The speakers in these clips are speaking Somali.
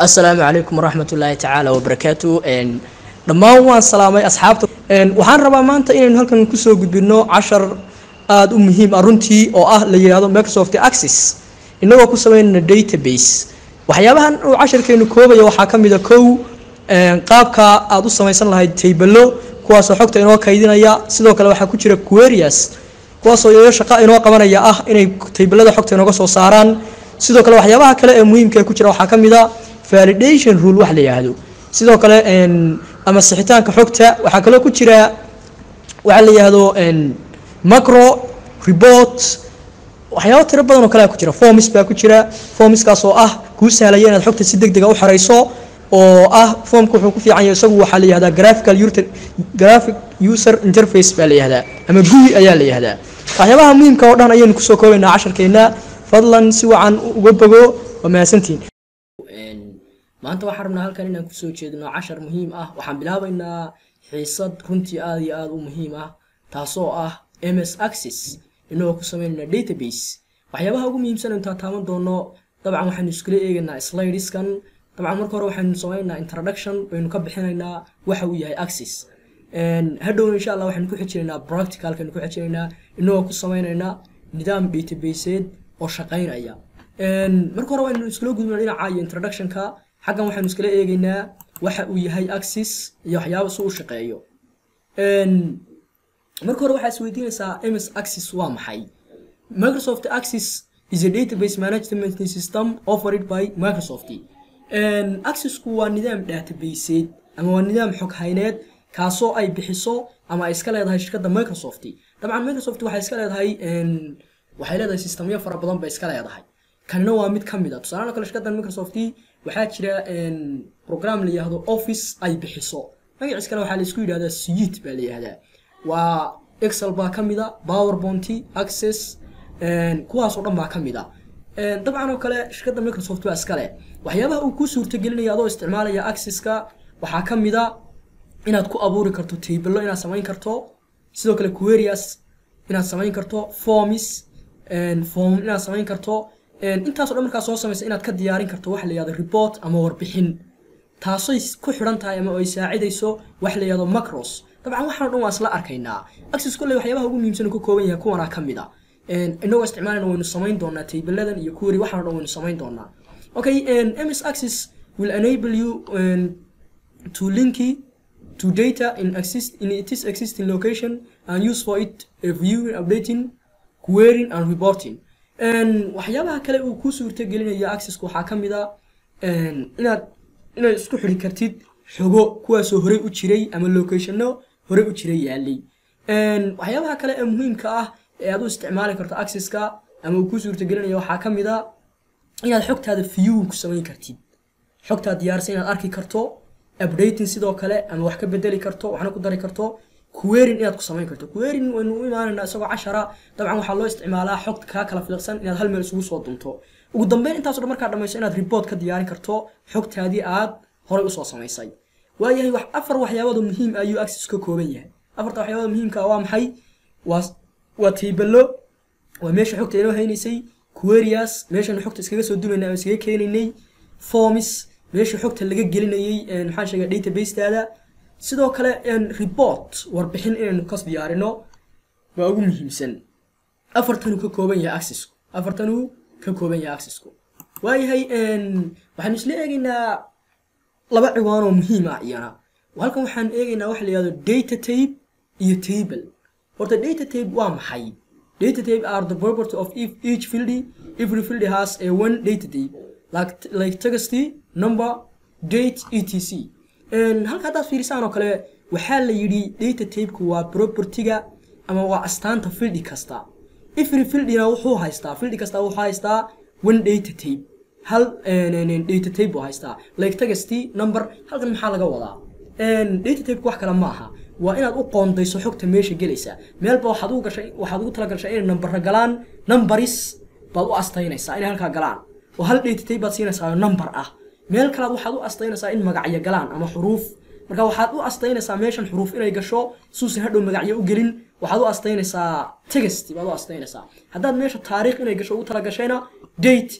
asalaamu calaykum waraxmat ullaahi tacaala wabarakaatu dhammaan waan salaamay asxaabta waxaan rabaa maanta inaynu halkan kusoo gudbino cashar aada u muhiim ah runtii oo ah la yidhaahdo microsoft access inagoo ku sameynayna database waxyaabahan uu casharkeenu koobaya waxaa ka mida kow qaabka aada u samaysan lahayd taybalo kuwaasoo xogta inoo kaydinaya sidoo kale waxaa ku jira querias kuwaasoo iyaga shaqa inoo qabanaya ah inay taybalada xogta inooga soo saaraan sidoo kale waxyaabaha kale ee muhiimka ee ku jira waxaa ka mid a validation rule wax la yidhaahdo sidoo kale ama sixitaanka xogta waxaa kaloo ku jira waxaa la yidhaahdo macro report waxyaabo tiro badan oo kale ku jira forms baa ku jira formskaas oo ah kuu sahlaya inaad xogta si deg dega u xarayso oo ah formka wuxuu ku fiican yahay isagu waxaa la yihahdaa graphical graphic user interface baa la yihahdaa ama gui ayaa la yihahdaa waxyaabaha muhiimka oo dhan ayaynu kusoo koobaynaa casharkeena fadlan si wacan uga bogo waa mahadsantiin maanta waxaan rabnaa halkan inaan kusoo jeedino cashar muhiim ah waxaan bilaabaynaa xiisad runtii aada iyo aada u muhiim ah taasoo ah ms access inagoo ku sameynayna database waxyaabaha ugu muhiimsan intaa taaban doono dabcan waxaynu iskula eegaynaa slideskan dabcan marka hore waxaynu sameynaa introduction baynu ka bixinaynaa waxa uu yahay access hadhowna insha allah waxaynu ku xijinaynaa practicalkaynu ku xijinaynaa inagoo ku sameynaynaa nidaam databaseed oo shaqaynaya marka hore waynu iskula gudbina dhinaca iyo introductionka xaggan waxaynu iskala eegaynaa waxa uu yahay access iyo waxyaaba si u shaqeeyo marka hore waxaa isweydiinaysaa ms access waa maxay microsoft access is a database management system offered by microsoft accessku waa nidaam databaseed ama waa nidaam xog hayneed kaasoo ay bixiso ama ay iska leedahay shirkadda microsoft dabcan microsoft waxay iska leedahay waxay leedahay sistamyo fara badan bay iska leedahay kanina waa mid ka mid a tusaalahan kale shirkaddan microsoft waxaa jira program la yihahdo office ay bixiso magaciis kale waxaa la isku yidhahdaa suite baa la yihahdaa waa excel baa ka mid a powerpoint access kuwaas oo dhan baa ka mid a dabcan oo kale shirkadda microsoft waa iskale waxyaabaha uu ku suurtagelinaya adoo isticmaalaya accesska waxaa ka mid a inaad ku abuuri karto taybalo inaad samayn karto sidoo kale querias inaad samayn karto forms form inaad samayn karto intaaso dhan markaa soo samaysa inaad ka diyaarin karto waxa la yihahdo report ama warbixin taasay ku xidhan tahay ama ay saacidayso wax la yihahdo macros dabcan waxaan o dhan waa isla arkaynaa access kolley waxyaabaha ugu muhiimsan uu ka kooban yahay kuwanaa ka mid a inagoo isticmaalayna waynu samayn doonaa taybaladan iyo query waxaan o dhan waynu samayn doonaa okay ms access will enable you to linky to data in exist in its existing location and use for it viewing updating querying and reporting waxyaabaha kale uu ku suurta gelinayo accesska waxaa ka mid a inaad inaad isku xidhi kartid xogo kuwaasoo horey u jiray ama locationno horey u jiray yaalay waxyaabaha kale ee muhiimka ah ee aad u isticmaali karto accesska ama uu ku suurta gelinayo waxaa ka mid a inaad xogtaada viewing ku samayn kartid xogtaad diyaarsan inaad arki karto updating sidoo kale ama wax ka bedeli karto waxna ku dari karto querying inaad ku samayn karto querying waynu u imaanaynaa isagoo cashara dabcan waxaa loo isticmaalaa xogta kaa kala fiiqsan inaad hal meel isugu soo dunto ugu dambeyn intaaso dhan markaa dhamayso inaad report ka diyaarin karto xogtaadii aad horay usoo samaysay waayahay wax afar waxyaabada muhiim ayuu access ka kooban yahay afarta waxyaabada muhiimka waa maxay waa waa taybalo waa meesha xogta inoo haynaysay querias meeshanu xogta iskaga soo dunaynay ama iskaga keenaynay forms meesha xogta laga gelinayay maxaan sheegay databasetaada sidoo kale report warbixin inaynu kas diyaarino waa ugu muhiimsan afartanuu ka kooban yahay accessku afartanuu ka kooban yahay accessku waayahay waxaanu isla eegaynaa laba ciwaanoo muhiim ah iyana halkan waxaan eegaynaa waxa la yihahdo data tape iyo table horta data tape waa maxay data tape are the property of each field every field has a one data tape like, like text number date etc halka haddaad fiirisaan oo kale waxaa la yidhi data tapeku waa propertyga ama waa astaanta fildi kasta every fildina wuxuu haystaa fildi kasta wuxuu haystaa one data tape hal data tape buu haystaa like tegasty number halkan maxaa laga wadaa data tapeku wax kale ma aha waa inaad u qoondayso xogta meesha gelaysa meelba waxaad ugu gashay waxaad ugu talagashay inay nambara galaan numbaris baad u astaynaysaa inay halkaa galaan oo hal data tape baad siinaysaa number ah meel kalaad waxaad u astaynaysaa in magacyo galaan ama xuruuf marka waxaad u astaynaysaa meeshan xuruuf inay gasho suusan hadhow magacyo u gelin waxaad u astaynaysaa text baad u astaynaysaa haddaad meesha taariikh inay gasho ugu talagashayna date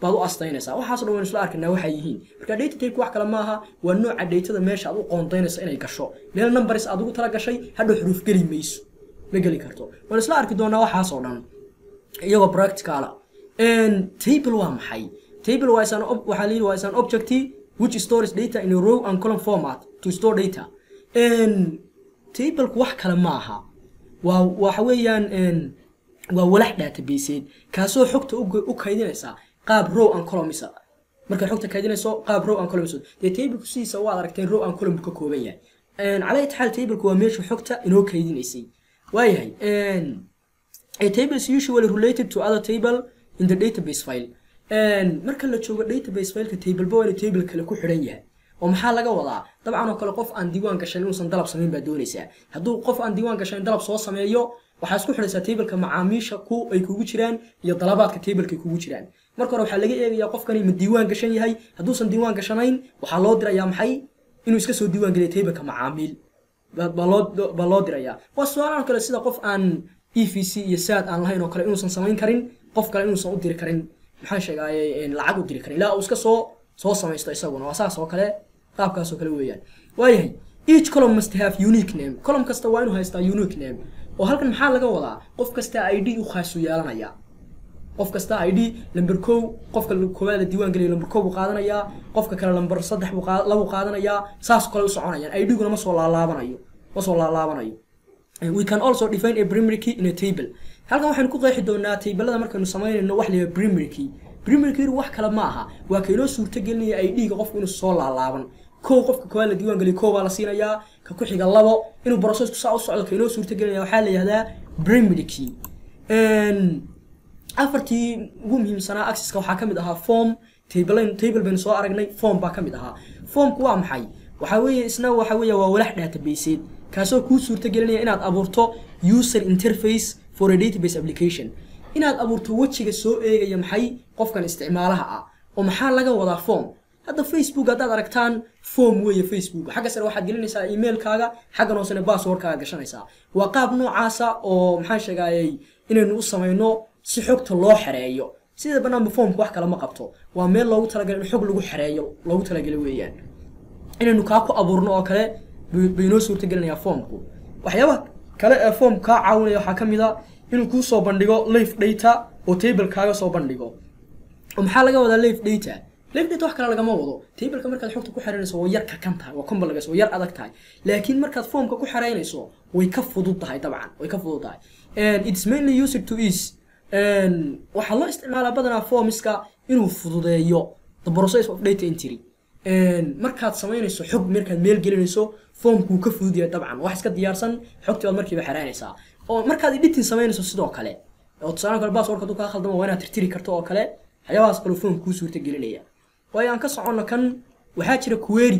baad u astaynaysaa waxaas dhan waan isla arkaynaa waxay yihiin marka data type wax kale maaha waa nooca datada meesha aad u qoondaynayso inay gasho meel numbers aad ugu tala gashay hadhow xuruuf geli mayso ma geli karto waan isla arki doonaa waxaas oo dhan iyagoo practicala table waa maxay table waa isan waxaa layidhi waa isan object which stores data in a row and column format to store data tableku wax kale ma aha waa waxa weeyaan waa walax databaseed kaasoo xogta u kaydinaysa qaab row and columns markaad xogta kaydinayso qaab row and columns dee tableku sidiisa waad aragteen row and column ka kooban yahay cala itixaal tableku waa meesha xogta inoo kaydinaysay waayahay a table is usually related to other table in the database file marka la joogo database fileka tableba waa inuu table kale ku xidhan yahay oo maxaa laga wadaa dabcan oo kale qof aan diiwaan gashan inuusan dalab samayn baa doonaysaa hadduu qof aan diiwaan gashan dalab soo sameeyo waxaa isku xidhaysaa tableka macaamiisha ku ay kugu jiraan iyo dalabaadka tableka kugu jiraan marka hore waxaa laga eegayaa qofkani ma diiwaan gashan yahay hadduusan diiwaan gashanayn waxaa loo dirayaa maxay inuu iska soo diiwaan geliya tableka macaamiil baa loo dirayaa waa su-aalahan kale sida qof aan e v c iyo saad aan lahayn oo kale inuusan samayn karin qof kale inuusan u diri karin maxaan sheegaaye lacag u diri karin ilaa uu iska soo soo samaysto isaguna waa saas oo kale qaabkaas oo kale weeyaan waayahay each column must have unique name column kasta waa inuu haystaa unique name oo halkan maxaa laga wadaa qof kasta i d u khaasu yeelanaya qof kasta i d lamber kow qofka koowaad la diiwaan geliyo lamber kow buu qaadanayaa qofka kale lamber saddex buu labu qaadanayaa saas kale u soconayaan i d-guna ma soo laalaabanayo ma soo laalaabanayo we can also define a primary key in a table halkan waxaynu ku qeexi doonaa tablada markaynu samaynayno wax la primary key primary key wax kale ma aha waa kaynoo suurto gelinaya ay dhiiga qofku inuu soo laalaaban kow qofka koowaad la diiwaan geliyo kow baa la siinayaa ka ku xiga labo inuu processku saa u socdo kaynoo suurto gelinaya waxaa la yihahdaa primary key afartii ugu muhiimsanaa accesska waxaa ka mid ahaa form table table baynu soo aragnay form baa ka mid ahaa formku waa maxay waxaa weeye isna waxa weeye waa walax databaseed kaasoo kuu suurto gelinaya inaad abuurto user interface for a database application inaad abuurto wejiga soo eegaya maxay qofkan isticmaalaha ah oo maxaa laga wadaa form hadda facebook haddaad aragtaan form weeye facebook xagga sare waxaad gelinaysaa emailkaaga xaggan hoosena passwordkaaga gashanaysaa waa qaab noocaasa oo maxaan sheegayay inaynu u samayno si xogta loo xereeyo sida banaanba formka wax kale ma qabto waa meel loogu talagalay in xog lagu xereeyo loogu talagalay weeyaan inaynu kaa ku abuurno oo kale baynoo suurta gelinayaa formku waxyaabaha kale ee form kaa caawinaya waxaa ka mid a inuu kuu soo bandhigo life data oo table kaaga soo bandhigo oo maxaa laga wadaa life data life data wax kale lagama wado tableka markaad xogta ku xereynayso waa yar kakan tahay waa complex waa yar adag tahay laakiin markaad formka ku xereynayso way ka fudud tahay dabcan way ka fudud tahay and it's mainly used to ease waxaa loo isticmaalaa badanaa formiska inuu fududeeyo the process of data entry markaad samaynayso xog markaad meel gelinayso formkuu ka fudud yahay dabcan wax iska diyaarsan xogtii baad markiiba xereynaysaa oo markaad editing samaynayso sidoo kale oo tusaale kale passwordka hadduu kaa khaldamo waa inaad tirtiri karto oo kale waxyaabahaas kale formka kuu suurta gelinaya waayo aan ka soconno kan waxaa jira query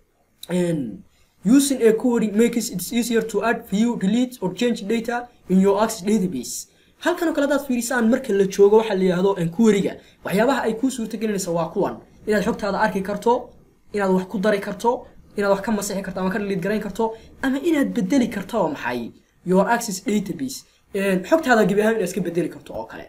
using a query makes it easier to add view delete or change data in your access database halkan oo kale hadaad fiirisaan marka la joogo waxaa la yidhahdo queryga waxyaabaha ay kuu suurta gelinaysa waa kuwan inaad xogtaada arki karto inaad wax ku dari karto inaad wax ka masixi karto ama ka dhaliid garayn karto ama inaad bedeli karto oo maxay your access database xogtaada gebi ahaan inaad iska bedeli karto oo kale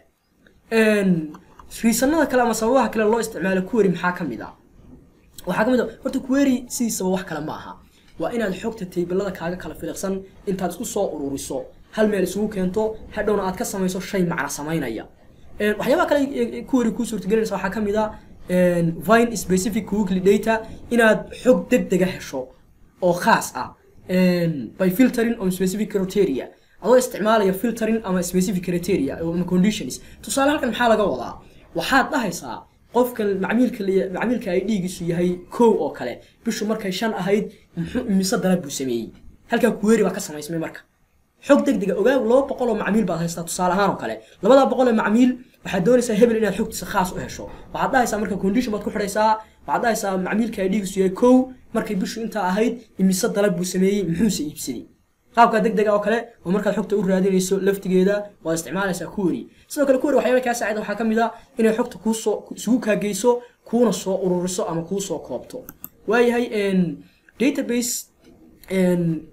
riisanada kale ama sababaha kale loo isticmaalo query maxaa ka mid a waxaa ka mid a horta query sidiisaba wax kale ma aha waa inaad xogta taybalada kaaga kala filiqsan intaad isku soo ururiso hal meel isugu keento hadhowna aad ka samayso shay macna samaynaya waxyaabaha kale query kuu suurtagelinaysa waxaa ka mid a vine specific weekly data inaad xog degdega hesho oo khaas ah by filtering on specific criteria adoo isticmaalaya filtering ama specific criteria ama conditions tusaale halkan maxaa laga wadaa waxaad dhahaysaa qofkan macmiilka macmiilka ay dhiigiisu yahay kow oo kale bishu markay shan ahayd muxuu imise dalab buu sameeyey halkaa kuweeri baa ka samaysmay marka xog degdega ogaa laba boqol oo macmiil baad haystaa tusaale ahaan oo kale labadaa boqol ee macmiil waxaad doonaysaa hebel inaad xogtiisa khaas u hesho waxaad dhahaysaa marka condition baad ku xidhaysaa waxaad dhahaysaa macmiilka ay dhiigiisu yahay kow markay bishu intaa ahayd imise dalab buu sameeyey muxuuse iibsaday qaabka degdega oo kale oo markaad xogta u raadinayso laftigeeda waad isticmaalaysaa query sidoo kale query waxyaaba kaa saacida waxaa ka mid a inay xogta kuusoo isugu kaageyso kuuna soo ururiso ama kuu soo koobto waayahay database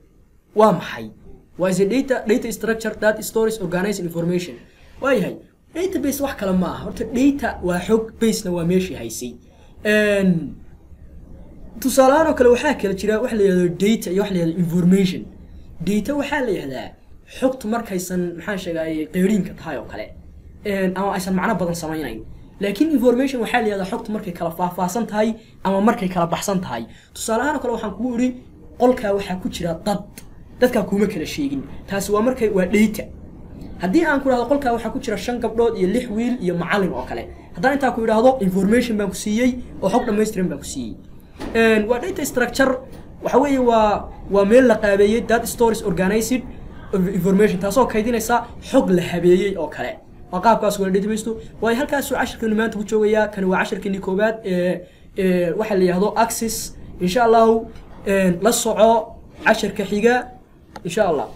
waa maxay waa is a data data structure that stores organized information waayahay database wax kale ma aha horta data waa xog basena waa meeshii haysay Een, tusaalahaan oo kale waxaa kala jira wax la yihahdo data iyo wax la yihahdo information data waxaa la yihahdaa xogtu markaysan maxaan sheegay qeyriinka tahay oo kale Een, ama aysan macno badan samaynayn laakiin information waxaa la yihahdaa xogtu markay kala faahfaahsan tahay ama markay kala baxsan tahay tusaalahaan oo kale waxaan kugu idhi qolkaa waxaa ku jira dad dadkaa kuma kala sheegin taasi waa markay waa data haddii aan ku idhahdo qolkaa waxaa ku jira shan gabdhood iyo lix wiil iyo macallin oo kale haddaan intaa ku idhaahdo information baan ku siiyey oo xog dhammaystiran baan ku siiyey Een, waa data structure waxa weeye waa waa meel la qaabeeyey data stories organized information taasoo kaydinaysa xog la habeeyey oo kale waa qaabkaas wala database waayo halkaasuu cashirkeenu maanta ku joogayaa kani waa cashirkeenii koowaad ee ee waxaa la yihahdo axis insha allahu een, la soco cashirka xiga insha allah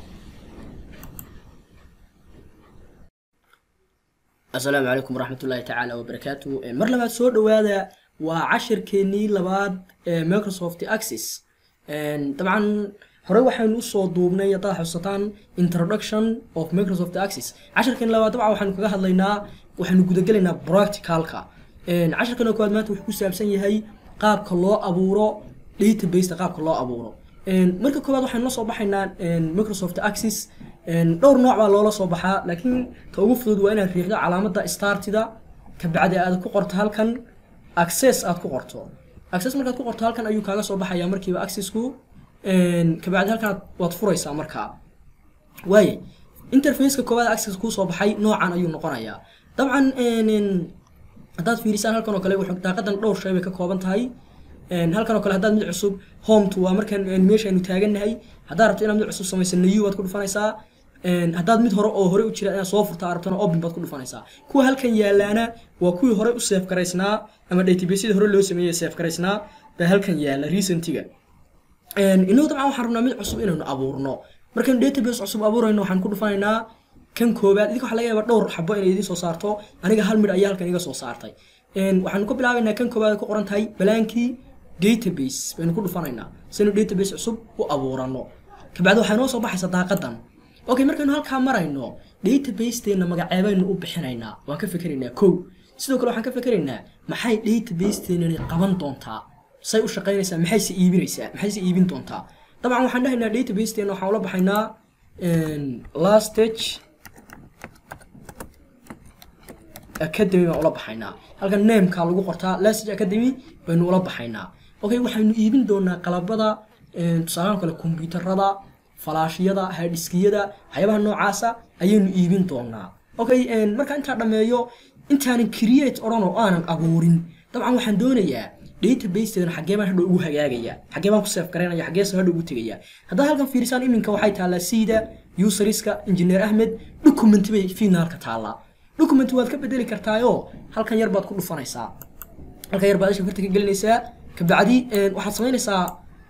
asalaamu calaykum waraxmat ullaahi tacaala wabarakaatu mar labaad soo dhowaada waa cashirkeenii labaad ee microsoft access dabcan hore waxaynu usoo duubnay haddaad xusataan introduction of microsoft access cashirkeen labaad dabcan waxaynu kaga hadlaynaa waxaynu gudagelaynaa practicalka cashirkan koowaad maanta wuxuu ku saabsan yahay qaabka loo abuuro database qaabka loo abuuro marka koowaad waxaynu la soo baxaynaa microsoft access dhowr nooc baa loola soo baxaa laakiin ka ugu fudud waa inaad riixdo calaamadda startida kabacdi aad ku qorto halkan access aad ku qorto access markaad ku qorto halkan ayuu kaaga soo baxayaa markiiba accessku kabacdi halkan waad furaysaa markaa waaye interfaceka koowaad access kuu soo baxay noocan ayuu noqonayaa dabcan haddaad fiirisaan halkan oo kale wuxuu daaqadan dhowr shay bay ka kooban tahay halkan oo kale haddaad mid cusub hometo waa markan meeshaynu taagannahay haddaad rabto inaad mid cusub samaysa new baad ku dhufanaysaa haddaad mid hore oo hore u jira inaad soo furta arabtana open baad ku dhufanaysaa kuwa halkan yaalaana waa kuwii hore u save garaysnaa ama databaseada hore loo sameeyey save garaysnaa baa halkan yaala recentiga inagu dabcan waxaan rabnaa mid cusub inaynu abuurno markaynu database cusub abuurayno waxaan ku dhufanaynaa kan koobaad idinka waxa laga yaaba dhowr xabo inay idiin soo saarto aniga hal midh ayaa halkan iga soo saartay waxaanu ka bilaabaynaa kan koobaad ku qoran tahay balaankii database baynu ku dhufanaynaa saynu database cusub u abuurano kabacdi waxaa noo soo baxaysa daaqadan okay markaynu halkaa marayno databaseteenna magaceebaynu u bixinaynaa waan ka fikeraynaa kow sidoo kale waxaan ka fikeraynaa maxay databaseteenani qaban doontaa say u shaqaynaysaa maxayse iibinaysaa maxayse iibin doontaa dabcan waxaan dhahaynaa databaseteenna waxaan ula baxaynaa last stage academy baan ula baxaynaa halkan nameka lagu qortaa lasage academy baynu ula baxaynaa okay waxaynu iibin doonaa qalabada tusaalahan kale kombyuutarada falaashiyada hadiskiyada waxyaabaha noocaasa ayaynu iibin doonaa okay marka intaa dhammeeyo intaanan create odhan oo aanan abuurin dabcan waxaan doonayaa databaseteedana xaggee baan hadhow ugu hagaagaya xaggee baan ku save garaynaya xaggeesa hadhow ugu tegaya haddaad halkan fiirisaan iminka waxay taallaa sida useriska engineer ahmed document bay finaalka taallaa document waad ka bedeli kartaayoo halkan yar baad ku dhufanaysaa halkan yar baad isha farta ka gelinaysaa kabacdi waxaad samaynaysaa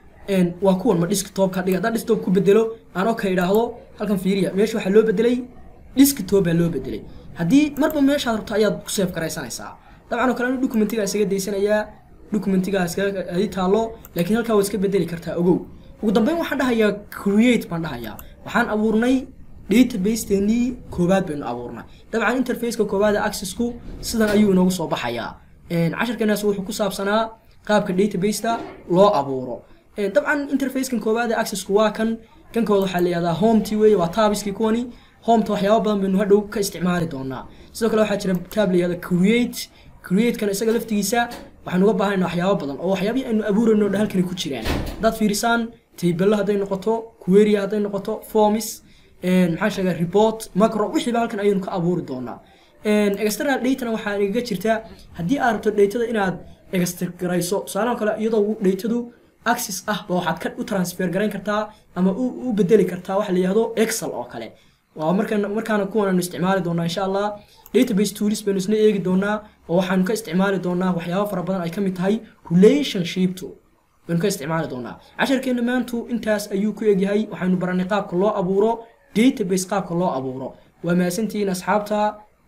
waa kuwan ma desktopka dhiga haddaan desktop ku bedelo aan okay idhaahdo halkan fiiriya meesha waxaa loo bedelay desktop baa loo bedelay haddii marba meeshaad rabto ayaad ku save garaysanaysaa dabcan oo kale anu documentigaa isaga daysanayaa documentigaa iskaga adi taalo laakiin halkaa waad iska bedeli kartaa ogow ugu dambeyn waxaan dhahayaa create baan dhahayaa waxaan abuurnay database-teenii koowaad baynu abuurnay dabcan interfaceka koowaada accessku sidan ayuu inoogu soo baxayaa cashirkeenaas wuxuu ku saabsanaa qaabka database-ta loo abuuro dabcan interfacekan koowaada accessku waa kan kan koowaad waxaa la yihahdaa hometi weeye waa taabiskii kuwani hometa waxyaaba badan baynu hadhow ka isticmaali doonaa sidoo kale waxaa jira taab la yihahda create create-kan isaga laftigiisa waxaan uga baahanayna waxyaaba badan oo waxyaabihii aynu abuurayno dha halkani ku jiraan haddaad fiirisaan taybello hadday noqoto queria hadday noqoto formis maxaan sheegaa report macro wixiiba halkan ayaynu ka abuuri doonaa external datana waxaa igaga jirta haddii aad rabto datada inaad extragarayso tusaalaha kale iyadoo datadu access ah ba waxaad ka u transfer garayn kartaa ama u bedeli kartaa waxa la yihahdo excel oo kale waa markaan markaana kuwanaanu isticmaali doonaa insha allah database tools baynu isna eegi doonaa oo waxaanu ka isticmaali doonaa waxyaaba fara badan ay ka mid tahay relationshipto baynu ka isticmaali doonaa casharkeena maantu intaas ayuu ku egyahay waxaynu baranay qaabka loo abuuro database qaabka loo abuuro waa mahadsantihiin asxaabta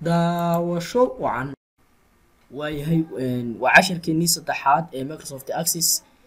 daawasho wacan waayahay waa casharkeenii saddexaad ee microsoft access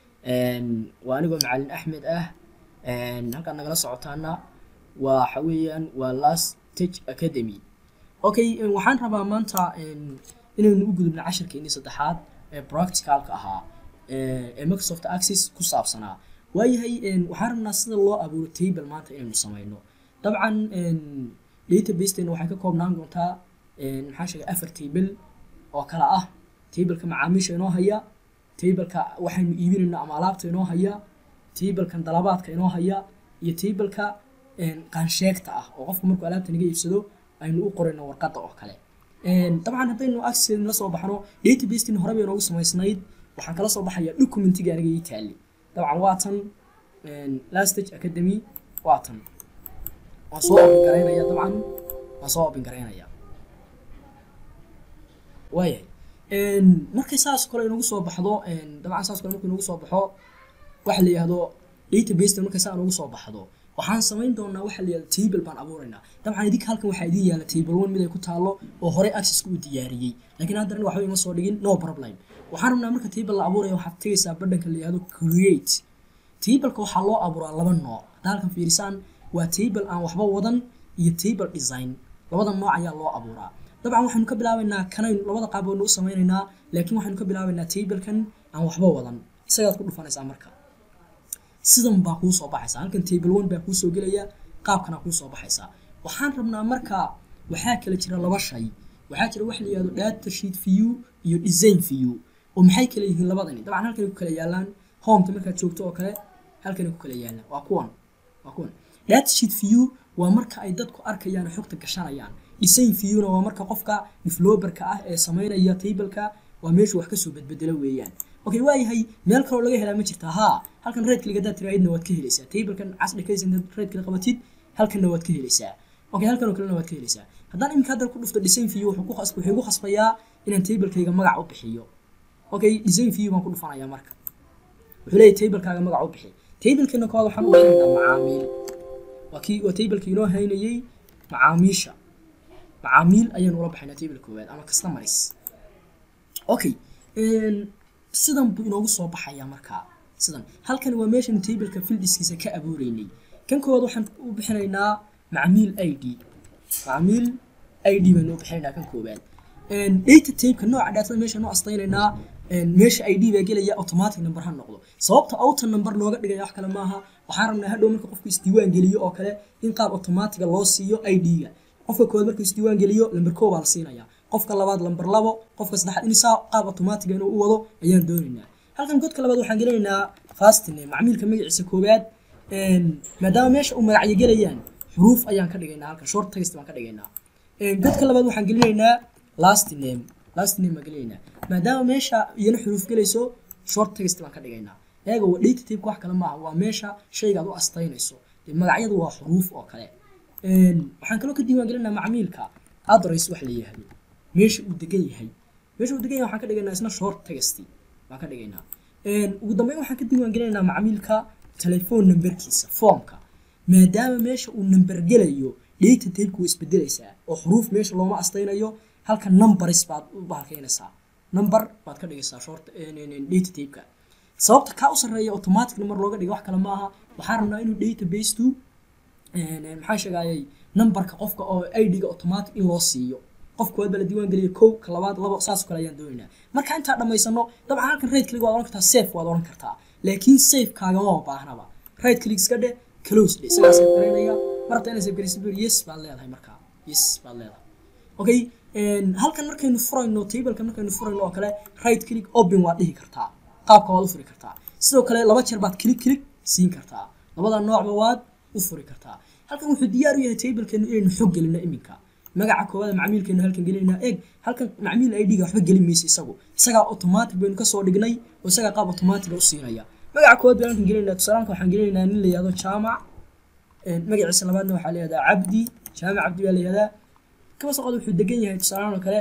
waa anigoo macalin axmed ah halkaad nagala socotaana waxa weeyaan waa last stage academy okay waxaan rabaa maanta inaynu u gudubno cashirkeennii saddexaad ee practicalka ahaa ee microsoft access ku saabsanaa waayahay waxaan rabnaa sida loo abuuro table maanta inaynu samayno dabcan databaseteena waxay ka koobnaan doontaa maxaa sheegay afar table oo kala ah tableka macaamiisha inoo haya tableka waxaynu iibinayno ama alaabta inoo haya tablekan dalabaadka inoo haya iyo tableka qaansheegta ah oo qofku markuu alaabta naga iibsado aynu u qorayno warqadda oo kale dabcan haddaynu access la soo baxno databasetin hore bay noogu samaysnayd waxaan kala soo baxaya documentiga aniga ii taali dabcan waa tan lastage academy waa tan waan soo open garaynaya dabcan waan soo open garaynaya waayahay markay saas kale inagu soo baxdo dabcan saas kale markuu inagu soo baxo waxa la yihahdo database markay saa inagu soo baxdo waxaan samayn doonaa waxa la yihahdo table baan abuuraynaa dabcan idinka halkan waxaa idin yaala table one mid ay ku taalo oo horey accesska u diyaariyey laakiin haddana waxba ima soo dhigin no problem waxaan rabnaa marka table la abuuraya waxaad tegaysaa badhanka la yihahdo create tableka waxaa loo abuuraa laba nooc hadda halkan fiirisaan waa table aan waxba wadan iyo table design labada nooc ayaa loo abuuraa dabcan waxaynu ka bilaabaynaa kanaynu labada qaab baynu u samaynaynaa laakiin waxaynu ka bilaabaynaa tablekan aan waxba wadan isagaad ku dhufanaysaa marka sidan baa kuu soo baxaysaa halkan table one baa kuu soo gelaya qaabkana kuu soo baxaysaa waxaan rabnaa marka waxaa kala jira laba shay waxaa jira waxa la yihahdo data sheet view iyo design view oo maxay kala yihiin labadani dabcan halkanay ku kala yaalaan hometa markaad joogto oo kale halkanay ku kala yaalaan waa kuwan waa kuwan data sheet view waa marka ay dadku arkayaan xogta gashanayaan design viewna waa marka qofka developerka ah ee samaynaya tableka waa meeshu wax kasoo bedbedelo weeyaan okay waayahay meel kaloo laga helaa ma jirta haa halkan red click haddaad tiraahidna waad ka helaysaa tablekan casri kaysa intaad red click qabatid halkanna waad ka helaysaa okay halkan oo kalena waad ka helaysaa haddaan iminka hadda ku dhufto design view wuxuu ku khasb wuxuu ku khasbayaa inaan tablekayga magac u bixiyo okay design view baan ku dhufanayaa marka wuxuu leeyahay tablekaaga magac u bixi tablekeena koowaad waxaan u bixinaynaa macaamiil waa kii waa tablekii inoo haynayay macaamiisha macaamiil ayaynu ula baxaynaa table koowaad ama customers okay sidan buu inoogu soo baxayaa markaa sidan halkan waa meeshan tableka fildiskiisa ka abuureynay kan koowaad waxaan u bixinaynaa macmiil i d macmiil i d baynu u bixinaynaa kan koowaad data tabeka nooca dhaatada meesha noo astaynaynaa meesha i d baa gelaya automatic number ha noqdo sababta outer number looga dhigaya wax kale maaha waxaan rabnaa hadhow marka qofku isdiiwaan geliyo oo kale in qaab automatiga loo siiyo i d-ga qofka koowaad markuu isdiiwaan geliyo lamber koo baa la siinayaa qofka labaad lamber labo qofka saddexaad in saa qaab automatiga inuu u wado ayaan doonaynaa halkan godka labaad waxaan gelinaynaa fastine macmiilka magaciisa koowaad maadaama meesha uu magacyo gelayaan xuruuf ayaan ka dhigaynaa halkan short text baan ka dhigaynaa godka labaad waxaan gelinaynaa last name last name baan gelinaynaa maadaama meesha iyana xuruuf gelayso short text baan ka dhigaynaa eega waa data type wax kale maaha waa meesha shayga aad u astaynayso dee magacyadu waa xuruuf oo kale waxaan kaloo ka diiwaan gelinaa macmiilka address wax la yihahdo meesha uu degan yahay meesha uu degan yahay waxaan ka dhigaynaa isna short text baan ka dhigaynaa ugu dambeyn waxaan ka diiwaan gelinaynaa macmiilka telephone numberkiisa formka maadaama meesha uu number gelayo data type way isbedelaysaa oo xuruuf meesha looma astaynayo halka numbers baad u bahalkaynaysaa number baad ka dhigaysaa short data typeka sababta kaa u sarreeya automatic number looga dhiga wax kale maaha waxaan rabnaa inuu database to maxaa sheegayay numberka qofka oo id-ga automatic in loo siiyo qofka waad baa la diiwaan geliya kow ka labaad labo saas kale ayaan doonaynaa marka intaa dhammaysano dabcan halkan right click waad oran kartaa safe waad oran kartaa laakiin safe kaagama baahnaba right click iska dhe close dhe isagaa safe garaynaya marabta inay safe garaysa bur yes baad leedahay markaa yes baad leedahay okay halkan markaynu furayno tableka markaynu furayno oo kale right click open waad dhihi kartaa qaabka waad u furi kartaa sidoo kale laba jeer baad click click siin kartaa labada noocba waad u furi kartaa halkan wuxuu diyaar u yahay tablekeenu inaynu xog gelino iminka magaca koowaad macmiilkeenu halkan gelinayna eeg halkan macmiil id-ga waxba gelin maysa isagu isagaa automatic baynu kasoo dhignay oo isagaa qaab automatiga u siinaya magaca koowaad baynu halkan gelinayna tusaalaalka waxaan gelinaynaa nin la yihahdo jaamac magaciisa labaadna waxaa la yihahdaa cabdi jaamac cabdi baa la yihahdaa kaba soqod wuxuu degan yahay tusaalaan oo kale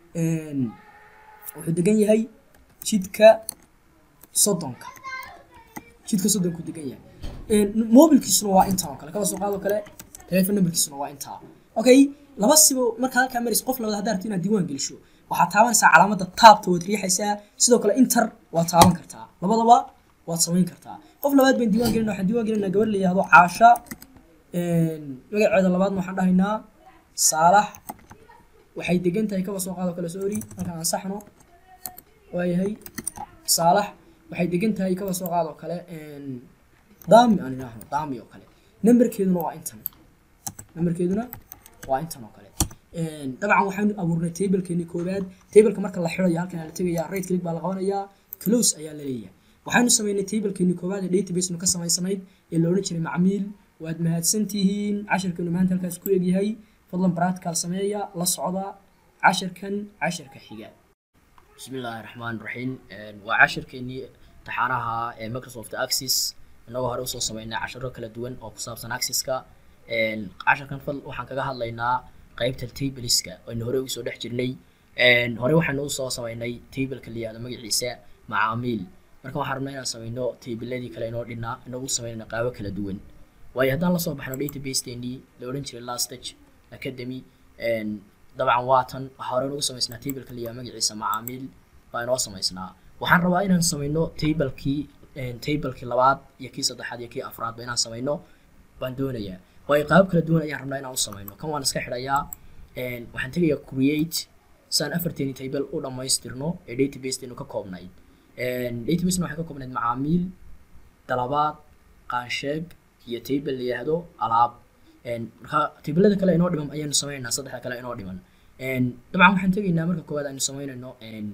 wuxuu degan yahay jidka soddonka jidka soddonku degan yahay mobilkiisuna waa intaa oo kale kaba soo qaadoo kale telefon numberkiisuna waa intaa okay laba sibo markaa halkaa maraysa qof labaad haddaa rabto inaad diiwaan gelisho waxaad taabanaysaa calaamadda taabta waad riixaysaa sidoo kale inter waad taaban kartaa labadaba waad samayn kartaa qof labaad baan diiwaan gelina waxaan diiwaan gelinaa gabar la yihahdo caasha magaceeda labaadna waxaan dhahaynaa saalax waxay degan tahay kaba soo qaado kale sorry halkan aan saxno waayahay saalax waxay degan tahay kaba soo qaado kale daami aan idhaahno daami oo kale nambarkeeduna waa intan nambarkeeduna waa intan oo kale dabcan waxaanu abuurnay tablekeeni koowaad tableka marka la xirayo halkan la tegayaa right click baa la qabanayaa close ayaa la leeyahay waxaanu sameynay tablekeeni koowaad ee databasenu ka samaysanayd ee la odhan jiray macmiil waad mahadsantihiin cashirkeenu maanta halkaas ku egyahay fadlan practical sameeya la socda cashirkan cashirka xiga bismi illaahi raxmaan raxiim waa cashirkeenii taxaanaha ee microsoft access inagoo hore usoo sameynay cashiro kala duwan oo ku saabsan accesska cashirkan fal waxaan kaga hadlaynaa qaybta tableska aynu hore ugu soo dhex jirnay hore waxaynu usoo sameynay tableka la yihahdo magaciisa macaamiil marka waxaan rabnaa inaan sameyno tabladii kale inoo dhinaa inagu sameynayna qaabo kala duwan waayo haddaan lasoo baxno database-teenii la odhan jiray lastage academy dabcan waatan waxaa hore nagu samaysnaa tableka la yihahdo magaciisa macaamiil baa inoo samaysnaa waxaan rabaa inaan sameyno tablekii tablekii labaad iyo kii saddexaad iyo kii afraadba inaan sameyno baan doonayaa waayo qaabab kala duwan ayaan rabnaa inaan u sameyno kan waan iska xidhayaa waxaan tegayaa create saan afarteeni table u dhammaystirno ee database-teenu ka koobnayd databasena waxay ka koobnayd macaamiil dalabaad qaansheeg iyo table la yihahdo alaab marka tablada kale inoo dhiman ayaanu sameynaynaa saddexda kale inoo dhiman dabcan waxaan tegaynaa marka koowaad aynu sameynayno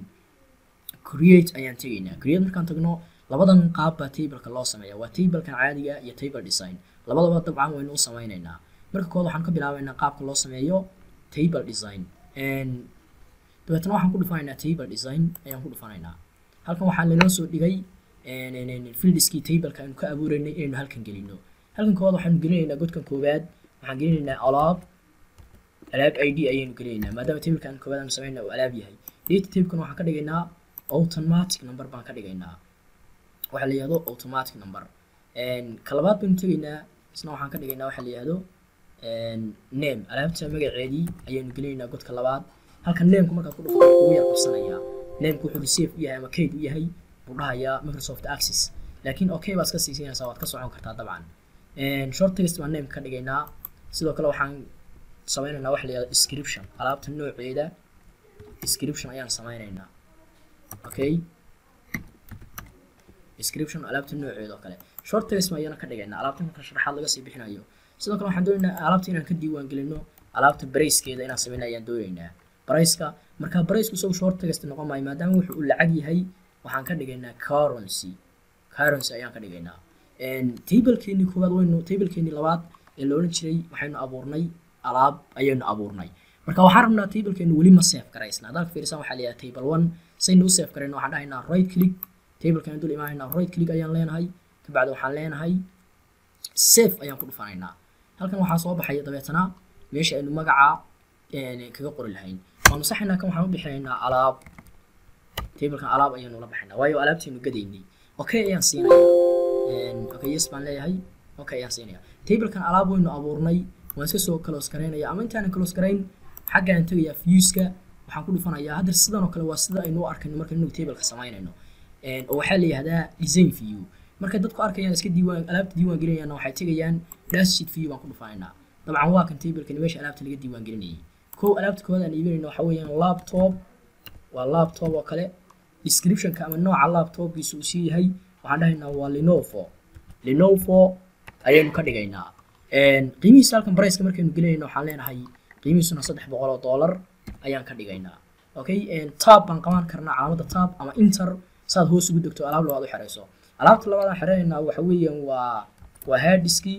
create ayaan tegaynaa create markaan tagno labadan qaab baa tableka loo sameeya waa tablekan caadiga iyo table design labadaba dabcan waynu u sameynaynaa marka koowaad waxaan ka bilaabaynaa qaabka loo sameeyo table design dabeetna waxaan ku dhufanaynaa table design ayaan ku dhufanaynaa halkan waxaa lanoo soo dhigay fieldiskii tableka aynu ka abuureynay inaynu halkan gelino halkan koowaad waxaanu gelinaynaa godkan koowaad waxaan gelinaynaa alaab alaab i d ayaynu gelinaynaa maadaama tableka aan koowaad aanu sameynaa uu alaab yahay data tablekan waxaan ka dhigaynaa automatic number baan ka dhigaynaa waxaa la yihahdo automatic number ka labaad baynu tegaynaa isna waxaan ka dhigaynaa waxaa la yihahdo name alaabta magaceedii ayaanu gelinaynaa godka labaad halkan nameka markaad ku dhufto ugu yar qabsanayaa nameka wuxuu receive u yahay ama kayd u yahay buu dhahayaa microsoft access laakiin okay baad iska siisinaysaa waad ka socon kartaa dabcan short text baan nameka ka dhigaynaa sidoo kale waxaan sameynaynaa waxa la yihahdo description alaabta nooceeda description ayaan sameynaynaa okay description alaabta nooceeda oo kale short text ma ayana ka dhigaynaa alaabta marka sharaxaad laga sii bixinayo sidoo kale waxaan doonaynaa alaabta inaan ka diiwaan gelino alaabta barayskeeda inaan sameyna ayaan doonaynaa barayska marka baraysku isagu short text noqon maayo maadaama wuxuu u lacag yahay waxaan ka dhigaynaa currency currency ayaan ka dhigaynaa tablekeenii koowaad waynu tablekeenii labaad ee la odhan jiray waxaynu abuurnay alaab ayaynu abuurnay marka waxaan rabnaa tablekeenu weli ma save garaysna haddaad fiirisaan waxaa la yidhaha table one saynu u save garayno waxaan dhahaynaa right click tablekan dul imaanaynaa right click ayaan leenahay kabacdi waxaan leenahay save ayaan ku dhufanaynaa halkan waxaa soo baxaya dabeetana meesha aynu magaca kaga qori lahayn waanu saxaynaa kan waxaan u bixinaynaa alaab tablekan alaab ayaanu la baxaynaa waayo alaabteenu gadaynay okay ayaan siinayaa okay yes baan leeyahay okay ayaan siinaya tablekan alaab waynu abuurnay waan iska soo close garaynaya ama intaanan close garayn xaggaan tegayaa viewska waxaan ku dhufanayaa hadda sidan oo kale waa sida aynu u arkayno marka inagu tableka samaynayno oo waxaa la yihahdaa design view markay dadku arkayaan iska diiwaan alaabta diiwaan gelinayaanna waxay tegayaan dashsheet view baan ku dhufanaynaa dabcan waa kan tablekani meesha alaabta laga diiwaan gelinayay kow alaabta koowaad aan iibinayno waxaa weeyaan laptop waa laptop oo kale descriptionka ama nooca laptopkiisa uu sii yahay waxaan dhahaynaa waa lenovo lenovo ayaynu ka dhigaynaa qiimihiisa halkan barayska markaynu gelinayno waxaan leenahay qiimihiisuna saddex boqol oo dollar ayaan ka dhigaynaa okay tab baan qaban karnaa calaamada tab ama inter saad hoos ugu degto alaab labaad u xerayso alaabta labaad aan xeraynaynaa waxa weeyaan waa waa harddiski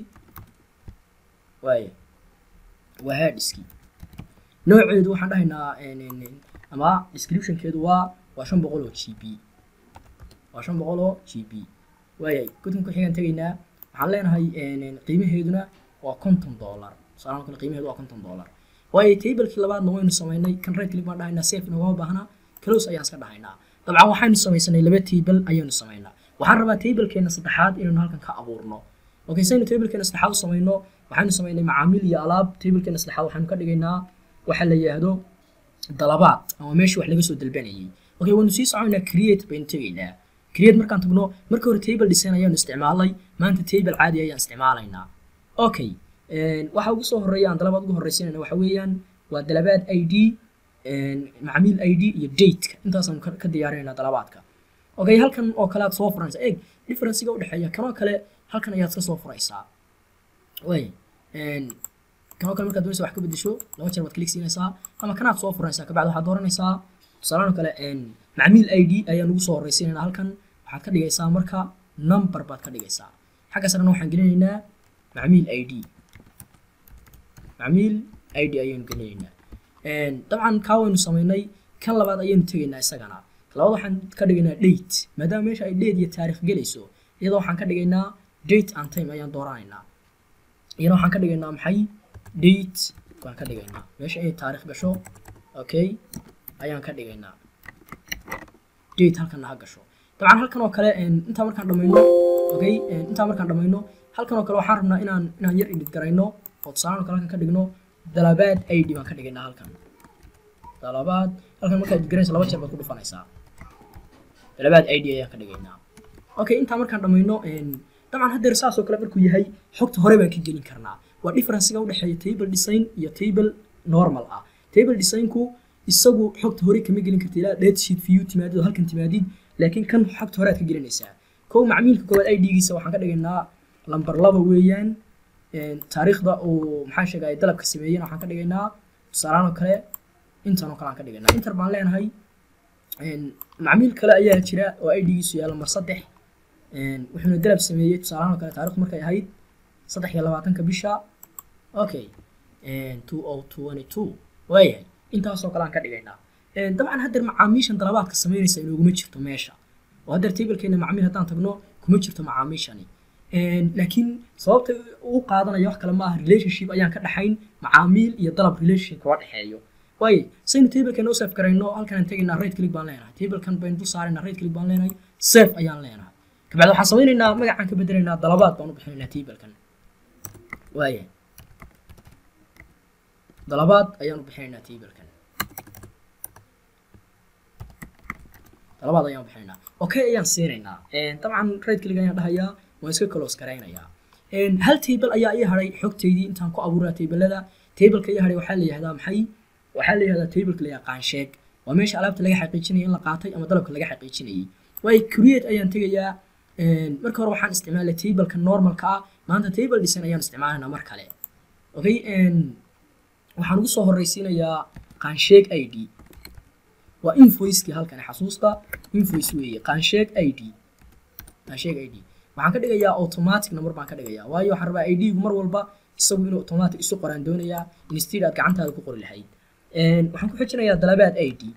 waaya waa harddiski nooceedu waxaan dhahaynaa ama descriptionkeedu waa waa shan boqol oo g b waa shan boqol oo g b waayay gudkan ku xigaan tegaynaa waxaan leenahay qiimaheeduna waa konton dollar tusaalahan kale qiimaheedu waa konton dollar waayo tablekii labaadna waynu samaynay kan right click baan dhahaynaa safe nogama baahna close ayaan iska dhahaynaa dabcan waxaynu samaysanay laba table ayaynu samaynaa waxaan rabaa tablekeena saddexaad inaynu halkan ka abuurno okay saynu tablekeena saddexaad u samayno waxaynu samaynay macaamiil iyo alaab tablekeena saddexaad waxaynu ka dhigaynaa waxa la yidhaahdo dalabaad ama meeshii wax laga soo dalbanayay okay waynu sii soconaynaa create baynu tegaynaa create markaan tagno marka hore table design ayaanu isticmaalay maanta table caadi ayaan isticmaalaynaa okay waxa ugu soo horeeya aan dalabaad ugu horreysiinayna waxa weeyaan waa dalabaad i d macmiil id iyo dateka intaasaan ka diyaarinayna dalabaadka okay halkan oo kale aad soo furanaysaa eeg differencega udhexeeya kanoo kale halkan ayaad ka soo furaysaa way kanoo kale markaad doonaysa wax ka bedesho laba jeer waad klik siinaysaa ama kanaad soo furanaysaa kabacdi waxaad dooranaysaa tusaalahan kale macmiil id ayaan ugu soo horreysiinayna halkan waxaad ka dhigaysaa marka number baad ka dhigaysaa xagga sarena waxaan gelinaynaa macmiil id macmiil id ayaynu gelinaynaa dabcan kaa waynu samaynay kan labaad ayaynu tegaynaa isagana labaad waxaan ka dhigaynaa date maadaama meesha ay date iyo taarikh gelayso iyadoo waxaan ka dhigaynaa date and time ayaan dooranaynaa iyadoo waxaan ka dhigaynaa maxay date baan ka dhigaynaa meesha inay taarikh gasho okay ayaan ka dhigaynaa date halkanna ha gasho dabcan halkan oo kale intaa markaan dhamayno okay intaa markaan dhamayno halkan oo kale waxaan rabnaa inaan inaan yar edit garayno oo tusaale oo kale halkan ka dhigno dalabaad id baan ka dhigaynaa halkan dalabaad halkan markaad edit garaysa laba jeer baad ku dhufanaysaa dalabaad id ayaan ka dhigaynaa okay intaa markaan dhamayno dabcan haddeer saas oo kale markuu yahay xogta hore baan ka gelin karnaa waa differencega udhexeeya table design iyo table normal ah table designku isagu xogta hore kama gelin karta ilaa date sheet view timaadid oo halkan timaadid laakiin kan xogta hore aad ka gelinaysaa kow macmiilka koowaad id-giisa waxaan ka dhigaynaa lamber laba weeyaan taariikhda uu maxaa sheega ay dalabka sameeyeen waxaan ka dhigaynaa tusaalahaan oo kale intan oo kale aan ka dhigaynaa inter baan leenahay macmiil kale ayaa jira oo id-giisu yahay lamber saddex wuxuuna dalab sameeyey tusaalahaan oo kale taarikhdu markay ahayd saddex iyo labaatanka bisha okay two o twenty two waayahay intaasoo kale aan ka dhigaynaa dabcan haddeer macaamiishan dalabaadka samaynaysa inooguma jirto meesha oo haddeer tablekeena macmiil haddaan tagno kuma jirto macaamiishani laakiin sababta uu qaadanaya wax kale maaha relationship ayaan ka dhaxayn macaamiil iyo dalab relationship kaba dhexeeyo waaye saynu tablekeena u safe garayno halkan aan tegaynaa right click baan leenahay tablekan baynu dul saaraynaa right click baan leenahay safe ayaan leenahay kabacdi waxaan samaynaynaa magacaan ka bedelaynaa dalabaad baan u bixinaynaa tablekan waaye dalabaad ayaan u bixinaynaa tablekan dalabaad ayaan u bixinaynaa okay ayaan siinaynaa dabcan right click ayaan dhahayaa waan iska close garaynayaa hal table ayaa ii haray xogteydii intaan ku abuuraa tablada tableka ii haray waxaa la yihahdaa maxay waxaa la yihahdaa tableka la yaqaan sheeg waa meesha alaabta laga xaqiijinaya in la qaatay ama dalabka laga xaqiijinayay waayo create ayaan tegayaa marka hore waxaan isticmaalay tableka normalka ah maanta table design ayaan isticmaalaynaa mar kale okay waxaan ugu soo horreysiinayaa qaansheeg i d waa invoicekii halkan xasuusta invoice weeye qaansheeg i d qaansheeg i d waxaan ka dhigayaa automatic number baan ka dhigayaa waayo waxaan rabaa i d-gu mar walba isagu inuu automatic isu qoraan doonayaa instead aad gacantaada ku qori lahayd waxaan ku xijinayaa dalabaad i d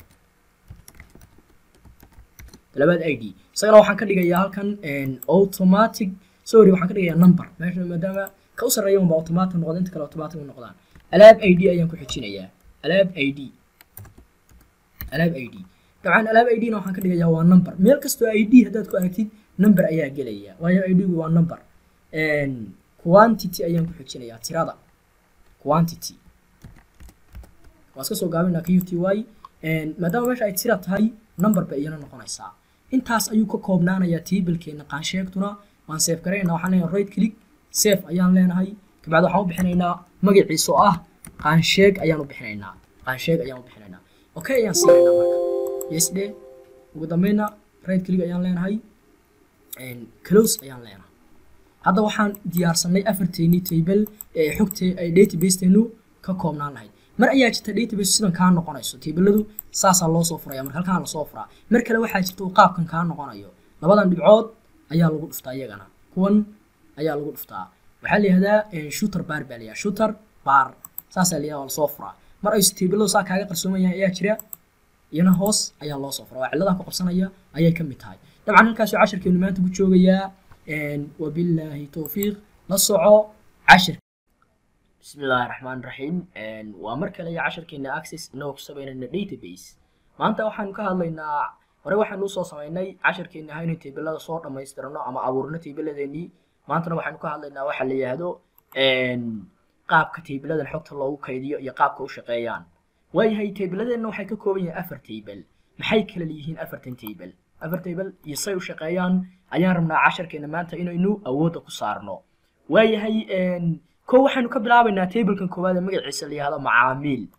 dalabaad i d isagana waxaan ka dhigayaa halkan automatic sorry waxaan ka dhigayaa number meesha maadaama ka u sarreeya unba automatic noqda inta kale automatic u noqdaan alaab i d ayaan ku xijinayaa alaab i d alaab i d dabcan alaab i d-na waxaan ka dhigayaa waa number meel kastoo i d haddaad ku aragtid number ayaa gelaya waayo i d-gu waa number quantity ayaan ku xijinayaa tirada quantity waa iska soo gaabinaa q t y maadaama meesha ay tira tahay number bay iyana noqonaysaa intaas ayuu ka koobnaanayaa tablekeena qaansheegtuna waan safe garaynaa waxaan leenahay right click safe ayaan leenahay kabacdi waxaan u bixinaynaa magaciisa oo ah qaansheeg ayaan u bixinaynaa qaansheeg ayaan u bixinaynaa okay ayaan siinaynaa marka yes dhe ugu dambeyna right click ayaan leenahay close ayaan leenahay hadda waxaan diyaarsanay afarteennii table ee xogte ay databaseteenu ka koobnaan lahayd mar ayaa jirta database sidan kaa noqonayso tabladu saasaa loo soo furaya marka halkaan lasoo furaa mar kale waxaa jirta uu qaabkan kaa noqonayo labadan dhibcood ayaa lagu dhuftaa iyagana kuwan ayaa lagu dhuftaa waxaa la yihahdaa shooter bar baa layaha shooter bar saasaa la yihahdaa lasoo furaa mar aysu tabladu saa kaaga qarsoomayaan ayaa jira iyana hoos ayaa loo soo furaa waa cilladan ku qabsanaya ayay ka mid tahay dabcan halkaasuu cashirkeenu maanta ku joogayaa wabilaahi towfiiq la soco cashir bismi illaahi raxmaan raxiim waa mar kale iyo cashirkeena access inagoo ku sameynayna database maanta waxaanu ka hadlaynaa hore waxaanu usoo sameynay cashirkeena ahaa inay tabilada soo dhammaystirano ama abuurno tabiladeenii maantana waxaanu ka hadlaynaa waxa la yihahdo qaabka tabiladan xogta loogu kaydiyo iyo qaabka u shaqeeyaan waayahay tabiladeenna waxay ka kooban yihiin afar table maxay kala leeyihiin afartan table afar table iyo say u shaqeeyaan ayaan rabnaa casharkeena maanta inaynu awoodda ku saarno waayahay ko waxaynu ka bilaabaynaa tablekan koowaad ee magaciisa la yihahdo macaamiil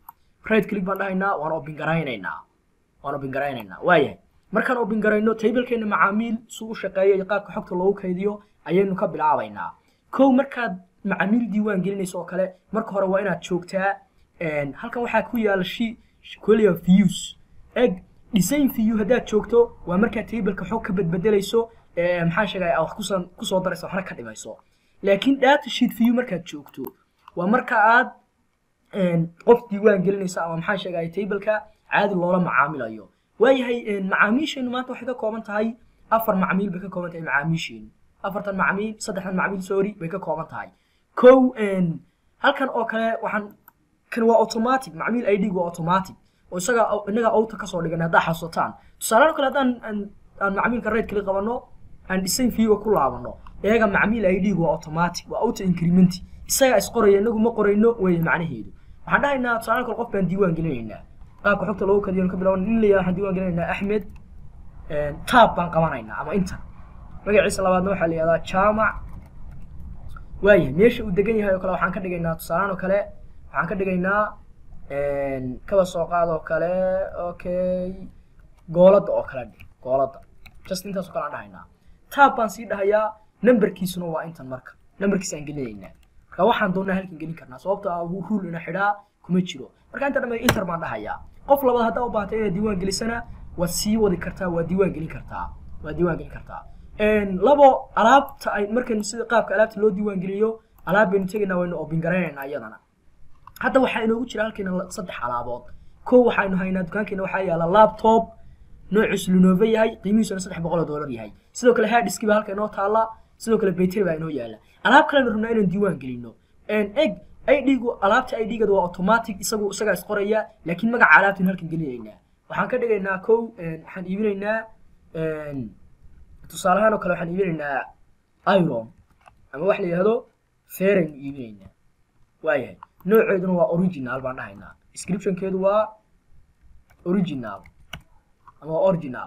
right click baan dhahaynaa waan open garaynaynaa waan open garaynaynaa waayahay markaan open garayno tablekeena macaamiil suu u shaqeeyo iyo qaabka xogta loogu kaydiyo ayaynu ka bilaabaynaa kow markaad macaamiil diiwaan gelinayso oo kale marka hore waa inaad joogtaa halkan waxaa ku yaala shi kolia views eg design view haddaad joogto waa markaad tableka xog ka bedbedelayso maxaa sheegaya wax kusoo kusoo darayso waxna ka dhimayso laakiin data sheet view markaad joogto waa marka aad qof diiwaan gelinaysa ama maxaa sheegaya tableka caadi loola macaamilayo waayahay macaamiisheenu maanta waxay ka kooban tahay afar macmiil bay ka kooban tahay macaamiisheenu afartan macmiil saddexdan macmiil sorry bay ka kooban tahay kow halkan oo kale waxaan kan waa automatic macmiil id waa automatic oo isaga inaga auto kasoo dhigan haddaa xasuutaan tusaale kale haddaan aan macmiilka rate kali qabano aan design view ku laabano iyaga macmiil id waa automatic waa auto increment isaga isqoraya inagu ma qorayno weeye macnaheedu waxaan dhahaynaa tusaale kale qof baan diiwaan gelinaynaa qaabka xogta loogu kadiyo ka bilaaban in la yidhaha waxaan diiwaan gelinaynaa axmed tab baan qabanaynaa ama inter magaciisa labaadna waxaa la yihahdaa jaamac waayahay meesha uu degan yahay oo kale waxaan ka dhigaynaa tusaalehaan oo kale waxaan ka dhigaynaa kaba soo qaad oo kale okay gooladda oo kale dhig gooladda just intaas oo kale aan dhahaynaa tab baan sii dhahayaa numberkiisuna waa intan marka numberkiisa aan gelinaynaa marka waxaan doonaa halkan gelin karnaa sababta ah rule ina xidhaa kuma jiro marka inta dhamay inter baan dhahayaa qof labaad haddaa u baahatay inaad diiwaan gelisana waad sii wadi kartaa waad diiwaan gelin kartaa waad diiwaan gelin kartaa labo alaabta ay markaynu sida qaabka alaabta loo diiwaan geliyo alaab baynu tegaynaa waynu open garaynaynaa iyadana hadda waxaa inoogu jira halkeena saddex alaabood kow waxaynu haynaa dukaankeena waxaa yaala laptop noociisu lenovo yahay qiimihiisuna saddex boqol oo doolar yahay sidoo kale harddiski baa halka inoo taala sidoo kale bayteri baa inoo yaala alaab kalenu rabnaa inaan diiwaan gelino eg idgu alaabta idgada waa automatic isagu isagaa isqoraya laakiin magaca alaabtaynu halkan gelinaynaa waxaan ka dhigaynaa kow waxaan iibinaynaa tusaalahaan oo kale waxaan iibinaynaa iron ama wax la yihahdo feraynu iibinaynaa waayahay nooceeduna waa original baan dhahaynaa descriptionkeedu waa original ama waa original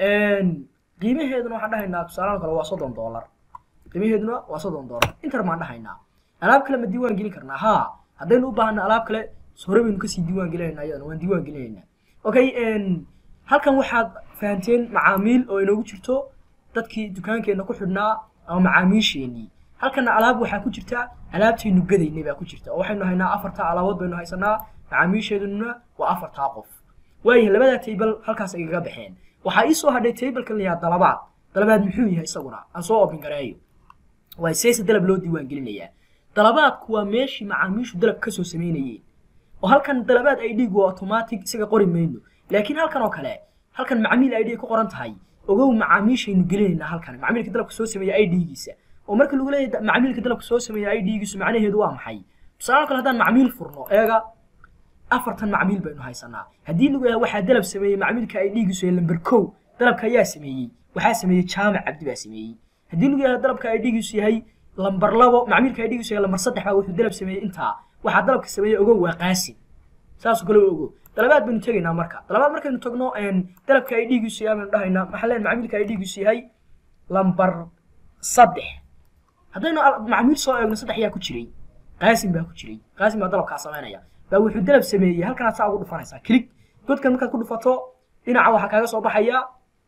qiimaheeduna waxaan dhahaynaa tusaalahaan kale waa soddon dollar qiimaheeduna waa soddon dollar intar baan dhahaynaa alaab kale ma diiwaan gelin karnaa haa haddaynu u baahana alaab kale hore baynu kasii diiwaan gelinaynaa iyadana waan diiwaan gelinaynaa okay halkan waxaad fahanteen macaamiil oo inoogu jirto dadkii dukaankeenna ku xidhnaa ama macaamiisheenii halkana alaab waxaa ku jirta alaabtaynu gadaynay baa ku jirta oo waxaynu haynaa afartaa alaabood baynu haysanaa macaamiisheeduna waa afartaa qof waayahay labadaa table halkaas igaga baxeen waxaa ii soo hadhay tablekan la yahaa dalabaad dalabaad muxuu yahay isaguna aan soo open gareeyo waa seese dalab loo diiwaan gelinayaa dalabaadku waa meeshii macaamiishu dalab kasoo samaynayeen oo halkan dalabaad id waa automatic isaga qori mayno laakiin halkan oo kale halkan macmiil id ay ku qoran tahay ogow macaamiishaynu gelinaynaa halkan macmiilka dalabka soo sameeya idgiisa oo marka lagu leeyahay macmiilka dalabka soo sameeya idgiisu macnaheedu waa maxay tusaale kale haddaan macmiil furno eega afartan macmiil baynu haysanaa haddii lagu yahay waxaa dalab sameeyey macmiilka idgiisu ee lamber kow dalabka ayaa sameeyey waxaa sameeyey jaamac cabdi baa sameeyey haddii lagu yahay dalabka idgiisu yahay lamber labo macmiilka idgiisu yahay lamber saddex baa wuxuu dalab sameeyey intaa waxaa dalabka sameeyey ogow waa qaasim saasoo kale ogow dalabaad baynu tegaynaa marka dalabaad markaynu tagno dalabka idgiisu yahay baynu dhahaynaa maxaa leen macmiilka idgiisu yahay lamber saddex haddaynu macmiil soo eegno saddex yaa ku jiray qaasim baa ku jiray qaasim baa dalabkaa samaynaya baa wuxuu dalab sameeyey halkanaad saa ugu dhufanaysaa kilig godkan markaad ku dhufato dhinaca waxaa kaaga soo baxaya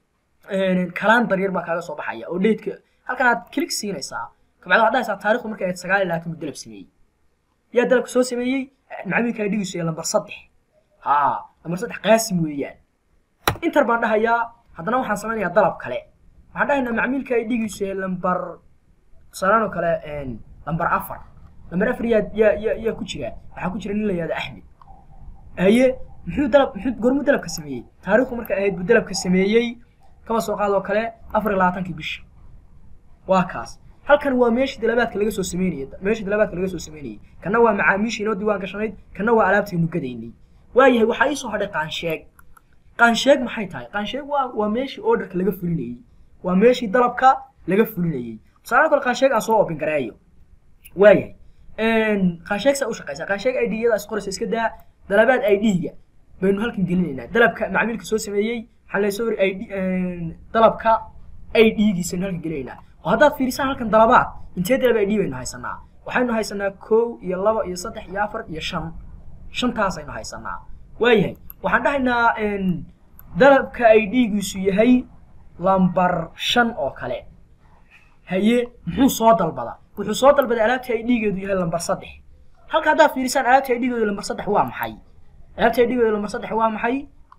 kalaan daryar baa kaaga soo baxaya oo dheedka halkanaad kilig siinaysaa kabacdi waxaad dhahaysaa taarikhdu markay ahayd sagaal iyo labaatan buu dalab sameeyey yaa dalabka soo sameeyey macmiilka idhigiisu ee lambar saddex haa lambar saddex qaasim weeyaan intar baan dhahayaa haddana waxaan samaynayaa dalab kale waxaan dhahaynaa macmiilka idhigiisu ee lambar tusaalaan oo kale lambar afar lambar afar yaa yaa yaa yaa ku jira waxaa ku jira nin la yihahdo axmed haye muxuu dalab muxuu gormuu dalabka sameeyey taariikhdu markay ahayd buu dalabka sameeyey kama soo qaadoo kale afar iyo labaatankii bisha waa kaas halkan waa meeshii dalabaadka laga soo sameynayay meeshii dalabaadka laga soo sameynayay kana waa macaamiishii inoo diiwaan gashanayd kana waa alaabtaynu gadaynay waayahay waxaa ii soo hadhay qaansheeg qaansheeg maxay tahay qaansheeg waa waa meeshii orderka laga fulinayey waa meeshii dalabka laga fulinayey tusaale kale qaansheeg aan soo open gareeyo waayahay qaansheeg saa u shaqaysaa qaansheeg id yada is qoraysa iska daa dalabaad id-ga baynu halkan gelinaynaa dalabka macmiilka soo sameeyey maxaa la soo id dalabka id-giisaynu halkan gelinaynaa oo haddaad fiirisaan halkan dalabaad intee dalab id baynu haysanaa waxaynu haysanaa kow iyo laba iyo saddex iyo afar iyo shan shantaasaynu haysanaa waayahay waxaan dhahaynaa dalabka ay dhiigiisu yahay lambar shan oo kale haye muxuu soo dalbada wuxuu soo dalbaday alaabta ay dhiigeedu yahay lambar saddex halka haddaad fiirisaan alaabta ay dhiigeedu lambar saddex waa maxay alaabta ay dhiigeedu lambar saddex waa maxay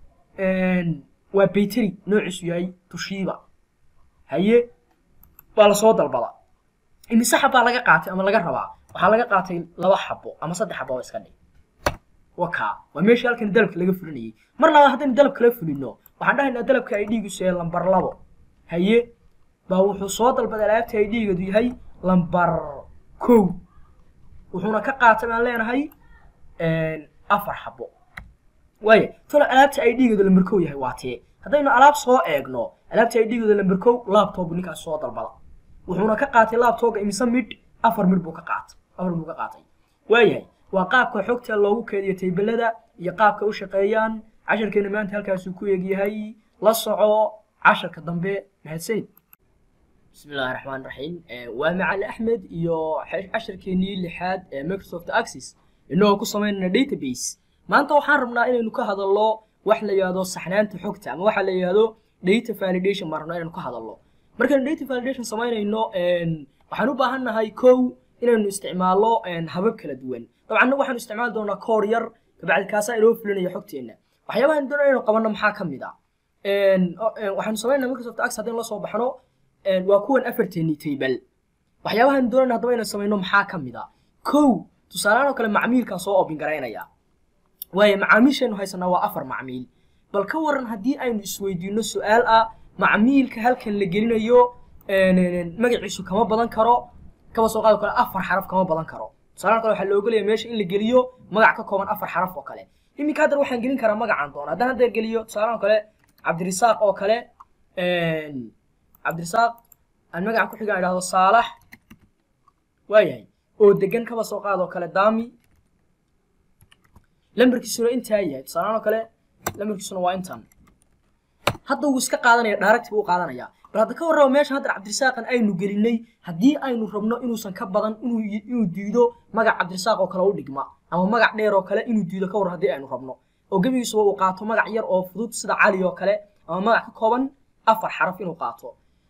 waa bayteri noociisu yahay tushiiba haye waa lasoo dalbada imise xabbaa laga qaatay ama laga rabaa waxaa laga qaatay laba xabo ama saddex xabo oo iska dhig wakaa waa meeshii halkan dalabka laga fulinayay mar labaad haddaynu dalab kala fulino waxaan dhahaynaa dalabka ay dhiigiisu yahay lambar labo haye baa wuxuu soo dalbaday alaabta ay dhiigeedu yahay lambar kow wuxuuna ka qaatay baan leenahay afar xabo waaya tolo alaabta ay dhiigeedu lambar kow yahay waa tee haddaynu alaab soo eegno alaabta ay dhiigeedu lambar kow laptop ninkaas soo dalbada wuxuuna ka qaatay laptopga imise midh afar midh buu ka qaatay afar midh buu ka qaatay waayahay waa qaabka xogta loogu keediyo taybelada iyo qaabka u shaqeeyaan casharkeena maanta halkaasuu ku eegyahay la soco casharka dambe mahadsanid bismi illaahi raxmaan raxiim waa macali axmed iyo casharkeenii lixaad ee microsoft access inagoo ku samaynayna database maanta waxaan rabnaa inaynu ka hadalno wax la yidhahdo saxnaanta xogta ama waxa la yidhahdo data validation baan rabnaa inaynu ka hadalno markaynu data validation samaynayno waxaan u baahan nahay kow inaynu isticmaalno habab kala duwan dabcanna waxaanu isticmaali doonaa koor yar kabacdi kaasaa inoo fulinaya xogteenna waxyaabahan doonaa inaynu qabanno maxaa ka mid a waxaanu samaynaa microsoft access haddaynu la soo baxno waa kuwan afarteennii taybal waxyaabahan doonayna haddaba inaynu samayno maxaa ka mid a kow tusaalehaan oo kale macmiilkaan soo oobin garaynaya waayo macaamiishaynu haysanaa waa afar macmiil bal ka waran haddii aynu isweydiino su-aal ah macmiilka halkan la gelinayo magaciisu kama badan karo kaba soo qaado kale afar xaraf kama badan karo tusaalahan kale waxaa la ogolaya meesha in la geliyo magac ka kooban afar xaraf oo kale iminka haddar waxaan gelin karaa magacaan doona haddaan hadda geliyo tusaalahan kale cabdirisaaq oo kale cabdirisaaq aan magacan ku xigaan idhahdo saalax waayahay oo degan kaba soo qaadoo kale daami lambarkiisuna intaa yahay tusaalahaan oo kale lambarkiisuna waa intan hadda wuu iska qaadanaya direct buu u qaadanaya bal hadda ka warraba meeshan hadda cabdirisaaqan aynu gelinay haddii aynu rabno inuusan ka badan inuu inuu diido magac cabdirisaaq oo kale u dhigma ama magac dheer oo kale inuu diido ka warran haddii aynu rabno oo gebigiisuba uu qaato magac yar oo fudud sida cali oo kale ama magac ka kooban afar xaraf inuu qaato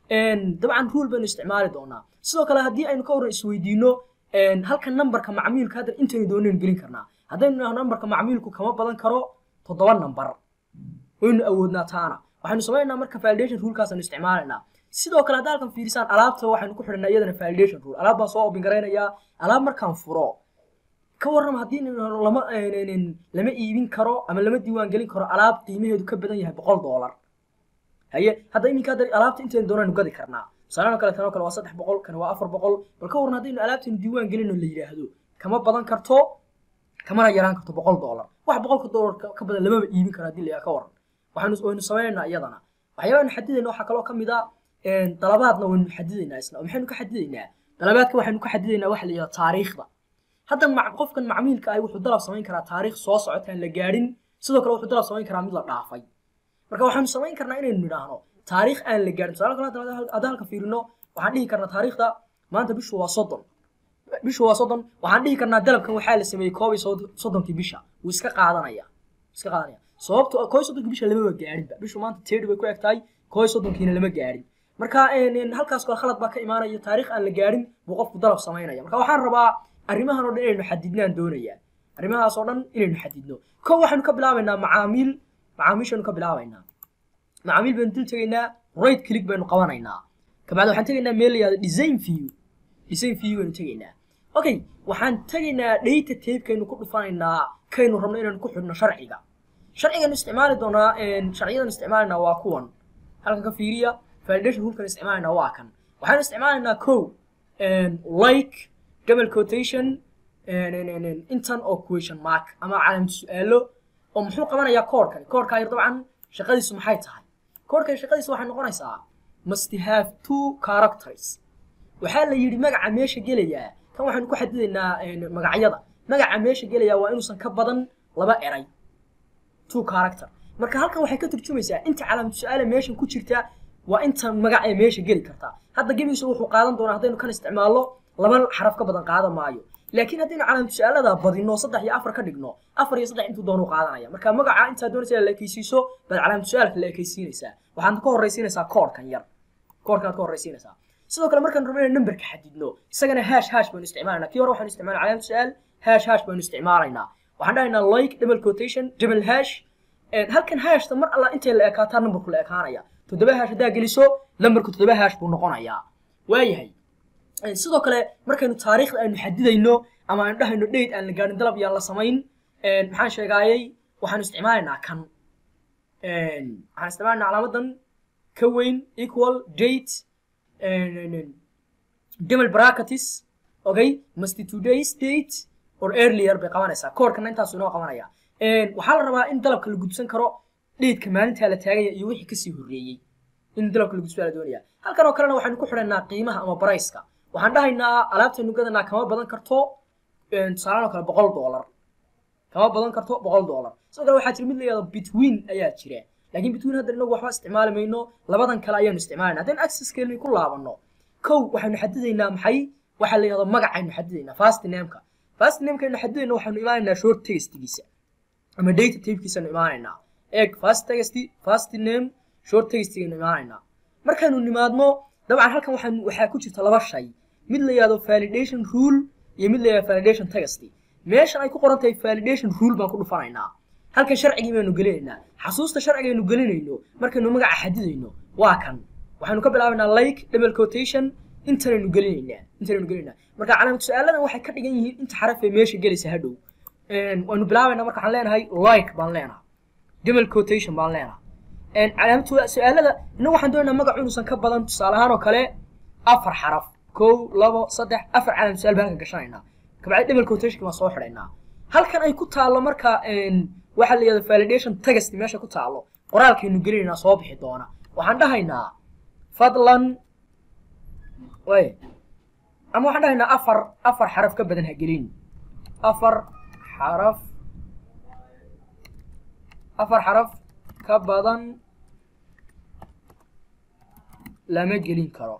dabcan rule baynu isticmaali doonaa sidoo kale haddii aynu ka warran isweydiino halka nambarka macmiilka hadda intaynu doonaynu gelin karnaa haddaynu idhahno nambarka macmiilku kama badan karo toddoba nambar waynu awoodnaa taana waxaynu samaynaa marka validation rulekaasaynu isticmaalaynaa sidoo kale hadda halkan fiirisaan alaabta waxaynu ku xidhanaa iyadana validation rule alaab baan soo obin garaynayaa alaab markaan furo ka warram haddii lama lama iibin karo ama lama diiwaan gelin karo alaab qiimaheedu ka badan yahay boqol doolar haye hadda iminka hadda alaabta intaynu doonaynu gadi karnaa tusaalahan kale tanoo kale waa saddex boqol kana waa afar boqol bal ka warran haddaynu alaabtaynu diiwaan gelino la yidhaahdo kama badan karto kamana yaraan karto boqol doolar wax boqolka doolar ka badan lamaba iibin karo haddii la ka warran waxaanu waynu samaynaynaa iyadana waxyaabaanu xadidayna waxaa kaloo ka mid a dalabaadna waynu xadidaynaa isna oo maxaynu ka xadidaynaa dalabaadka waxaynu ka xadidaynaa waxa la yidhahdo taariikhda hadda qofkan macmiilka ahi wuxuu dalab samayn karaa taariikh soo socotaan la gaadhin sidoo kale wuxuu dalab samayn karaa mid la dhaafay marka waxaanu samayn karnaa inaynu nidhaahno taariikh aan la gaadhin tusaale kale haddaan halka fiirino waxaan dhihi karnaa taariikhda maanta bishu waa soddon bishu waa soddon waxaan dhihi karnaa dalabkan waxaa la sameeyey koob iyo soddonkii bisha wuu iska qaadanaya iska qaadanaya sababto koo iyo soddonkii bisha lamaba gaadhinba bishu maanta teedhi bay ku eg tahay koo iyo soddonkiina lama gaadhin marka halkaas kale khalad baa ka imaanaya taariikh aan la gaadhin buu qofku dalab samaynaya marka waxaan rabaa arrimahan oo dhan inaynu xadidnaan doonayaa arrimahaas oo dhan inaynu xadidno kow waxaynu ka bilaabaynaa macaamiil macaamiishaynu ka bilaabaynaa macaamiil baynu dul tegaynaa right click baynu qabanaynaa kabacdi waxaan tegaynaa meel la yihahdo design view design view baynu tegaynaa okay waxaan tegaynaa data tapekaynu ku dhufanaynaa kaynu rabno inaynu ku xidhno sharciga sharcigaynu isticmaali doonaa sharciyadan isticmaalaynaa waa kuwan halkan ka fiiriya validation rulkan isticmaalaynaa waa kan waxaanu isticmaalaynaa kow like double quotation intan oo question mark ama calaamad su-aalo oo muxuu qabanayaa koodhkan koodhkaa yar dabcan shaqadiisu maxay tahay koodhkan shaqadiisu waxay noqonaysaa must have two characters waxaa la yidhi magaca meesha gelayaa kan waxaynu ku xadidaynaa magacyada magaca meesha gelayaa waa inuusan ka badan laba eray two character marka halkan waxay ka turjumaysaa inta calaamad su-aala meeshan ku jirta waa inta magac ee meesha geli kartaa hadda gebigiisa wuxuu qaadan doonaa haddaynu kan isticmaalno laba xaraf ka badan qaadan maayo laakiin haddaynu calaamatu su-aalada badino saddex iyo afar ka dhigno afar iyo saddex intuu doonu qaadanaya marka magaca intaa doonaysa la ekeysiiso baad calaamatu su-aalka la ekeysiinaysaa waxaad ka horreysiinaysaa koorkan yar koorkanaad ka horreysiinaysaa sidoo kale markaan rabno inaan numberka xadidno isagana hash hash baynu isticmaalanaa kii hore waxaanu isticmaalna calaamatu su-aal hash hash baynu isticmaalaynaa waxaan dhahaynaa like double quotation double hash halkan hashta mar alla intay la ekaataa numberku la ekaanaya toddoba hash haddaa geliso numberku toddoba hash buu noqonayaa waayahay sidoo kale markaynu taariikhda aynu xadidayno ama aynu dhahayno date aan la gaadhin dalab yaan la samayn maxaan sheegaayey waxaanu isticmaalaynaa kan waxaan isticmaalaynaa calaamadan ka weyn equal date double bracketis okay must today's date or earlier bay qabanaysaa koorkana intaasu inoo qabanaya waxaa la rabaa in dalabka la gudsan karo dheedka maalintaa la taagaya iyo wixii kasii horreeyey in dalabka la gudsan la doonaya halkan oo kalena waxaynu ku xidhaynaa qiimaha ama barayska waxaan dhahaynaa alaabtaynu gadanaa kama badan karto tusaalaan oo kale boqol doolar kama badan karto boqol doolar sidoo kale waxaa jira mid la yihahdo between ayaa jira laakiin between hadda inagu waxba isticmaali mayno labadan kale ayaanu isticmaalayna haddaynu accesskeeni ku laabanno kow waxaynu xadidaynaa maxay waxaa la yihahdo magacaynu xadidaynaa fast nameka fast namekaynu xadidayna waxaynu imaanaynaa short textigiisa ama data typekiisanu imaanaynaa eeg fast text fast name short textigaynu imaanaynaa markaynu nimaadno dabcan halkan waxaan waxaa ku jirta laba shay mid la yihahdo validation rule iyo mid la yihahdo validation text meeshan ay ku qoran tahay validation rule baan ku dhufanaynaa halkan sharcigii baynu gelinaynaa xasuusta sharcigaynu gelinayno markaynu magaca xadidayno waa kan waxaynu ka bilaabaynaa like double quotation intanaynu gelinaynaa intanaynu gelinaynaa marka calaamad su-aaladan waxay ka dhigan yihiin inta xaraf ee meesha gelaysa hadhow waynu bilaabaynaa marka waxaan leenahay like baan leenahay double quotation baan leenahay calaamad su-aalada innagu waxaan doonaynaa magacu inuusan ka badan tusaale ahaan oo kale afar xaraf kow labo saddex afar calaamad su-aal baan halkan gashanaynaa kabacdi double quotationka baan soo xidhaynaa halkan ay ku taallo marka waxaa la yihahdo validation text meesha ku taallo qoraalkaynu gelinaynaa soo bixi doona waxaan dhahaynaa fadlan way ama waxaan dhahaynaa afar afar xaraf ka badan ha gelin afar xaraf afar xaraf ka badan lama gelin karo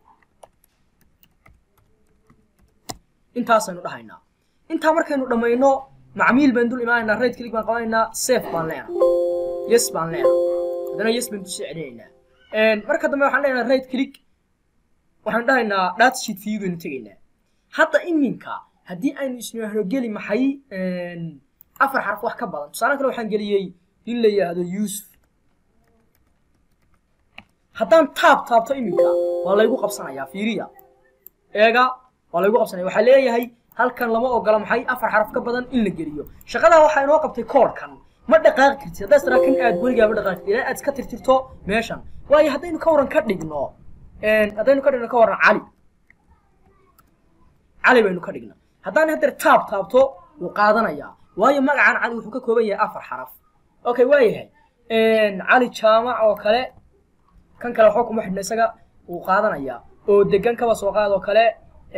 intaasaynu dhahaynaa intaa markaynu dhammayno macmiil baan dul imaanaynaa right click baan qabanaynaa safe baan leenahay yes baan leenahay haddana yes baan kusii celinaynaa marka dambe waxaan leenahay right click waxaan dhahaynaa data sheet view baynu tegaynaa hadda iminka haddii aynu isnahno geli maxay afar xaraf wax ka badan tusaale kale waxaan geliyey nin la yidhaahdo yuusuf haddaan taab taabto iminka waa laygu qabsanayaa fiiriya eega waa laygu qabsanaya waxaa leeyahay halkan lama ogola maxay afar xaraf ka badan in la geliyo shaqadaa waxaa inoo qabtay koorkan ma dhaqaaqi kartid haddaad israa kan aad weligaa ma dhaqaaqi ilaa aad iska tirtirto meeshan waayo haddaynu ka waran ka dhigno haddaynu ka dhigno ka waran cali cali baynu ka dhigna haddaan haddeer taab taabto wuu qaadanayaa waayo magacan cali wuxuu ka kooban yahay afar xaraf okay waayahay cali jaamac oo kale kan kale waxba kuma xidhna isaga wuu qaadanayaa oo degan kaba soo qaad oo kale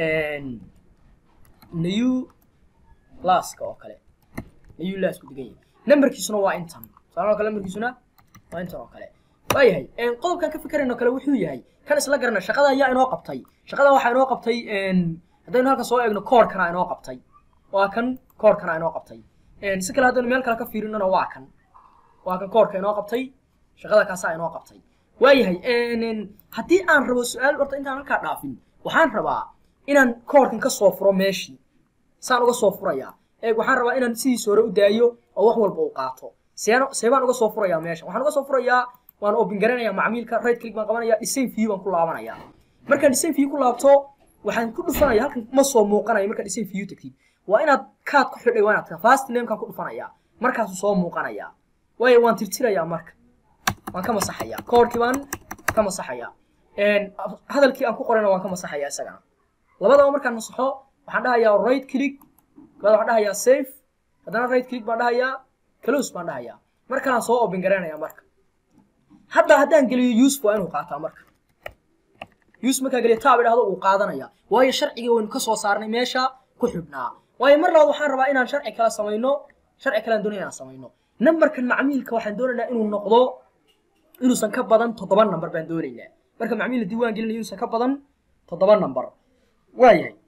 new laska oo kale new lasku degan yahay numberkiisuna waa intan tusaale oo kale numberkiisuna waa intan oo kale waayahay qodobkan ka fikirayno kale wuxuu yahay kan isla garana shaqada ayaa inoo qabtay shaqada waxaa inoo qabtay haddaynu halkan soo eegno koorkana inoo qabtay waa kan koorkana inoo qabtay si kale haddaynu meel kale ka fiirinona waa kan waa kan koorka inoo qabtay shaqada kaasaa inoo qabtay waayahay haddii aan rabo su-aal horta intaan halkaa dhaafin waxaan rabaa inaan koorkan ka soo furo meeshii saan uga soo furayaa eeg waxaan rabaa inaan sidiisa hore u daayo oo wax walba uu qaato seeno seebaan uga soo furayaa meesha waxaan uga soo furayaa waan open garanayaa macmiilka right click baan qabanaya design view baan ku laabanayaa markaan design view ku laabto waxaan ku dhufanaya halkan ma soo muuqanayo markaa design view tagtid waa inaad kaad ku xidhay waa inaad fast namekaan ku dhufanayaa markaasuu soo muuqanayaa waayo waan tirtirayaa marka waan ka masaxayaa koorkii baan ka masaxayaa hadalkii aan ku qorayna waan ka masaxayaa isagana labadaba markaan masaxo waxaan dhahayaa right click kabada waxaan dhahayaa safe haddana right click baan dhahayaa close baan dhahayaa mar kalaan soo open garanayaa marka hadda haddaan geliyo yusuf waa inuu qaataa marka yusuf markaa geliyo taab idhahdo uu qaadanaya waayo sharciga waynu ka soo saarnay meesha ku xidhnaa waayo mar labaad waxaan rabaa inaan sharci kala samayno sharci kalean doonaya inaan samayno numberkan macmiilka waxaan doonaynaa inuu noqdo inuusan ka badan toddoba number baan doonaynaa marka macmiil la diiwaan gelinayo inuusan ka badan toddoba number waayahay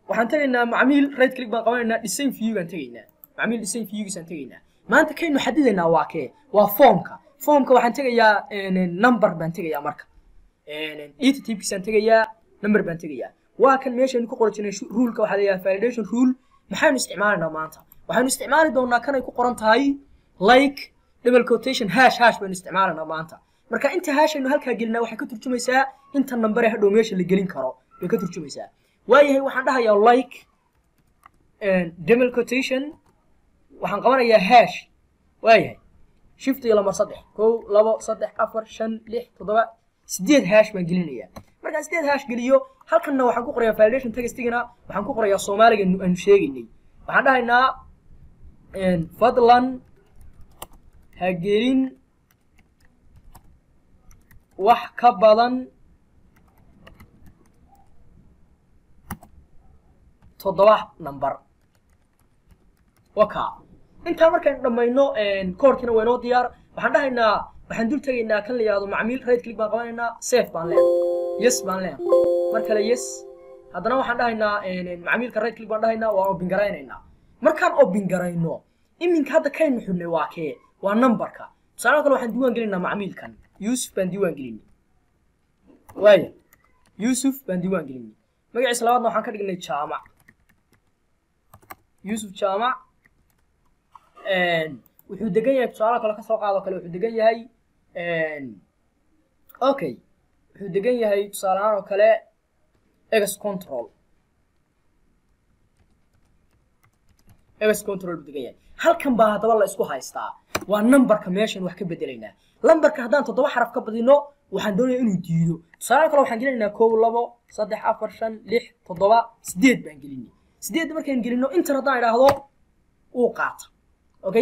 waxaan tegaynaa macmiil right click baan qabanaynaa design view baan tegaynaa macmiil design viewgiisaan tegaynaa maanta kaynu xadidaynaa waa kee waa formka formka waxaan tegayaa number baan tegayaa marka data typekiisaan tegayaa number baan tegayaa waa kan meeshaynu ku qori jirnay ruleka waxaa leeyahay validation rule maxaynu isticmaalaynaa maanta waxaynu isticmaali doonaa kanay ku qoran tahay like double quotation hash hash baynu isticmaalaynaa maanta marka inta hashaynu halkaa gelinaa waxay ka turjumaysaa inta number ee hadhow meesha la gelin karo bay ka turjumaysaa waayahay waxaan dhahayaa like double quotation waxaan qabanayaa hash waayahay shift iyo lamar saddex kow labo saddex afar shan lix toddoba sideed hash baan gelinayaa markaan sideed hash geliyo halkanna waxaan ku qorayaa validation textigana waxaan ku qorayaa soomaaliga aanu sheegaynay waxaan dhahaynaa fadlan ha gelin wax ka badan toddoba number waka intaa markaynu dhammayno koorkiina waa inoo diyaar waxaan dhahaynaa waxaan dul tegaynaa kan la yihahdo macmiil right click baan qabanaynaa safe baan leenahay yes baan leenahay mar kale yes haddana waxaan dhahaynaa macmiilka right click baan dhahaynaa waan open garaynaynaa markaan open garayno iminka hadda kaynu xidhnay waa kee waa numberka tusaale kale waxaan diiwaan gelinaynaa macmiilkan yuusuf baan diiwaan gelinay waaya yuusuf baan diiwaan gelinay magaciisa labaadna waxaan ka dhignay jaamac yuusuf jaamac wuxuu degan yahay tusaale kale kasoo qaado kale wuxuu degan yahay okay wuxuu degan yahay tusaale ahaan oo kale ex control ex control buu degan yahay halkan baa haddaba la isku haystaa waa numberka meeshan wax ka bedelaynaa lambarka haddaan toddoba xaraf ka badino waxaan doonayaa inuu diido tusaale kale waxaan gelinaynaa kow labo saddex afar shan lix toddoba sideed baan gelinay sideed markaan gelino intan haddaan idhaahdo uu qaata okay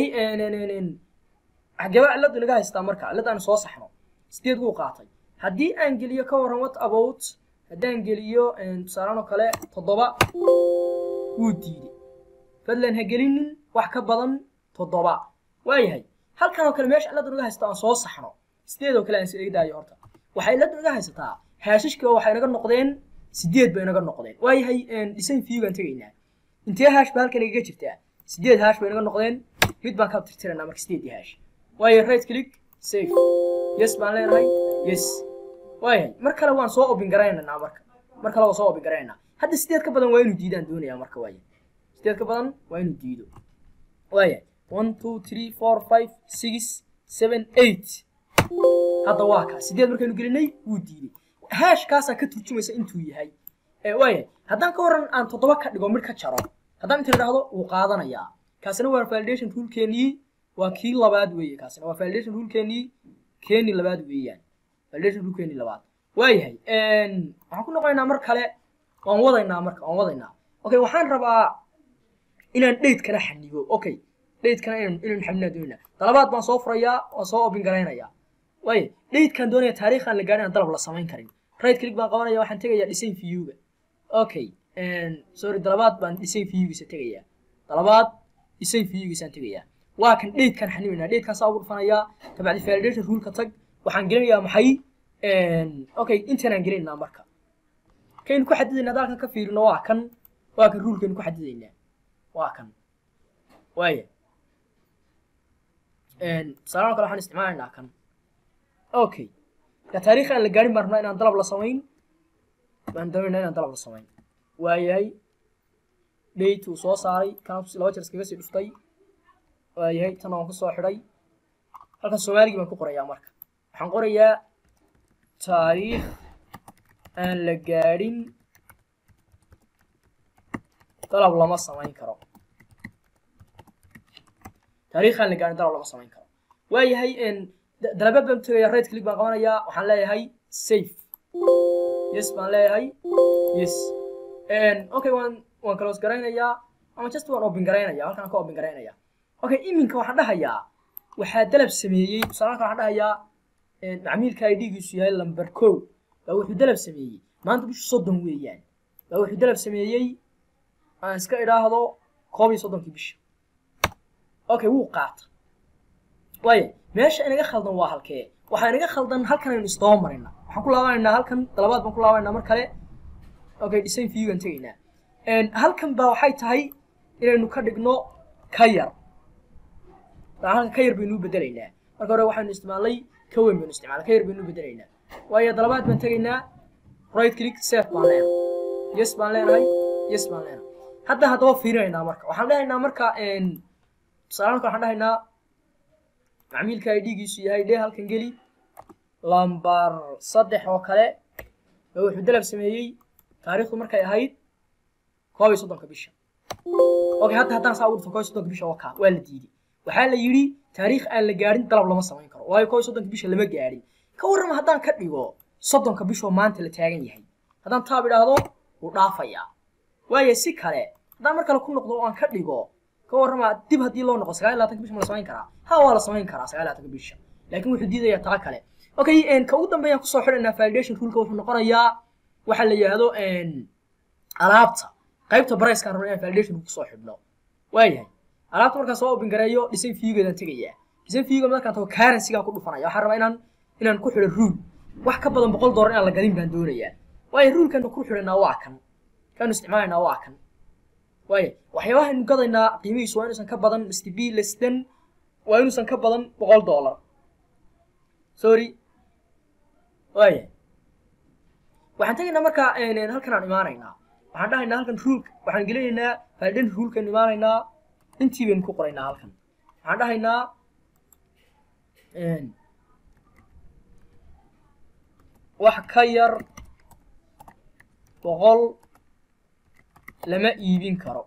xageba ciladu inaga haystaa marka cilad aan soo saxno sideed wuu qaatay haddii aan geliyo ka warran what about haddaan geliyo tusaalaan oo kale toddoba wuu diiday fadlan ha gelinin wax ka badan toddoba waayahay halkan oo kale meesha ciladu inaga haysta aan soo saxno sideed oo kale aan seegdaayo horta waxay ciladu inaga haysataa haashishka waxay inaga noqdeen sideed bay inaga noqdeen waayahay design view baan tegaynaa intee haash ba halkan igaga jirtaa sideed haash bay inaga noqdeen mid baan ka tirtiraynaa marka sideedii haash waayo right click safe yes baan leenahay yes waayahay mar kale waan soo open garaynaynaa marka mar kale waan soo open garaynaynaa hadda sideed ka badan waa inuu diidaan doonayaa marka waaya sideed ka badan waa inuu diido waayahay one two three four five six seven eight hadda waa kaa sideed markaynu gelinay wuu diiday haashkaasaa ka turjumaysa intuu yahay waayahay haddaan ka waran aan toddoba ka dhigo mid ka jaro haddaan inta idhaahdo wuu qaadanayaa kaasina waa validation rulekeenii waa kii labaad weeye kaasina waa validation rulekeenii keenii labaad weeyaan validation rulekeenii labaad waayahay waxaan ku noqonaynaa mar kale waan wadaynaa marka waan wadaynaa okay waxaan rabaa inaan dheydkana xanibo okay dheydkana inaan inaan xanibnaa doonayna dalabaad baan soo furayaa waan soo open garaynayaa waaye dheydkaan doonaya taariikhaan la gaarin aan dalab la samayn karin right click baan qabanaya waxaan tegayaa design viewga okay sorry dalabaad baan design viewgiisa tegayaa dalabaad design viewgiisaan tegayaa waa kan dheydkaan xanibaynaa dheydkaan saa ugu dhufanayaa tabacdi validation ruleka tag waxaan gelinayaa maxay okay intanaan gelinaynaa marka kaynu ku xadidaynaa hadda halkan ka fiirino waa kan waa kan rulkaynu ku xadidaynaa waa kan waaya tusaalahan kale waxaan isticmaalaynaa kan okay ka taariikh aan la gaarin baan rabnaa inaan dalab la samayn baan doonaynaa inaan dalab la samayn waayahay date uu soo saaray kana laba jeer iskaga sii dhuftay waayahay tan waan kusoo xidhay halkan soomaaligii baan ku qorayaa marka waxaan qorayaa taariikh aan la gaadhin dalab lama samayn karo taariikh aan la gaadhin dalab lama samayn karo waayahay dalabaad baan tegayaa right click baan qabanayaa waxaan leeyahay safe yes baan leeyahay yes okay waan waan close garaynayaa ama just waan open garaynayaa halkaan ka open garaynayaa okay iminka waxaan dhahayaa waxaa dalab sameeyey tusaale waxaan dhahayaa macmiilka idgiisu yahay lamber kow baa wuxuu dalab sameeyey maanta bishu soddon weeyaan baa wuxuu dalab sameeyey aan iska idhaahdo koob iyo soddonkii bisha okay wuu qaata waaya meesha inaga khaldan waa halkee waxaa inaga khaldan halkan aynu isdaba marayna waxaan ku laabanaynaa halkan dalabaad baan ku laabanaynaa mar kale okay design view aan tegaynaa halkan baa waxay tahay inaynu ka dhigno ka yar halkan ka yar baynu u bedelaynaa marka hore waxaynu isticmaalnay ka weyn baynu isticmaalnay ka yar baynu u bedelaynaa waayo dalabaad baan tegaynaa right click safe baan leenahay yes baan leenahay yes baan leenahay hadda haddaba fiirinaynaa marka waxaan dhahaynaa marka tusaale marka waxaan dhahaynaa macmiilka ay dhiigiisu yahay dhee halkan geli lambar saddex oo kale oo wuxuu dalab sameeyey taariikhdu markay ahayd koob iyo soddonka bisha okay hadda haddaan saa ugu dhufto koob iyo soddonka bisha oo kaa waa la diiday waxaa la yidhi taariikh aan la gaadhin dalab lama samayn karo waayo koob iyo soddonka bisha lama gaadhin ka warrama haddaan ka dhigo soddonka bishoo maanta la taagan yahay haddaan taab idhaahdo wuu dhaafayaa waayo si kale haddaan mar kale ku noqdo oo aan ka dhigo ka warrama dib haddii loo noqo sagaal iyo labaatanka bisha ma la samayn karaa ha waa la samayn karaa sagaal iyo labaatanka bisha laakiin wuxuu diidayaa taa kale okay ka ugu dambeeyaan kusoo xidhaynaa validation ruleka wuxuu noqonayaa waxaa la yidhaahdo alaabta qaybta barayskaan rabna inaan validation kusoo xidhno waayahay alaabta markaan soo open gareeyo design viewgeedaan tegayaa design viewga markaan tago currencygaan ku dhufanaya waxaan rabaa inaan inaan ku xidho rule wax ka badan boqol dollar inaan la gadin baan doonayaa waayo rulekanu ku xidhanaa waa kan kaanu isticmaalaynaa waa kan waayo waxyaabahaaynu gadaynaa qiimihiisu waa inuusan ka badan mr b less than waa inuusan ka badan boqol dollar sorry waaya waxaan tegaynaa markaa halkan aan imaanaynaa waxaan dhahaynaa halkan rulka waxaan gelinaynaa validation rulkan imaanaynaa intii baynu ku qoraynaa halkan waxaan dhahaynaa wax ka yar boqol lama iibin karo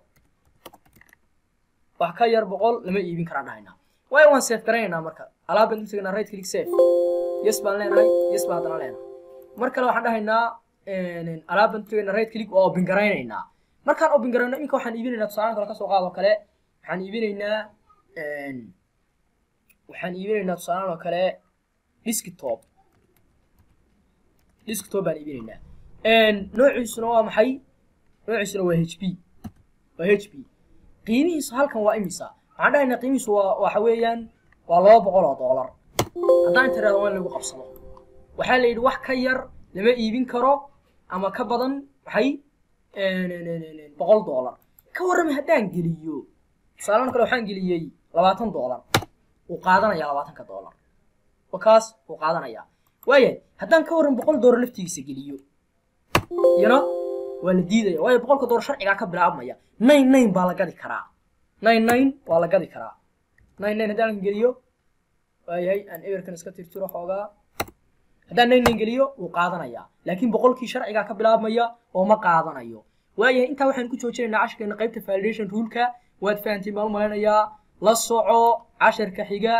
wax ka yar boqol lama iibin karaan dhahaynaa waayo waan safe garaynaynaa marka alaab baan u tegaynaa right click safe yes baan leenahay yes baan haddana leenahay mar kale waxaan dhahaynaa alaab baan u tegaynaa right click waa open garaynaynaa markaan open garayno iminka waxaan iibinaynaa tusaale kale kasoo qaado kale waxaan iibinaynaa waxaan iibinaynaa tusaale oo kale desktop desktop baan iibinaynaa noociisuna waa maxay noociisuna waa h p waa h p qiimihiisu halkan waa imisa waxaan dhahaynaa qiimihiisu waa waxa weeyaan waa laba boqol oo doolar haddaan inta irahdo waa in lagu qabsado waxaa la yidhi wax ka yar lama iibin karo ama ka badan maxay boqol doolar ka warrama haddaan geliyo tusaalahan kale waxaan geliyey labaatan doolar wuu qaadanayaa labaatanka doolar wakaas wuu qaadanayaa waayahay haddaan ka warran boqol doolar laftigiisa geliyo iyana waa la diidaya waayo boqolka doolar sharcigaa ka bilaabmaya nine nine baa la gadi karaa nine nine waa la gadi karaa nine nine haddaan halkan geliyo waayahay aan eberkan iska tirtiro xoogaa haddaan nine nine geliyo wuu qaadanayaa laakiin boqolkii sharcigaa ka bilaabmaya oo ma qaadanayo waayahay intaa waxaan ku joojinaynaa casharkeena qaybta validation ruleka waad fahantiin baan u malaynayaa la soco casharka xiga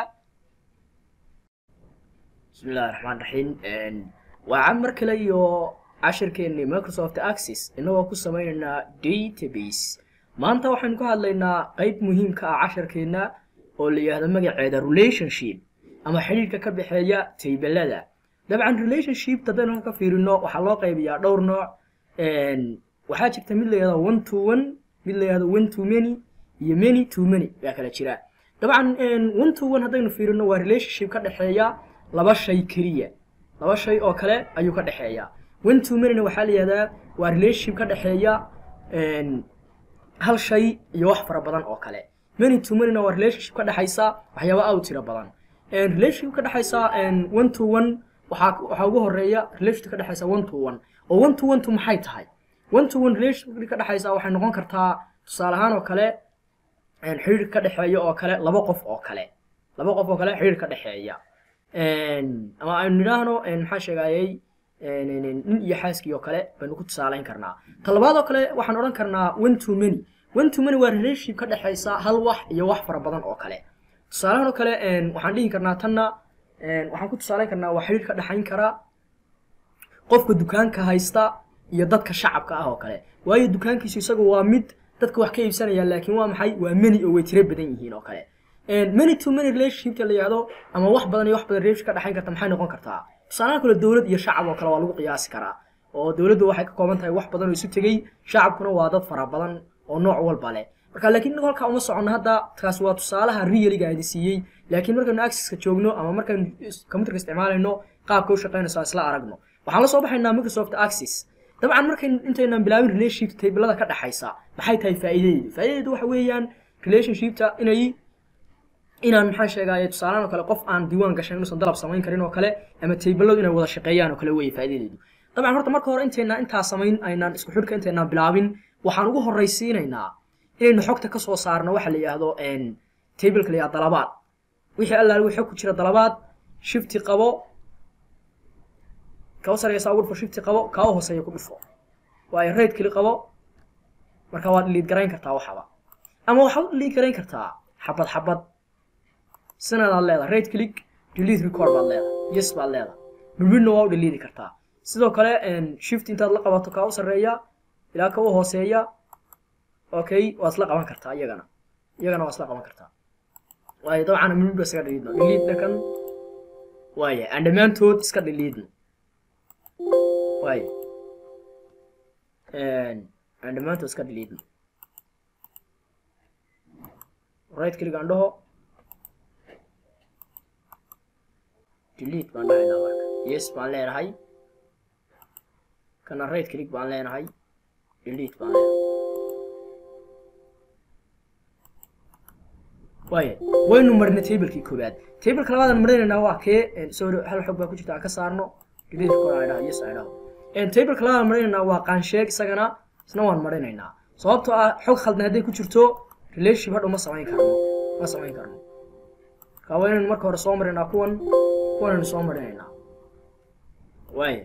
bismi illahi raxmaan raxiim waa cad mar kale iyo casharkeennii microsoft access inagoo ku samaynaynaa database maanta waxaynu ka hadlaynaa qayb muhiimka ah casharkeenna oo la yidhaahdo magaceeda relationship ama xidhiirka ka dhexeeya taybelada dabcan relationship haddaynu ka fiirino waxaa loo qaybiyaa dhowr nooc waxaa jirta mid la yidhahdo one to one mid la yidhahdo one to many iyo many to many baa kala jira dabcan one to one haddaynu fiirino waa relationship ka dhexeeya laba shay keliya laba shay oo kale ayuu ka dhexeeya one to manyna waxaa la yihahdaa waa relationship ka dhexeeya hal shay iyo wax fara badan oo kale many to manyna waa relationship ka dhexaysa waxyaaba aad u tiro badan relationship ka dhexaysa one to one waxaa waxaa ugu horeeya relationship ka dhexaysa one to one oo one to one to maxay tahay one to one relationship ka dhexaysa waxay noqon kartaa tusaale ahaan oo kale xiriir ka dhexeeya oo kale laba qof oo kale laba qof oo kale xiriir ka dhexeeya ama aynu nidhaahno maxaa sheegayay nin iyo xaaskii oo kale baynu ku tusaalayn karnaa talabaad oo kale waxaan odhan karnaa one to many one to many waa relationship ka dhexaysa hal wax iyo wax fara badan oo kale tusaalahan oo kale waxaan dhihi karnaa tanna waxaan ku tusaalayn karnaa waa xiriir ka dhexayn kara qofka dukaanka haysta iyo dadka shacabka ah oo kale waayo dukaankiisu isagu waa mid dadka wax ka iibsanaya laakiin waa maxay waa many oo way tiro badan yihiin oo kale many to many relationshipka la yihahdo ama wax badan iyo wax badan relationship ka dhexayn karta maxay noqon kartaa tusaalaha kale dowlad iyo shacab oo kale waa lagu qiyaasi karaa oo dowladdu waxay ka kooban tahay wax badan oo isu tegey shacabkuna waa dad fara badan oo nooc walba leh marka laakiin inagu halkaa uma soconno hadda taas waa tusaalaha realiga idin siiyey laakiin markaynu accesska joogno ama markaynu computerka isticmaalayno qaabka u shaqaynayso aan isla aragno waxaan la soo baxaynaa microsoft access dabcan markayn intaynaan bilaabin relationship tablada ka dhaxaysa maxay tahay faa'iidadeedu faa'iidadeedu waxa weeyaan relationshipta inay inaan maxaan sheegaaye tusaalahan oo kale qof aan diiwaan gashan inuusan dalab samayn karin oo kale ama tabladu inay wada shaqeeyaan oo kale weeye faa'iidadeedu dabcan horta marka hore intaynaan intaa samayn aynaan isku xidhka intaynaan bilaabin waxaan ugu horraysiinaynaa inaynu xogta ka soo saarno waxa la yidhaahdo tableka la yidhahdo dalabaad wixii allaal wixii xog ku jira dalabaad shifti qabo kawa sareysa ugu dhufo shifti qabo kawa hooseeya ku dhufo waayo raid keli qabo marka waad dhiliid garayn kartaa waxaba ama waxaad u dhiliid garayn kartaa xabad xabad sinadaad leedahay raid click delete record baad leedahay yes baad leedahay midmidna waa u dhiliidi kartaa sidoo kale shift intaad la qabato kaa u sarreeya ilaa ka u hooseeya okay waad isla qaban kartaa iyagana iyagana waa isla qaban kartaa waayo dabcan midmid ba iskaga dhiliidno dhiliid dhakan waaya aan dhammaantood iska dhiliidno waayo aan dhammaantood iska dhiliidno right click aan dhaho delete baan dhahaynaa marka yes baan leenahay kana right click baan leenahay delete baan leenahay waaya waynu marnay tablekii koowaad tableka labaadaan marinaynaa waa kee sorry hal xog baa ku jirta aan ka saarno delete kor aan dhaho yes aan dhaho tableka labaadaan marinaynaa waa qaansheeg isagana isna waan marinaynaa sababtoo ah xog khaldan hadday ku jirto relationship hadhow ma samayn karno ma samayn karno marka waa inaynu marka hore soo marinaa kuwan kuwanaynu soo marinaynaa waaya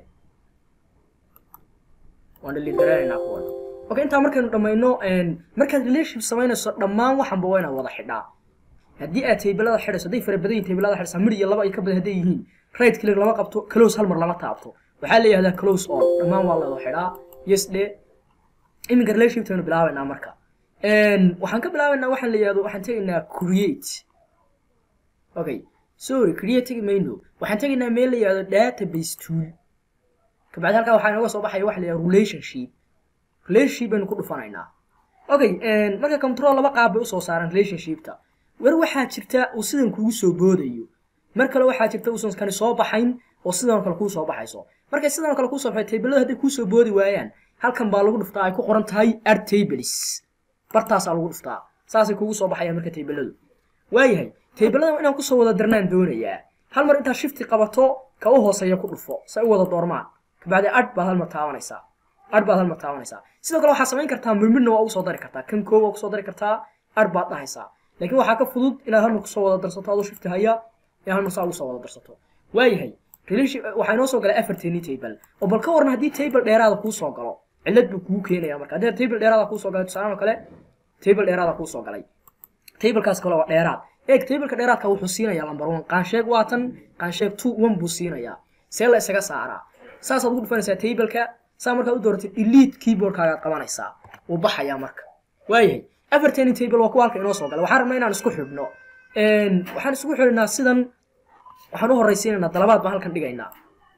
waan dhaliid garanaynaa kuwan okay intaa markaynu dhammayno markaad relationship samaynayso dhammaan waxanba waa inaad wada xidhaa haddii aad tablada xidhayso hadday fara badan yihin tablada xidhaysa mid iyo laba ay ka badan hadday yihiin right click lama qabto close hal mar lama taabto waxaa la yihahdaa close all dhammaan waa la wada xidhaa yes dhe iminka relationship aynu bilaabaynaa marka waxaan ka bilaabaynaa waxaan la yihahdo waxaan tegaynaa create okay sorry create tegi mayno waxaan tegaynaa meel la yihahdo database tool kabacdi halkaa waxaa inooga soo baxaya waxa la yihahdo relationship relationship baynu ku dhufanaynaa okay marka control laba qaab bay usoo saaran relationshipta war waxaa jirta uu sidan kugu soo boodayo mar kale waxaa jirta uusan kani soo baxayn oo sidan kale kuu soo baxayso markay sidan kale kuu soo baxay tablada hadday kuu soo boodi waayaan halkan baa lagu dhuftaa ay ku qoran tahay add tables bartaasaa lagu dhuftaa saasay kugu soo baxayaan marka tabladu waayahay tablada inaan kusoo wada darnaan doonayaa hal mar intaad shifti qabato ka u hooseeya ku dhufo say u wada doormaan kabacdi adh baad hal mar taabanaysaa adh baad hal mar taabanaysaa sidoo kale waxaad samayn kartaa mirmidna waa ugu soo dari kartaa kan koo waa kusoo dari kartaa adh baad dhahaysaa laakiin waxaa ka fudud inaad hal mar kusoo wada darsato adoo shifti haya inaad hal mar saa ugu soo wada darsato waayahay waxaa inoo soo galay afarteeni table oo bal ka waran haddii table dheeraada kuu soo galo cillad buu kugu keenaya marka haddii table dheeraada kuu soo galay tusaale oo kale table dheeraada kuu soo galay tablekaas kale waa dheeraad eeg tableka dheeraadka wuxuu siinayaa number one qaansheeg waa tan qaansheeg two one buu siinayaa see la isaga saaraa saasaad ugu dhufanaysaa tableka saa markaad u dooratay delete keyboardkaagaad qabanaysaa wuu baxayaa marka waayahay afarteeni table waa kuwa halka inoo soo galay waxaan rabnaa inaan isku xidhno waxaan isugu xidhinaa sidan waxaan u horraysiinaynaa dalabaad baan halkan dhigaynaa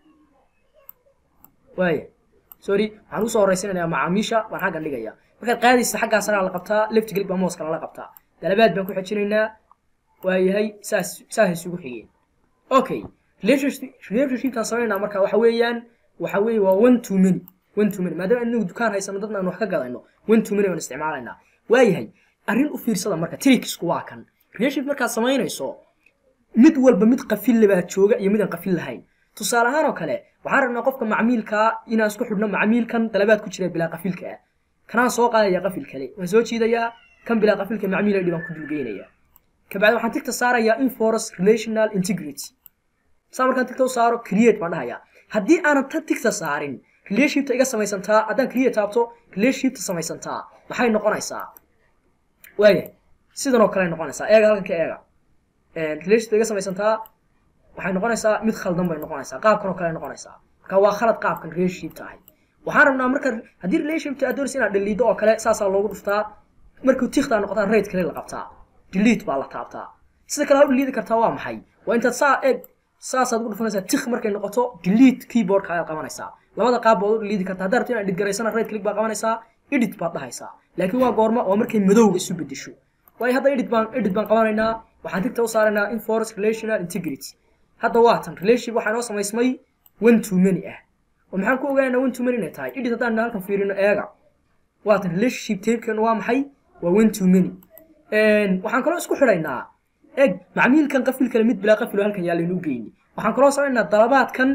waaya sorry waxaan usoo horraysiinayaa macaamiisha baan xaggan dhigayaa markaad qaadaysa xaggaa saraa la qabtaa left click baa mooska lala qabtaa dalabaad baan ku xejinaynaa waayahay saas saas isugu xigeen okay relationshiptaan samaynaa marka waxa weeyaan waxa weeye waa one to many one to many maadaama inagu dukaan haysano dadna aan wax ka gadayno one to many baan isticmaalaynaa waayahay arrin u fiirsada marka tricksku waa kan relationship markaad samaynayso mid walba mid qafille baa jooga iyo midaan qafil lahayn tusaale ahaan oo kale waxaan rabnaa qofka macmiilkaa inaan isku xidhno macmiilkan dalabaad ku jira bilaa qafilka ah kanaan soo qaadaya qafil kale waan soo jiidayaa kan bilaa qafilka macmiil idhi baan ku dulgeynayaa kabacdi waxaan tigta saarayaa inforce relational integrity saa markaan tigta u saaro create baan dhahayaa haddii aanan ta tigta saarin relationshipta iga samaysantaa haddaan create taabto relationshipta samaysantaa maxay noqonaysaa waaya sidan oo kale noqonaysaa eega halkan ka eega relationshipta iga samaysantaa waxay noqonaysaa mid khaldan bay noqonaysaa qaabkan oo kale noqonaysaa marka waa khalad qaabkan relationshipta ahay waxaan rabnaa marka haddii relationshipta aad doonaysa inaad dhaliido oo kale saasaa loogu dhuftaa markuu tikhtaa noqotaa rate kale la qabtaa delete baa la taabtaa sida kale ha u dhaliidi kartaa waa maxay waa intaad saa eeg saasaad ugu dhufanaysaa tikh markay noqoto delete keyboardka ayaad qabanaysaa labada qaab baad u dhaliidi kartaa haddaad rabto inaad edit garaysana right click baa qabanaysaa edit baad dhahaysaa laakiin waa goorma waa markay madowga isu bedesho waayo hadda edit baan edit baan qabanaynaa waxaan tigta u saaraynaa inforce relational integrity hadda waa tan relationship waxaa inoo samaysmay one to many ah oo maxaan ku ogaanaa one to many inay tahay edit haddaan halkan fiirino eega waatan relationship tapekan waa maxay waa one to many waxaan kaloo isku xidhaynaa eg macmiilkan qafil kale mid bilaa qafil oo halkan yaa laynuu geyni waxaan kaloo samaynaa dalabaadkan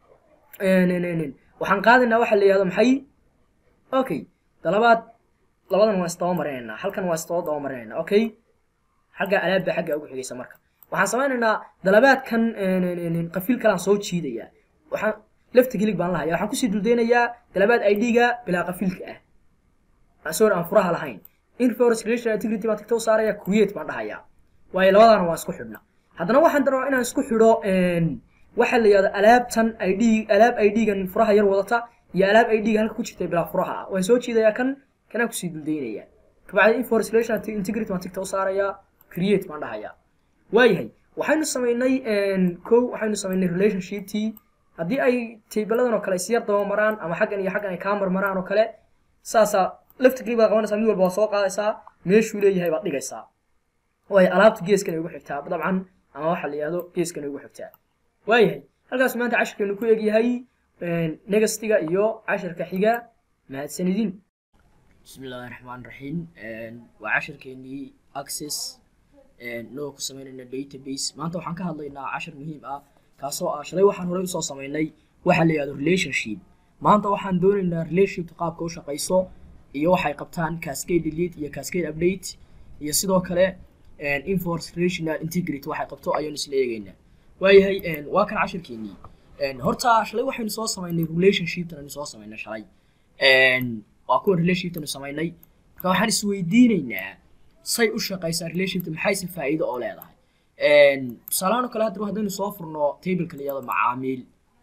waxaan qaadaynaa waxa la yihahdo maxay okay dalabaad labadan waa isdaba marinaynaa halkan waa isdaba daba marinaynaa okay xagga alaab baa xagga ugu xigaysa marka waxaan samaynaynaa dalabaadkan qafiil kalaan soo jiidayaa waxaan lafta gilig baan lahaya waxaan kusii duldeynayaa dalabaad id-ga bilaa qafiilka ah sorry aan furaha lahayn inforce relation integrity baan tagta u saaraya create baan dhahayaa waayo labadaana waan isku xidhna haddana waxaan rabaa inaan isku xidho waxa la yihahdo alaabtan id alaab id-gan furaha yar wadata iyo alaab id-ga halka ku jirta bilaa furaha ah waan soo jiidayaa kan kanaan kusii duldeynayaa kabacdi inforce relation integrity baan tagta u saarayaa create baan dhahayaa waayahay waxaynu samaynay ko waxaynu samaynay relationshiptii haddii ay taybeladan oo kale isyar daba maraan ama xaggan iyo xaggan ay kaa marmaraan oo kale saasaa laftigii baad qabanaysaa mid walba waa soo qaadaysaa meeshuu leeyahay baad dhigaysaa waayo alaabta geeskan ay ugu xigtaa dabcan ama waxa la yihahdo geeskan ay ugu xigtaa waayahay halkaas maanta cashirkeenu ku egyahay negastiga iyo cashirka xiga mahadsanidin bismi illaahi raxmaan raxiim waa cashirkeenii access noo ku samaynayna database maanta waxaan ka hadlaynaa cashir muhiim ah kaasoo ah shalay waxaan horey usoo samaynay waxa la yihahdo relationship maanta waxaan doonaynaa relationshipka qaabka u shaqayso iyo waxay qabtaan cascade delete iyo cascade update iyo sidoo kale inforce relational integrity waxay qabto ayaynu isla eegaynaa waayahay waa kan cashirkeenii horta shalay waxaynu soo samaynay relationshiptan aynu soo samaynay shalay waa kuwa relationshiptanu samaynay marka waxaan isweydiinaynaa say u shaqaysaa relationshipta maxayse faa'iido oo leedahay tusaalahaan oo kale haddaba haddaynu soo furno tableka la yihahdo macaamiil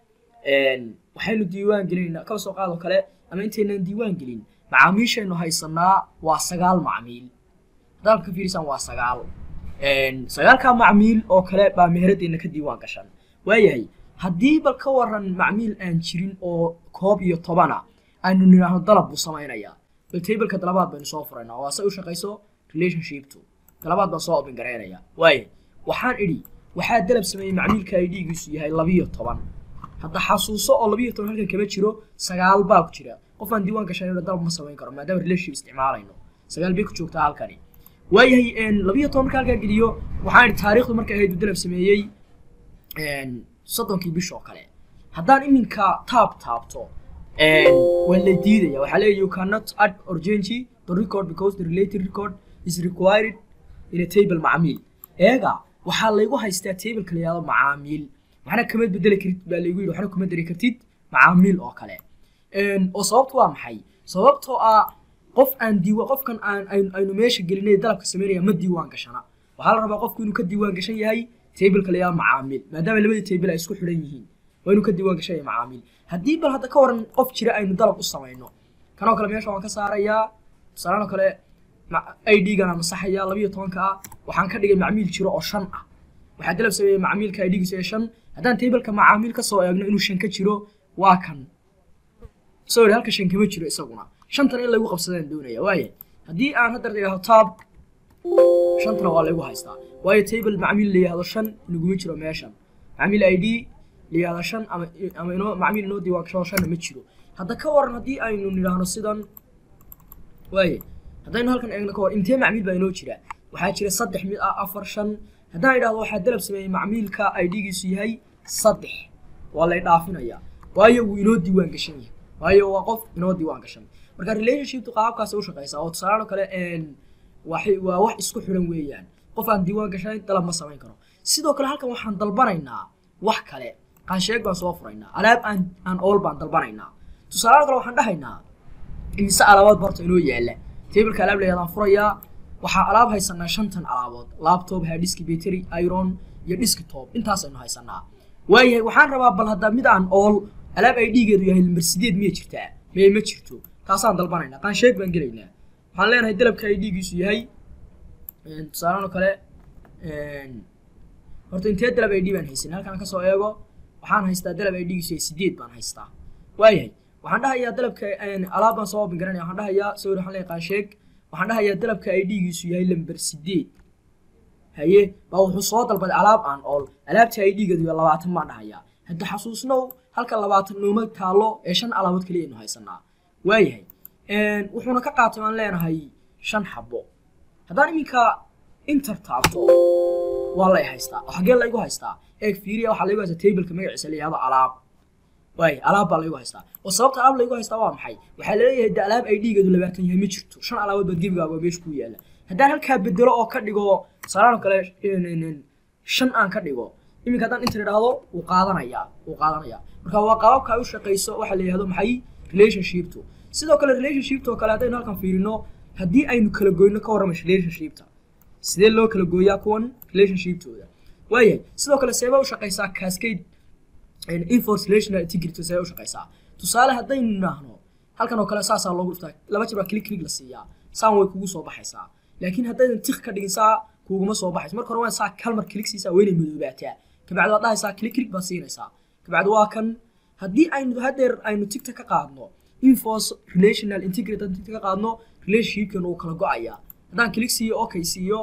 waxaynu diiwaan gelinaynaa kaba soo qaadoo kale ama intaynaan diiwaan gelin macaamiishaynu haysanaa waa sagaal macmiil haddaad ka fiirisaan waa sagaal sagaalkaa macmiil oo kale baa meheradeenna ka diiwaan gashan waayahay haddii bal ka waran macmiil aan jirin oo koob iyo tobana aynu nidhaahno dalab buu samaynayaa bal tableka dalabaad baynu soo furaynaa waa say u shaqayso relationshiptu dalabaad baan soo open garaynayaa waayahay waxaan idhi waxaa dalab sameeyey macmiilka idgiisu yahay labiyo toban hadda xasuuso oo labiyo toban halkan kama jiro sagaal baa ku jira qof aan diiwaan gashan dalab ma samayn karo maadaama relationship isticmaalayno sagaal bay ku joogtaa halkani waayahay labiyo toban marka halkaa geliyo waxaan idhi taariikhdu markay ahayd uu dalab sameeyey soddonkii bish oo kale haddaan iminka taab taabto waa la diidaya waxaa leeyahy you cannot add or change the record because the related record is required in a table macmiil eega waxaa laygu haystaa tableka la yihahdo macaamiil waxna kama bedeli kartid baa laygu yidhi waxna kuma dari kartid macaamiil oo kale oo sababtu waa maxay sababtoo ah qof aan diiwa qofkan aan aynu meesha gelinay dalabka sameynaya ma diiwaan gashana waxaa la rabaa qofku inuu ka diiwaan gashan yahay tableka la yihahdo macaamiil maadaama labadii table ay isku xidhan yihiin waa inuu ka diiwaan gashan yahay macaamiil haddii bal hadda ka waran qof jira aynu dalab u samayno kanoo kale meesha waan ka saarayaa tusaalaan oo kale id-gan masaxaya labiyo tobanka ah waxaan ka dhigay macmiil jiro oo shan ah waxaa dalab sameeyey macmiilka idgiisu ee shan haddaan tableka macaamiil ka soo eegno inuu shan ka jiro waa kan sorry halka shan kama jiro isaguna shantan in lagu qabsadaan doonaya waaya haddii aan hadda idhaahdo tab shantana waa laygu haystaa waayo table macmiil la yihahdo shan inaguma jiro meeshan macmiil id la yihahdo shan ama ama inoo macmiil inoo diiwaan gasho shanna ma jiro hadda ka waran haddii aynu nidhaahno sidan waaye haddaynu halkan eegno ka hor intee macmiil baa inoo jira waxaa jira saddex mid ah afar shan haddaan idhahdo waxaa dalab sameeyey macmiilka idgiisu yahay saddex waa lay dhaafinayaa waayo wuu inoo diiwaan gashan yahay waayo waa qof inoo diiwaan gashan marka relationshiptu qaabkaas u shaqaysaa oo tusaalaano kale waxay waa wax isku xiran weeyaan qof aan diiwaan gashanayn dalab ma samayn karo sidoo kale halkan waxaan dalbanaynaa wax kale qaansheeg baan soo furaynaa alaab aan aan ool baan dalbanaynaa tusaalaano kale waxaan dhahaynaa imise alaabood barta inoo yaala tableka alaab layadaan furayaa waxaa alaab haysanaa shantan alaabood laptop hadiski battery iron iyo desktop intaasaynu haysanaa waayahay waxaan rabaa bal hadda mid aan ool alaab ay dhiigeedu yahay lambar sideed miya jirtaa miye ma jirto taasaan dalbanaynaa qaansheeg baan gelaynaa waxaan leenahay dalabka ay dhiigiisu yahay tusaalaan oo kale horta intee dalab ay dhii baan haysan halkaan kasoo eego waxaan haystaa dalab ay dhiigiisu yahay sideed baan haystaa waayahay waxaan dhahayaa dalabka alaab baan soo open garanaya waxaan dhahayaa sawir waxaan leeyahay qaansheeg waxaan dhahayaa dalabka ay dhiigiisu yahay lambar sideed haye baa wuxuu soo dalbaday alaab aan ool alaabta ay dhiigeedu yahay labaatan baan dhahayaa hadda xasuusnow halka labaatan nooma taalo ee shan alaabood kaliya aynu haysanaa waayahay wuxuuna ka qaatay baan leenahay shan xabo haddaan iminka inter taabto waa lay haystaa oo xaggee laygu haystaa eeg fiiriya waxaa laygu haystaa tableka magaciisa la yihahdo alaab waay alaab baa laygu haystaa oo sababta alaab laygu haystaa waa maxay waxaa laleeyahay de alaab ay dhiigeedu labaatan yahay ma jirto shan alaabood baad gebigaaga meesha ku yaala haddaan halkaa bedelo oo ka dhigo salaano kale shan aan ka dhigo iminka haddaan inter idhaahdo wuu qaadanayaa wuu qaadanayaa marka waa qaababka ay u shaqayso waxaa la yihahdo maxay relationshipto sidoo kale relationshipta oo kale haddaynu halkan fiirino haddii aynu kala goyno ka warrama relationshipta sidee loo kala gooyaa kuwan relationshiptooda waayahay sidoo kale seebaa u shaqaysaa cascade enforce relational integrity seebaa u shaqaysaa tusaale haddaynu idhaahno halkan oo kale saasaa loogu dhuftaa laba jeer baa click click la siiyaa saan way kugu soo baxaysaa laakiin haddaydan tik ka dhigin saa kuguma soo baxayso marka hore waa saa kalmar click siisaa weynay madoobaataa kabacdi waad dhahaysaa click click baad siinaysaa kabacdi waa kan haddii aynu hadeer aynu tigta ka qaadno enforce relational integrity haddaan tigta ka qaadno relationshipkan uu kala go-ayaa haddaan click siiyo okay siiyo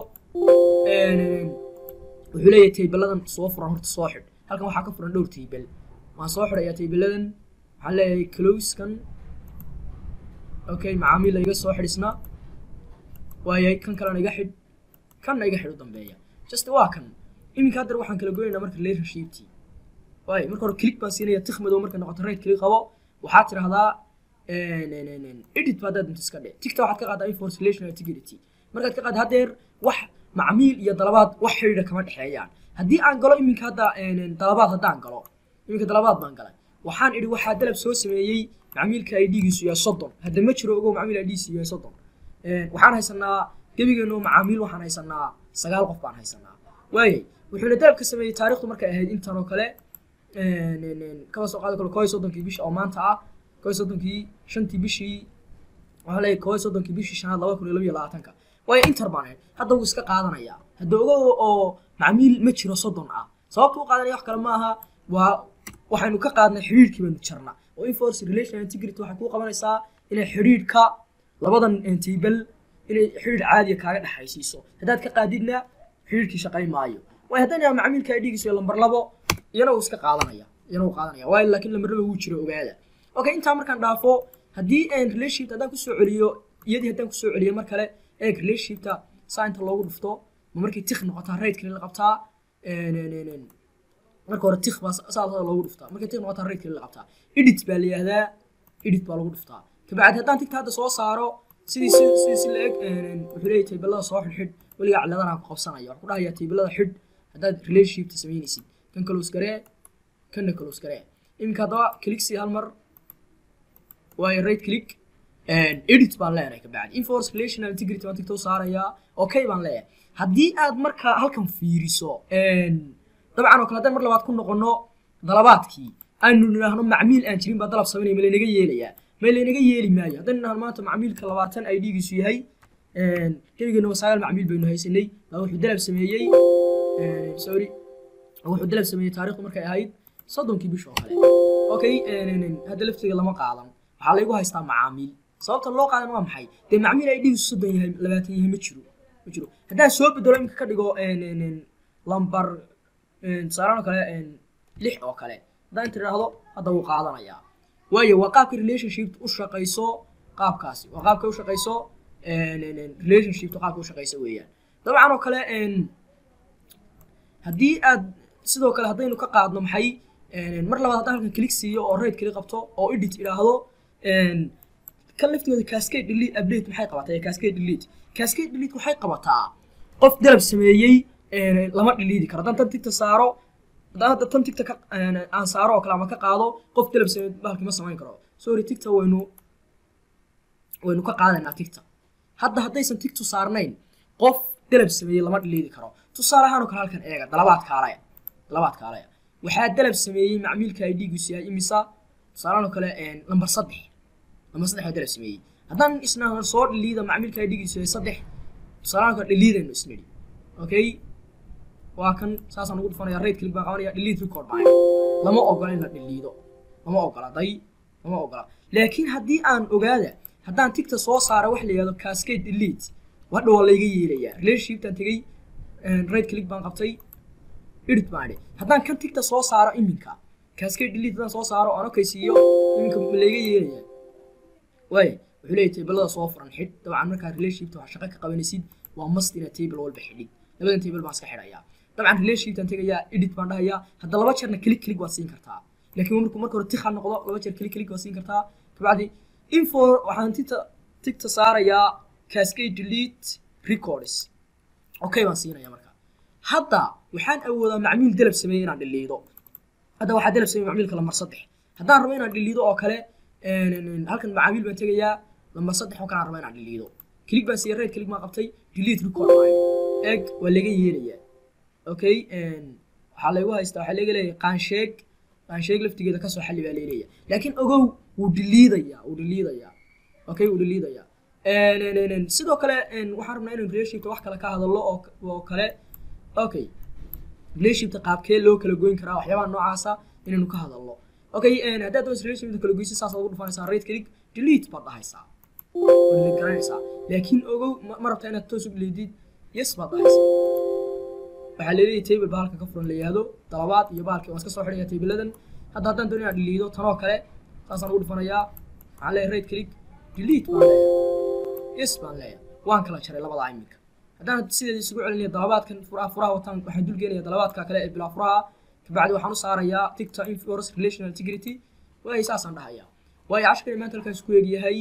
wuxuu leeyahay taybeladan soo furan horta soo xidh halkan waxaa ka furan dhowr taybel waan soo xidhayaa taybeladan waxaan leeyahay closkan okay macaamiil iga soo xidhisna waayay kan kalena iga xidh kanna iga xidh u dambeeya just waa kan iminka haddar waxaan kala goynaynaa marka relationshiptii waay marka hore click baan siinaya tik madow markay noqoto right click qabo waxaad tidhahdaa edit baa haddaad inta iska dhe tigta waxaad ka qaadaa enforce relational integrity markaad ka qaad hadeer wax macmiil iyo dalabaad wax xidhiidha kama dhexeeyaan haddii aan galo iminka hadda dalabaad haddaan galo iminka dalabaad baan galay waxaan idhi waxaa dalab soo sameeyey macmiilka ay dhiigiisu yahay soddon hadda ma jiro ogow macmiil ay dhiigiisu yahay soddon waxaan haysanaa gebigeenu macaamiil waxaan haysanaa sagaal qof baan haysanaa waayay wuxuuna dalab ka sameeyey taarikhdu markay ahayd intan oo kale kaba soo qaado kale koo iyo soddonkii bisha oo maanta ah koo iyo soddonkii shantii bishii waxaa leeyahay koo iyo soddonkii bishii shanaad laba kun iyo laba iyo labaatanka waayo inter baan ahayd hadda wuu iska qaadanayaa hadda ogow oo macmiil ma jiro soddon ah sababta u qaadanaya wax kale maaha waa waxaynu ka qaadnay xidhiidhkii baynu jarna oo enforce relational integrity waxay kuu qabanaysaa inay xidhiidhka labadan table inay xidhiidh caadiya kaaga dhexaysiiso haddaad ka qaadidna xidhiidhkii shaqayn maayo waayo haddana macmiilka ay dhigiiso lambar labo iyana wuu iska qaadanaya iyana wuu qaadanaya waayo laakiin lambar labo wuu jiro ogaada okay intaa markaan dhaafo haddii relationship haddaan kusoo celiyo iyadii haddaan kusoo celiyo mar kale eeg relationshipta saa inta loogu dhufto ma markay tik noqotaa right kale la qabtaa marka hore tik baa saa loogu dhuftaa markay tik noqotaa right kale la qabtaa edit baa la yihahdaa edit baa lagu dhuftaa kabacdi haddaan tigta hadda soo saaro sidii si sidii si la-eg wuxuu leeyahay taybelada soo xidh xidh weligaa ciladanaa ku qabsanaya waxaan ku dhahayaa taybelada xidh haddaad relationshipta samaynaysid kan close garee kanna close garee iminka haddaba click si hal mar waayo right click edit baan leenahay kabacdi enforce relational integrity baan tigta u saarayaa okay baan leeyahay haddii aad marka halkan fiiriso dabcan oo kale haddaan mar labaad ku noqono dalabaadkii aynu nidhaahno macmiil aan jirin baa dalab samaynaya ma laynaga yeelayaa ma laynaga yeeli maayo haddaynu nidhahno maanta macmiilka labaatan ay dhiigiisu yahay gebigeena sagaal macmiil baynu haysanay baa wuxuu dalab sameeyey sorry wuxuu dalab sameeyey taariikhdu markay ahayd soddonkii bish oo kale okay hadda laftiga lama qaadan waxaa laygu haystaa macaamiil sababta loo qaadan waa maxay dee macmiil ay dhigiisu soddon yahay labaatan yahay ma jiro ma jiro haddaan soo bedelo iminka ka dhigo lambar tusaalaan oo kale lix oo kale haddaan inta idhaahdo hadda wuu qaadanayaa waayo waa qaabka relationship u shaqayso qaabkaasi waa qaabka u shaqayso relationshipta qaabka u shaqayso weeyaan dabcan oo kale haddii aad sidoo kale haddaynu ka qaadno maxay mar labaad haddaan halkan click siiyo oo right kali qabto oo edit idhaahdo kan laftigooda cascade delete update maxay qabataa cascade delete cascade delete waxay qabataa qof dalab sameeyey lama dhiliidi karo haddaan tan tigta saaro haddaan hadda tan tigta aan saaro oo kale ama ka qaado qof dalab sameeyey bahalki ma samayn karo sorry tigta waynu waynu ka qaadaynaa tigta hadda haddaysan tigtu saarnayn qof dalab sameeyey lama dhiliidi karo tusaale ahaan oo kale halkan eega dalabaad kaalaya dalabaad kaalaya waxaa dalab sameeyey macmiilka ay dhiigiisu yahay imisa tusaalehaan oo kale lambar saddex lambar saddex dalab sameeyey haddaan isna soo dhiliida macmiilka ay dhiigiisu yahay saddex tusaalehaan oo kale dhiliidaynu isnidhi okay waa kan saasaan ugu dhufanaya right click baan qabanaya delete record baan lama ogola in la dhiliido lama ogola day lama ogola laakiin haddii aan ogaada haddaan tigta soo saara wax la yihahdo cascade delete wadha waa layga yeelayaa relationshiptaan tegey right click baan qabtay edit baan idhi haddaan kan tigta soo saaro iminka cascade delete haddaan soo saaro aan okaysiiyo iminka ma layga yeelaya waaya wuxuu leeyahay tablada soo furan xidh dabcan markaa relationshipta wax shaqo ka qabanaysid waa must inaad table walba xidhid labadan table baan iska xidhayaa dabcan relationshiptaan tegayaa edit baan dhahayaa hadda laba jeerna click click waad siin kartaa laakiin markuu marka hore tikha noqdo laba jeer click click waad siin kartaa kabacdi info waxaan tigta tigta saarayaa cascade delete records okay baan siinaya marka hadda waxaan awoodaa macmiil dalab sameeyey inaan dhiliido hadda waxaa dalab sameeyey macmiilka lambar saddex haddaan rabo inaan dhiliido oo kale halkan macaamiil baan tegayaa lambar saddex oo kale aan rabo inaan dhiliido click baan siiyey right click baan qabtay delete record line eg waa laga yeelayaa okay waxaa laygu haystaa waxaa laga leeyahay qaansheeg qaansheeg laftigeeda kasoo xalli baa leeleeya laakiin ogow wuu dhiliidayaa wuu dhiliidayaa okay wuu dhiliidayaa sidoo kale waxaan rabnaa inaan relationshipta wax kale ka hadallo oo oo kale okay relationshipta qaabkee loo kala goyn karaa waxyaabaha noocaasa inaynu ka hadalno okay haddaad doonaysa relationshipta kala goysid saas ugu dhufanaysaa right click delete baad dhahaysaa waad delete garanaysaa laakiin ogow ma rabtaa inaad toos u dhiliidid yes baad dhahaysaa waxaa leeyahay table ba halka ka furan la yihahdo dalabaad iyo baalkii waan iska soo xidhaya tabladan hadda haddaan doono inaan dhiliido tanoo kale saasaan ugu dhufanayaa waxaan leeyahay right click delete baan leeyahay yes baan leeyahay waan kala jaray labada iminka haddaan sideeda isugu celinaya dalabaadkan furaha furaha wataan waxaan dulgeenaya dalabaadka kale ee bilaa furaha kabacdi waxaan u saarayaa ticta inforce relational integrity waay saasaan dhahayaa waayo cashkani maanta halkaas ku eegyahay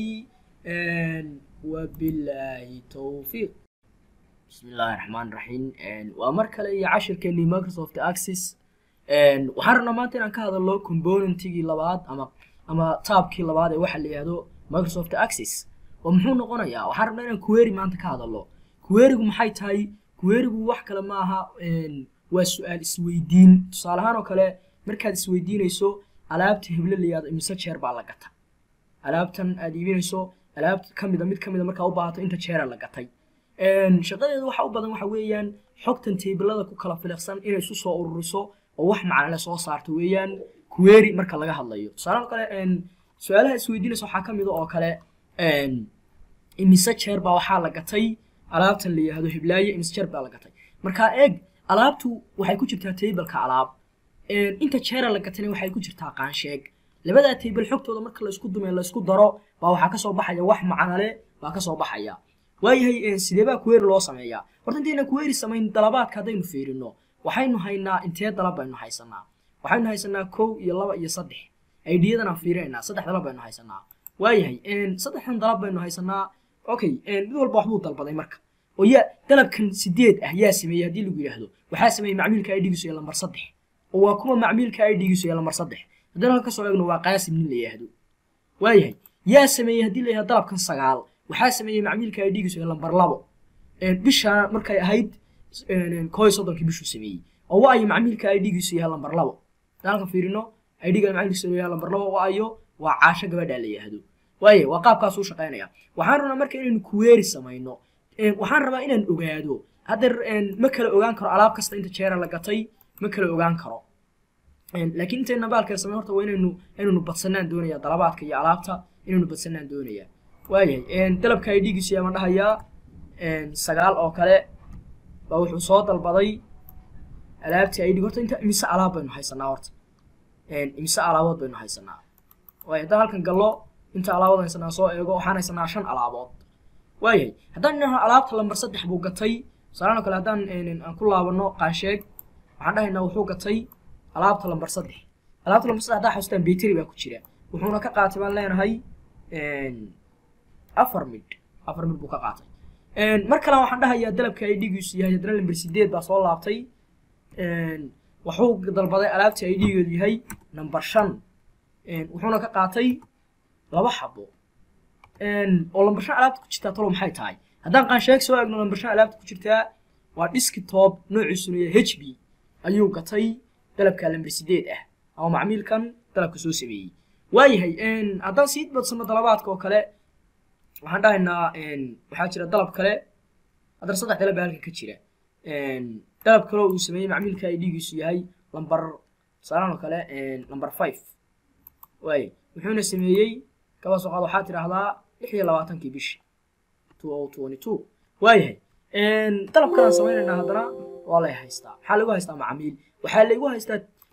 wabilaahi towfiiq بسم الله الرحمن الرحيم waa mar kale iyo cashirkeenii microsoft access waxaan rabnaa maanta inaan ka hadalno componentigii labaad ama ama taabkii labaad ee waxa la yihahdo microsoft access oo muxuu noqonayaa waxaan rabnaa inaan query maanta ka hadalno querygu maxay tahay querygu wax kale ma aha waa su-aal isweydiin tusaale ahaan oo kale markaad isweydiinayso alaabta heble la yihahdo imise jeer baa la gata alaabtan aad iibinayso alaabta kamida mid kamida markaa u baahato inta jeera la gatay shaqadeedu waxa u badan waxa weeyaan xogtan tablada ku kala filiqsan inay isu soo ururiso oo wax macnale soo saarto weeyaan query marka laga hadlayo tusaale kale su-aalaha isweydiinaysa waxaa kamid oo kale imise jeer baa waxaa la gatay alaabtan la yihahdo hiblaaye imise jeer baa la gatay marka eeg alaabtu waxay ku jirtaa tableka alaab inta jeera la gatayna waxay ku jirtaa qaansheeg labadaa table xogtooda marka laysku dume laysku daro baa waxaa kasoo baxaya wax macnale baa kasoo baxaya waayahay sidee baa query loo sameeyaa horta intayna query samayn dalabaadka haddaynu fiirino waxaynu haynaa intee dalab baynu haysanaa waxaynu haysanaa kow iyo laba iyo saddex aidiyadan aan fiirinaynaa saddex dalab baynu haysanaa waayahay saddexdan dalab baynu haysanaa okay mid walba waxbuu dalbaday marka oo yaa dalabkan sideed ah yaa sameeyey haddii lagu yidhaahdo waxaa sameeyey macmiilka idhigiisu ee lambar saddex oo waa kuma macmiilka idhigiisu ee lambar saddex haddana halka kasoo eegno waa qaasim nin la yidhaahdo waayahay yaa sameeyey haddii la yidhahdo dalabkan sagaal waxaa sameeyey macmiilka idhigiisu ee lambar labo bishaa markay ahayd koo iyo soddonkii bishuu sameeyey oo waayo macmiilka idhigiisu yahay lambar labo halkan fiirino idhiga macmiilkiisu yahay lambar labo waayo waa caasho gabadha la yidhaahdo waaye waa qaabkaas u shaqaynaya waxaan rabnaa marka inaynu kuweeri samayno waxaan rabaa inaan ogaado haddeer ma kala ogaan karo alaab kasta inta jeera la gatay ma kala ogaan karo laakiin intayna baalkee samay horta waa inaynu inaynu badsanaan doonaya dalabaadka iyo alaabta inaynu badsanaan doonaya waayahay dalabka idhigiisu yaama dhahayaa sagaal oo kale baa wuxuu soo dalbaday alaabtii idhig horta inta imise alaab baynu haysanaa horta imise alaabood baynu haysanaa waayo haddaan halkan gallo inta alaabood haysanaa soo eego waxaan haysanaa shan alaabood waayahay haddaan idhahno alaabta lambar saddex buu gatay tusaalaan oo kale haddaan aan ku laabano qaansheeg waxaan dhahaynaa wuxuu gatay alaabta lambar saddex alaabta lambar saddex haddaa xasuustaan beteri baa ku jira wuxuuna ka qaatay baan leenahay afar midh afar midh buu ka qaatay mar kale waxaan dhahayaa dalabka ay dhigiisu yahay haddana lambar sideed baa soo laabtay wuxuu dalbaday alaabtii ay dhigeedu yahay number shan wuxuuna ka qaatay laba xabo oo lambar shan alaabta ku jirtaa talo maxay tahay haddaan qaansheeg soo eegno lambar shan alaabta ku jirtaa waa desktop noociisuna yahay h b ayuu gatay dalabka lambar sideed ah ama macmiilkan dalabka soo sameeyey waayahay haddaan sii badsano dalabaadka oo kale waxaan dhahaynaa waxaa jira dalab kale haddana saddex dalab baa halkan ka jira dalab kale uu sameeyey macmiilka ay dhigiisu yahay lambar tusaalaan oo kale lambar five waaye wuxuuna sameeyey kaba soo qaad waxaa tidhaahdaa lix iyo labaatankii bishi two o twenty two waayahay dalab kalaan samaynaynaa haddana waa lay haystaa maxaa lagu haystaa macamiil waxaa laygu haystaa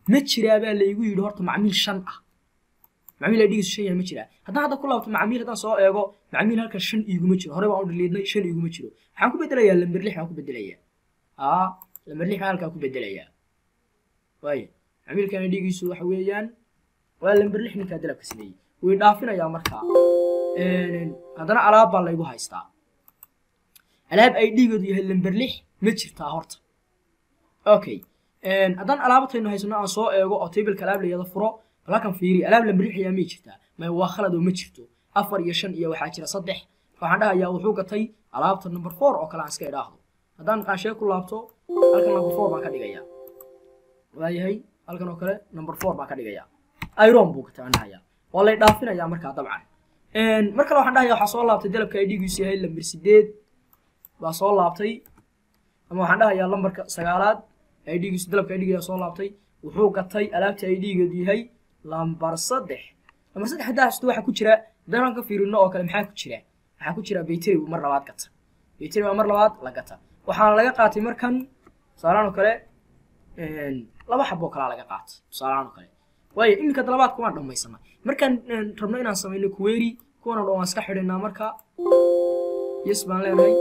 ma jiraa baa laygu yidhi horta macmiil shan ah macmiil idhigiisu shan yahay ma jiraa haddaan hadda ku laabto macmiil haddaan soo eego macmiil halkan shan iiguma jiro hore baan u dhaliidnay shan iiguma jiro waxaan ku bedelayaa lamber lix baan ku bedelayaa aa lamber lix baan halkaa ku bedelayaa waaye macmiilkan idhigiisu waxa weeyaan waa lamber lix ninkaa dalabka sameeyey way dhaafinayaa markaa haddana alaab baa laygu haystaa alaab ay dhiigoodu yahay lamber lix ma jirtaa horta okay haddaan alaabataynu haysano aan soo eego oo tableka alaab layada furo balkan fiiri alaab lamber lix ayaa may jirtaa may waa khalad oo ma jirto afar iyo shan iyo waxaa jira saddex waxaan dhahayaa wuxuu gatay alaabta number four oo kale aan iska idhaahdo haddaan qaanshee ku laabto halkan number four baan ka dhigayaa waayahay halkan oo kale number four baan ka dhigayaa iron buu gatay aan dhahayaa waa lay dhaafinayaa markaa dabcan mar kale waxaan dhahayaa waxaa soo laabtay dalabka ay dhigiisu yahay lamber sideed baa soo laabtay ama waxaan dhahayaa lambarka sagaalaad ay dhigiisu dalabka ay dhigiyaa soo laabtay wuxuu gatay alaabta ay dhigeedu yahay lambar saddex lambar saddex haddaa hasto waxaa ku jira haddaan ka fiirino oo kale maxaa ku jira waxaa ku jira bayteri mar labaad gata bayteri baa mar labaad la gata waxaana laga qaatay markan tusaalahaan oo kale laba xaboo kalaa laga qaatay tusaalahaan oo kale waayo iminka dalabaadka waan dhammaysanaa markaan rabno inaan samayno kuweeri kuwana dhan waan iska xidhinaa marka yes baan leenahay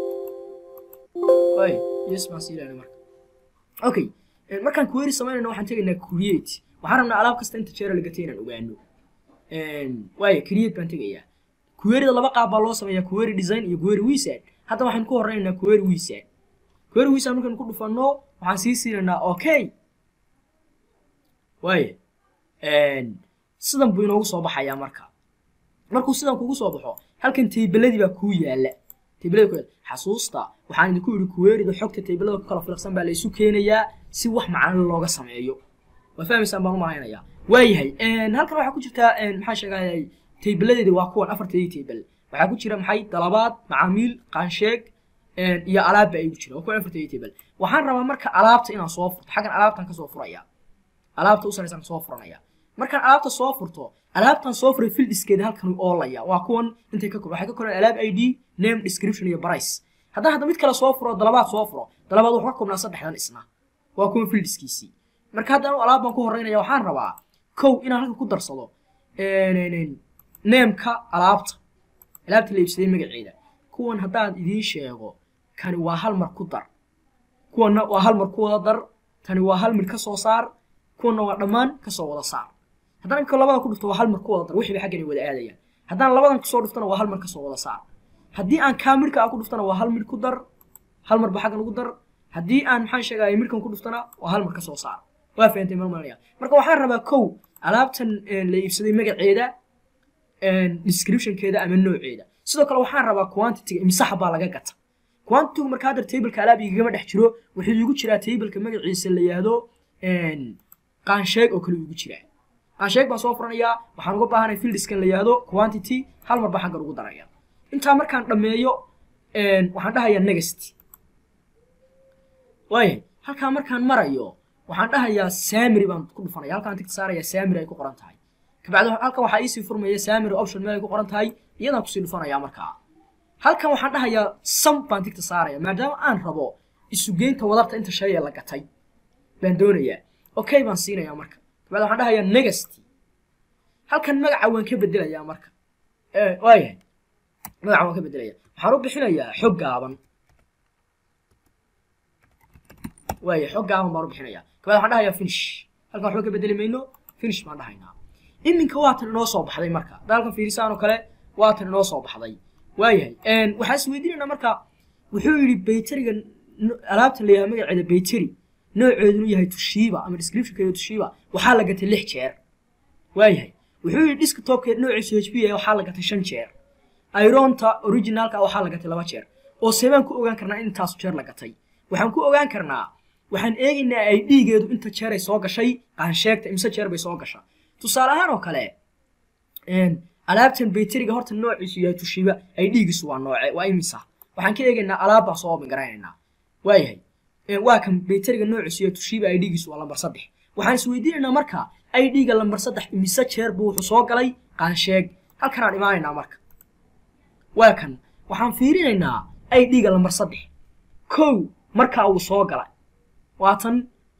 waayo yes baan sii leenahay marka okay markaan query samaynayno waxaan tegaynaa create waxaan rabnaa alaab kasta inta jeera la gatay inaan ogaano waayo create baan tegayaa queryda laba qaab baa loo sameeyaa query design iyo query wizard hadda waxaan ku horeynaynaa query wizard query wizard markaan ku dhufanno waxaan sii siinaynaa okay waayo sidan buu inoogu soo baxayaa marka markuu sidan kugu soo baxo halkan taybeladii baa kuu yaala taybelada ku yaala xasuusta waxaan idinku yidhi kuweerida xogta taybelada ku kala filaqsan baa la isu keenayaa si wax macno looga sameeyo waa fahmaysaan baan u malaynayaa waayahay halkan waxaa ku jirtaa maxaa sheegayay taybeladeedi waa kuwan afarteedii taybel waxaa ku jira maxay dalabaad macaamiil qaansheeg iyo alaabba ay ku jira waa kuwan afarteedii taybel waxaan rabaa marka alaabta inaan soo furto xaggan alaabtan kasoo furaya alaabta u saraysan soo furanaya markaan alaabta soo furto alaabtan soo furay fildiskeeda halkan oolaya waa kuwan intay ka waxay ka koraan alaab id name description iyo price haddaan hadda mid kale soo furo dalabaad soo furo dalabaad wuxuu ka koobnaa saddexdan isna waa kuwan fildiskiisii marka haddaan alaab baan ku horeynaya waxaan rabaa kow inaan halka ku darsado neemka alaabta alaabta la iibsaday magaceeda kuwan haddaan idiin sheego kani waa hal mar ku dar kuwanna waa hal mar ku wada dar tani waa hal mid ka soo saar kuwanna waa dhammaan kasoo wada saar haddaan imika labada ku dhufto waa hal mar ku wada dar wixii ba xaggan ay wada aadayaan haddaan labadan kusoo dhuftana waa hal mar kasoo wada saar haddii aan kaa midhka ku dhuftana waa hal midh ku dar hal marba xaggan ugu dar haddii aan maxaan sheegaya midhkan ku dhuftana waa hal mar kasoo saar waa fahantay marmalaya marka waxaan rabaa kow alaabtan la iibsaday magaceeda descriptionkeeda ama nooceeda sidoo kale waxaan rabaa quantity imsaxa baa laga gata quantity marka hadda tableka alaab igama dhex jiro wuxuu igu jiraa tableka magaciisa la yihahdo qaansheeg oo kale igu jiraa qaansheeg baan soo furanayaa waxaan uga baahanay fieldiskan la yihahdo quantity hal mar baa xaggan ugu daraya intaa markaan dhammeeyo waxaan dhahayaa next waaya halkaa markaan marayo waxaan dhahayaa samary baan ku dhufanaya halkaan tigta saaraya samary ay ku qoran tahay kabacdi halkan waxaa iisii furmaya samary option meel ay ku qoran tahay iyadaan kusii dhufanayaa markaa halkan waxaan dhahayaa sam baan tigta saaraya maadaama aan rabo isugeynta wadarta inta shay ee la gatay baan doonayaa okay baan siinayaa marka kabacdi waxaan dhahayaa next halkan magaca waan ka bedelayaa marka waayahay magaca waan ka bedelaya waxaan u bixinayaa xog gaaban waaya xog gaaban baan u bixinayaa kabacdi waxaan dhahayaa finish halkan waxba ka bedeli mayno finish baan dhahaynaa iminka waatan inoo soo baxday marka hadda halkan fiirisaan oo kale waatan inoo soo baxday waayahay waxaan is weydiinaynaa marka wuxuu yidhi bayteriga alaabtan la yahay magaceeda bayteri nooceedunu yahay tushiiba ama descriptionkeeda tushiiba waxaa la gatay lix jeer waayahay wuxuu yidhi desktopkeed noociisu h p yahay waxaa la gatay shan jeer ironta originalka waxaa la gatay laba jeer oo seebaan ku ogaan karnaa in intaasu jeer la gatay waxaan ku ogaan karnaa waxaan eegaynaa ay dhiigeedu inta jeer ay soo gashay qaansheegta imse jeer bay soo gashaa tusaale ahaan oo kale alaabtan bayteriga horta noociisu yahay tushiiba ay dhiigiisu waa nooce waa imisa waxaan ka eegaynaa alaab baan soo garanaynaa waayahay waa kan bayteriga noociisu yahay tushiiba ay dhiigiisu waa lambar saddex waxaan isweydiinaynaa marka ay dhiiga lambar saddex imise jeer buu wuxuu soo galay qaansheeg halkanaan imaanaynaa marka waa kan waxaan fiirinaynaa ay dhiiga lambar saddex kow markaa uu soo galay waatan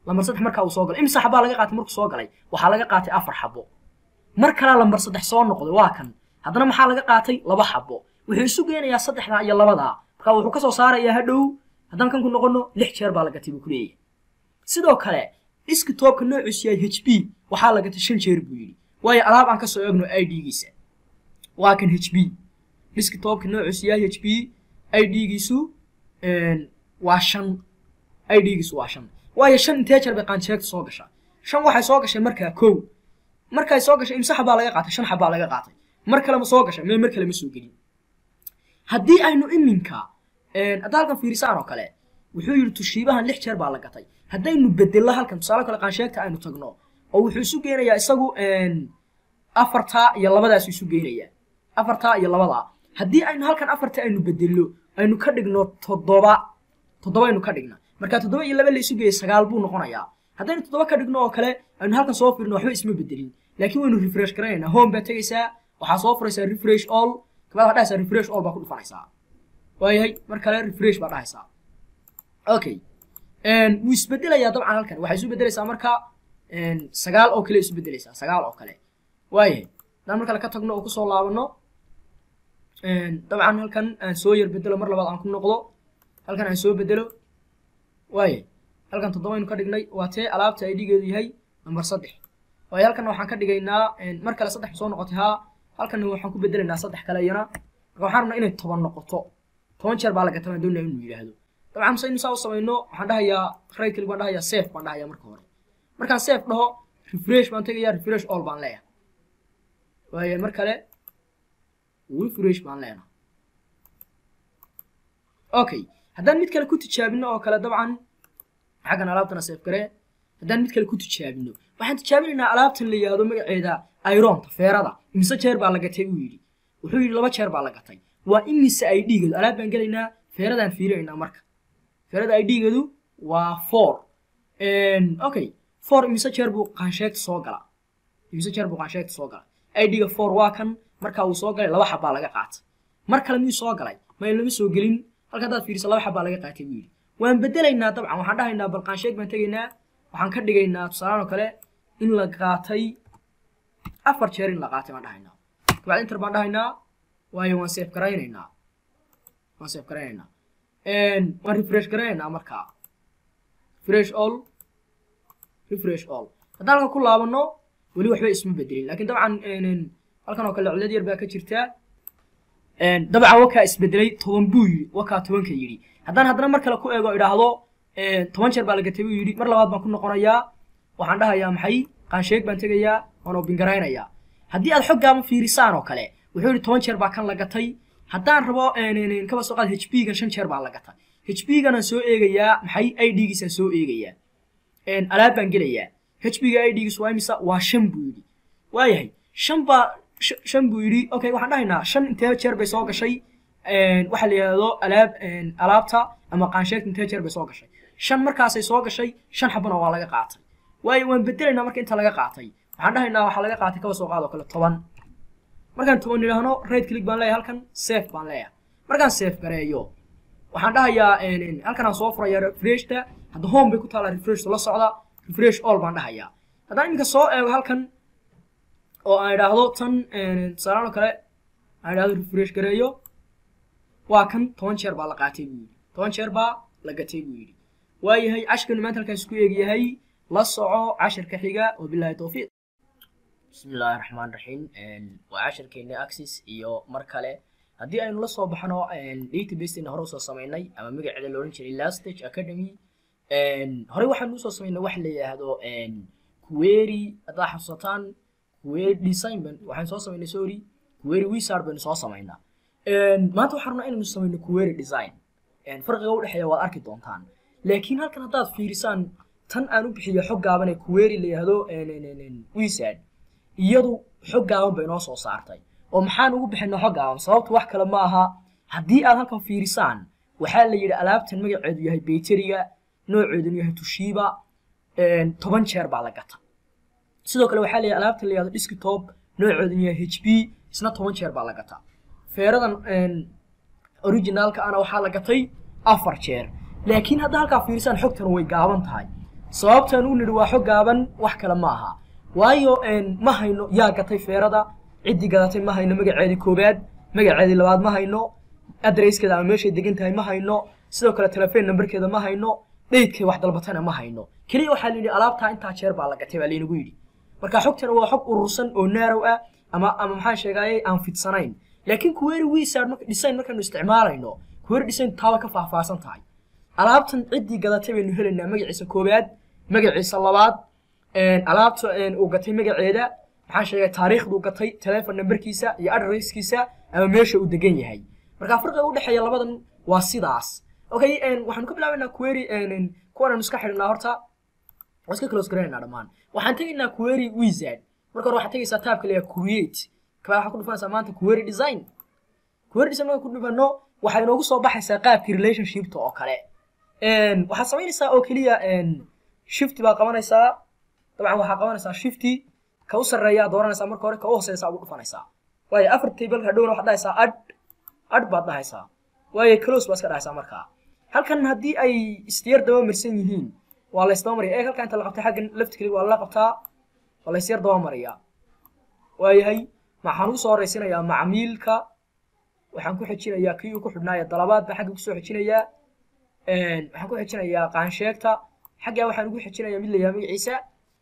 lambar saddex markaa uu soo galay imisa xabaa laga qaatay markuu soo galay waxaa laga qaatay afar xabo mar kalaa lambar saddex soo noqday waa kan haddana maxaa laga qaatay laba xabo wuxuu isu geenayaa saddexdaa iyo labadaa marka wuxuu kasoo saarayaa hadhow haddaan kan ku noqono lix jeer baa la gatay buu ku leeyahay sidoo kale diskitoobka noociisu yahay h b waxaa la gatay shan jeer buu yidhi waayo alaab aan kasoo eegno i d-giisa waa kan h b diskitoobka noociisu yahay h b i d-giisu waa shan i d-giisu waa shan waayo shan intee jeer bay qaansheegta soo gashaa shan waxay soo gashay markaa kow markay soo gashay imse xabaa laga qaatay shan xabaa laga qaatay mar kale ma soo gashay mee mar kale ma soo gelin haddii aynu iminka hadda halkan fiirisaan oo kale wuxuu yidhi tushiibahan lix jeer baa la gatay haddaynu bedello halkan tusaale kale qaansheegta aynu tagno oo wuxuu isu geenayaa isagu afartaa iyo labadaas isu geenayaa afartaa iyo labadaa haddii aynu halkan afarta aynu bedello aynu ka dhigno toddoba toddoba aynu ka dhigna marka toddoba iyo laba la isu geeyay sagaal buu noqonayaa haddaynu toddoba ka dhigno oo kale aynu halkan soo fiirno waxba isma bedelin laakiin waynu refresh garanaynaa home baa tegaysaa waxaa soo furaysaa refresh all kabaad waxaa dhahaysaa refresh all baa ku dhufanaysaa waayahay mar kale refresh baa dhahaysaa okay wuu isbedelayaa dabcan halkan waxay isu bedelaysaa marka sagaal oo kale isu bedelaysaa sagaal oo kale waayahay haddaan mar kale ka tagno oo kusoo laabano dabcan halkan aan soo yar bedelo mar labaad aan ku noqdo halkan aan soo bedelo waayahay halkan toddoba aynu ka dhignay waa tee alaabta ay dhigeedu yahay number saddex waayo halkan waxaan ka dhigaynaa mar kale saddex soo noqotay haa halkan waxaan ku bedelaynaa saddex kale iyana marka waxaan rabnaa inay toban noqoto toban jeer baa laga tabaan doonaya inuu yidhaahdo dabcan se inu saa u samayno waxaan dhahayaa right click baan dhahayaa safe baan dhahayaa marka hore markaan safe dhaho refresh baan tegayaa refresh all baan leeyahay waayo mar kale refresh baan leenahay okay haddaan mid kale ku tijaabino oo kale dabcan xaggan alaabtana safe garee haddaan mid kale ku tijaabino waxaan tijaabinaynaa alaabtan la yidhaahdo magaceeda ironta feerada imise jeer baa la gatay uu yidhi wuxuu yidhi laba jeer baa la gatay waa imise ay dhiigeedu alaab baan gelaynaa feeradaan fiirinaynaa marka feerada ay dhiigeedu waa four okay four imise jeer buu qaansheegta soo galaa imise jeer buu qaansheegta soo galaa ay dhiga four waa kan markaa uu soo galay laba xabbaa laga qaatay mar kale miyuu soo galay may lama soo gelin halka haddaad fiiriso laba xabbaa laga qaatay buu yidhi waan bedelaynaa dabcan waxaan dhahaynaa bal qaansheeg baan tegaynaa waxaan ka dhigaynaa tusaalaan oo kale in la qaatay afar jeer in la qaatay baan dhahaynaa kabacdi inter baan dhahaynaa waayo waan safe garaynaynaa waan safe garaynaynaa waan refresh garaynaynaa markaa refresh all refresh all haddaan halkan ku laabano weli waxba isma bedelin laakiin dabcan halkan oo kale cillad yar baa ka jirtaa dabcan wakaa isbedelay toban buu yidhi wakaa tobanka yidhi haddaan haddana mar kale ku eego idhaahdo toban jeer baa la gatay buu yidhi mar labaad baan ku noqonayaa waxaan dhahayaa maxay qaansheeg baan tegayaa waan obingaraynayaa haddii aad xoggaama fiirisaan oo kale wuxuu yidhi toban jeer baa kan la gatay haddaan rabo kaba soo qaad h b gan shan jeer baa la gatay h b ganaan soo eegayaa maxay i d giisaan soo eegayaa alaab baan gelayaa h b ga i d giisu waa imisa waa shan buu yidhi waayahay shan baa shan buu yidhi okay waxaan dhahaynaa shan intee jeer bay soo gashay waxa la yidhahdo alaab alaabta ama qaansheegta intee jeer bay soo gashay shan markaasay soo gashay shan xabana waa laga qaatay waayo waan bedelaynaa marka inta laga qaatay waxaan dhahaynaa waxaa laga qaatay kaba soo qaad oo kale toban markaan toban idhaahno right click baan leeyahay halkan safe baan leeyahay markaan safe gareeyo waxaan dhahayaa halkan aan soo furayaa refreshta hadda home bay ku taallaa refresh la socda refresh all baan dhahayaa haddaan iminka soo eego halkan oo aan idhaahdo tan tusaalaan oo kale aan idhaahdo refresh gareeyo waa kan toban jeer baa la qaatay buu yidhi toban jeer baa la gatay buu yidhi waayahay cashirkanu maanta halkaas ku eegyahay la soco cashirka xiga wabilaahi towfiiq bismi illaahi raxmaan raxiim waa cashirkeena axis iyo mar kale haddii aynu la soo baxno databaseena hore usoo samaynay ama magaceeda la odhan jiray lastage academy horey waxaanu usoo samaynay wax la yidhaahdo query haddaad xasuusataan query design ban waxaan soo samaynay sorry query wizard baynu soo samaynaa maanta waxaan rabnaa inaynu samayno query design farqiga u dhexeeya waad arki doontaan laakiin halkan haddaad fiirisaan tan aan u bixiyo xog gaaban ee query la yidhaahdo wizard iyadu xog gaaban bay noo soo saartay oo maxaan ugu bixinay xog gaaban sababtu wax kale ma aha haddii aad halkan fiirisaan waxaa la yidhi alaabtan magaceedu yahay bayteriga nooceedunu yahay tushiiba toban jeer baa la gata sidoo kale waxaa la yidhi alaabtan la yidhahdo desktop nooceedunu yahay h p isna toban jeer baa la gata feeradan originaalka ana waxaa la gatay afar jeer laakiin hadda halkaa fiirisaan xogtan way gaaban tahay sababtaan u nidhi waa xog gaaban wax kale ma aha waayo ma hayno yaa gatay feerada ciddii gadatay ma hayno magaceedii koowaad magaceedii labaad ma hayno adreyskeeda ama meeshay degan tahay ma hayno sidoo kale telefon numberkeeda ma hayno dheydkay wax dalbatana ma hayno keliya waxaa la yidhi alaabtaa intaa jeer baa la gatay baa laynagu yidhi marka xogtana waa xog urursan oo naarow ah ama ama maxaan sheegayay aan fidsanayn laakiin query wizard marka design markaanu isticmaalayno query design taaba ka faahfaahsan tahay alaabtan ciddii gadatay baynu helaynaa magaciisa koowaad magaciisa labaad alaabta uu gatay magaceeda maxaan sheegay taariikhduu gatay telefon numberkiisa iyo adresskiisa ama meesha uu degan yahay marka farqiga u dhexeeya labadan waa sidaas okay waxaanu ka bilaabaynaa query kuwan aanu iska xidhnaa horta waa iska close garanaynaa dhammaan waxaan tegaynaa query wizard marka hore waxaad tegaysaa taabka leeyahay create kabaa waxaad ku dhufanaysaa maanta query design query design marka ku dhufano waxay inoogu soo baxaysaa qaabkii relationshipta oo kale waxaad samaynaysaa oo keliya shifty baa qabanaysaa dabcan waxaa qabanaysaa shifty ka u sarreeyaa dooranaysaa marka hore ka u hooseysaa ugu dhufanaysaa waayo afar table hadhowna waxaad dhahaysaa ad ad baad dhahaysaa waayo close baa iska dhahaysaa markaa halkan haddii ay istyar daba marsan yihiin waa la isdaba mariya eeg halkan inta la qabtay xaggan left click waa la qabtaa waa la isyar daba mariyaa waayahay waxaan ugu soo horeysinayaa macmiilka waxaan ku xejinayaa kii uu ku xidhnaaya dalabaad baan xagga kusoo xejinayaa waxaan ku xejinayaa qaansheegta xaggaa waxaan ugu xejinayaa mid la yahay magaciisa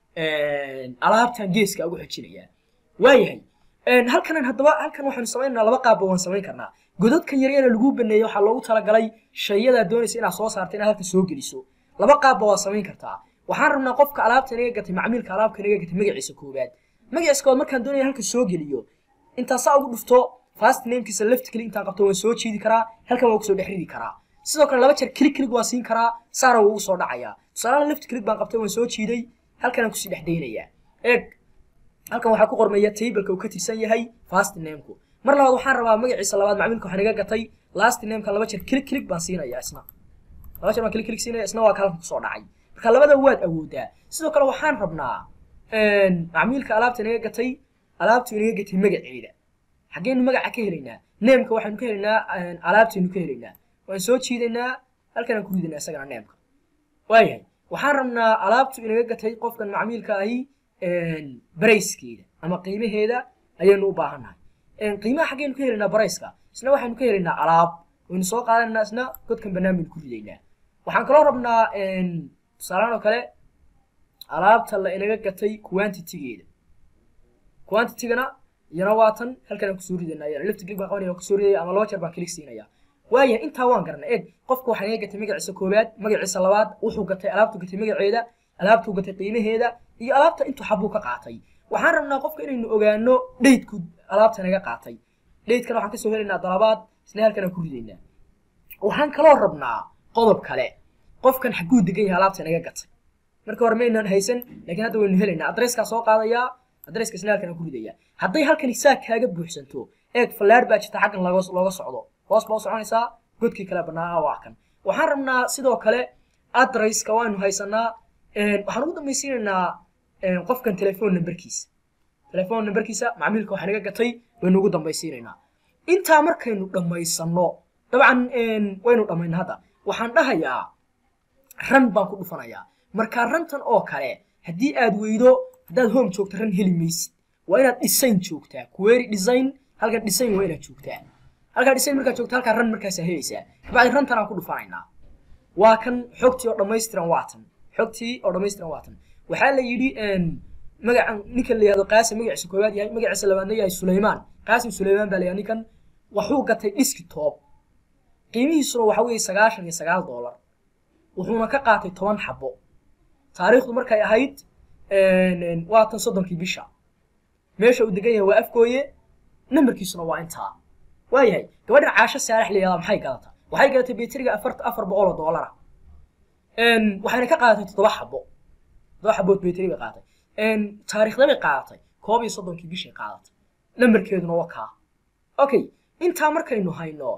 alaabtan geeska ugu xejinayaa waayahay halkanan haddaba halkan waxaanu samaynaynaa laba qaabba waan samayn karnaa godadkan yaryana lagu baneeyey waxaa loogu talagalay shayadaa doonaysa inaad soo saarta inaad halka soo geliso laba qaabba waa samayn kartaa waxaan rabnaa qofka alaabta inaga gatay macmiilka alaabka inaga gatay magaciisa koowaad magaciisa koowaad markaan doonaya halka soo geliyo intaa saa ugu dhufto fast namekiisa left click intaan qabto waan soo jiidi karaa halkan waan kusoo dhex ridi karaa sidoo kale laba jeer click click waan siin karaa saana wuu ugu soo dhacayaa tusaalaha left click baan qabtay waan soo jiiday halkanaan kusii dhex daynayaa eeg halkan waxaa ku qormaya tableka uu ka tirsan yahay fast nameku mar labaad waxaan rabaa magaciisa labaad macmiilka waxaan iga gatay last nameka laba jeer click click baan siinaya isna laba jeer baan click click siinaya isna waa ka halkan kusoo dhacay marka labada waad awoodaa sidoo kale waxaan rabnaa macmiilka alaabta inaga gatay alaabtu inaga gatay magaceeda xaggeenu magaca ka helaynaa neemka waxaanu ka helaynaa alaabtaynu ka helaynaa waan soo jiidaynaa halkanaan ku ridaynaa isagana neemka waayahay waxaan rabnaa alaabtu inaga gatay qofkan macmiilka ahi barayskeeda ama qiimaheeda ayaynu u baahannahay qiimaha xaggeenu ka helaynaa barayska isna waxaynu ka helaynaa alaab waynu soo qaadanaynaa isna godkan bannaan baynu ku ridaynaa waxaan kaloo rabnaa tusaalaan oo kale alaabta la inaga gatay quantitigeeda quantitigana iyana waa tan halkan aan kusoo ridanaya left click baan qabanaya kusoo ridaya ama laba jeer baan click siinaya waayahay intaa waan garanay eeg qofka waxaa inaga gatay magaciisa koowaad magaciisa labaad wuxuu gatay alaabtu gatay magaceeda alaabtuu gatay qiimaheeda iyo alaabta intuu xabuu ka qaatay waxaan rabnaa qofka inaynu ogaano dheydku alaabta naga qaatay dheydkana waxaan kasoo helaynaa dalabaad isna halkan aan ku ridaynaa waxaan kaloo rabnaa qodob kale qofkan xaguu degan yahay alaabta naga gatay marka hore maynaan haysan laakiin hadda waynu helaynaa adreskaa soo qaadayaa adreska isna halkan aan ku ridayaa hadday halkan saa kaaga buuxsanto eeg fallaar baa jirta xaggan looga looga socdo hoos baa u soconaysaa godkii kale bannaa waa kan waxaan rabnaa sidoo kale adresska waanu haysanaa waxaan ugu dambaysiinaynaa qofkan telefoon numberkiisa telefoon numberkiisa macmiilka waxaa naga gatay waynu ugu dambaysiinaynaa intaa markaynu dhammaysanno dabcan waynu dhammayna hadda waxaan dhahayaa ran baan ku dhufanayaa markaa rantan oo kale haddii aad weydo haddaad home joogto ran heli maysid waa inaad design joogtaa query design halkan design waa inaad joogtaa halkaa design markaad joogto halkaa ran markaasaa helaysaa kabacdi rantanaan ku dhufanaynaa waa kan xogtii oo dhammaystiran waa tan xogtii oo dhammaystiran waa tan waxaa la yidhi magacan ninkan la yihahdo qaasim magaciisa koowaad yahay magaciisa labaadna yahay sulaymaan qaasim sulaymaan baa la yihahdo ninkan waxuu gatay dhiski toob qiimihiisuna waxa weeye sagaashan iyo sagaal doolar wuxuuna ka qaatay toban xabo taariikhdu markay ahayd waa tan soddonkii bisha meesha uu degan yahay waa afgooye nambarkiisuna waa intaa waayahay gabadhan caasho saalax la yihahdaa maxay gadataa waxay gadatay beteriga afar afar boqol oo doolara waxayna ka qaadatay toddoba xabo toddoba xabood beteri bay qaadatay taariikhda bay qaadatay koob iyo soddonkii bishay qaadatay nambarkeeduna waa kaa okay intaa markaynu hayno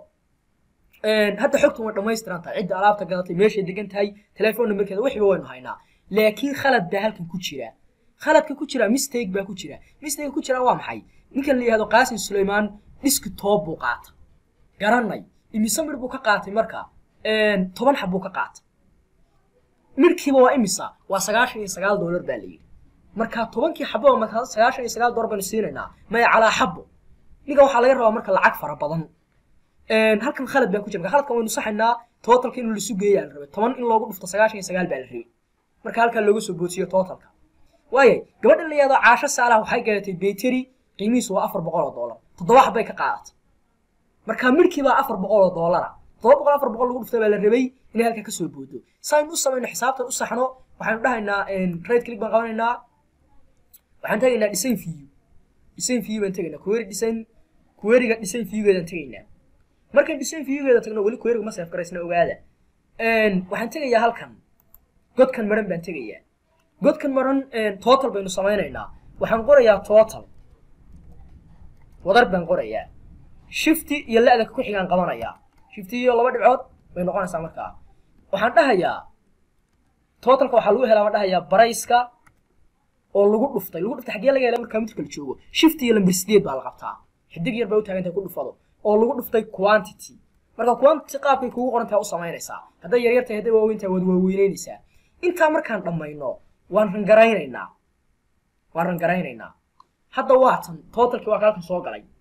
hadda xogtan way dhammaystiran tahay cidda alaabta gadatay meeshay degan tahay telefoon nambarkeeda wixiba waynu haynaa laakiin khalad baa halkan ku jira khaladka ku jira mistake baa ku jira mistake ku jira waa maxay ninkan la yihahdo qaasim sulaymaan dhiski toob buu qaata garanay imise mir buu ka qaatay marka toban xab buu ka qaatay midhkiiba waa imisa waa sagaashan iyo sagaal doolar baa layidhi marka tobankii xabo marka sagaashan iyo sagaal doolar baynu siinaynaa maya calaa xabo ninka waxaa laga rabaa marka lacag fara badan halkan khalad baa ku jira marka khaladkan waynu saxaynaa totalka in lasu geeyaa la rabay toban in loogu dhufto sagaashan iyo sagaal baa la rabay marka halkaa looga soo boodsiyo totalka waayay gabadha la yihahdo caasho saalaha waxay gadatay bayteri qiimihiisu waa afar boqol oo doolar toddoba xabbay ka qaadatay marka midhkii baa afar boqol oo doolara toddoba boqol afar boqol lagu dhuftay baa la rabay inay halkaa kasoo boodo saynu u samayno xisaabtan u saxno waxaynu dhahaynaa right click baan qabanaynaa waxaan tegaynaa design view design view baan tegaynaa query design queryga design viewgeedaan tegaynaa markaan design viewgeeda tagno weli queryga ma seef garaysna ogaada waxaan tegayaa halkan godkan maran baan tegayaa godkan maran total baynu samaynaynaa waxaan qorayaa total wadar baan qorayaa shifty iyo la-da ku xigaan qabanayaa shifty iyo laba dhibcood bay noqonaysaa markaa waxaan dhahayaa totalka waxaa lagu helaa baan dhahayaa barayska oo lagu dhuftay lagu dhuftay xaggee laga helaa markaa midka la joogo shifty iyo lamber sideed baa la qabtaa xidig yar bay u taagantahay ku dhufado oo lagu dhuftay quantity marka quantity qaabkay kugu qorantahay u samaynaysaa hadday yaryar tahay hadday waaweyn tahay waad waaweyneynaysaa intaa markaan dhammayno waan rangaraynaynaa waan rangaraynaynaa hadda waatan totalkii waa ka halkan soo galay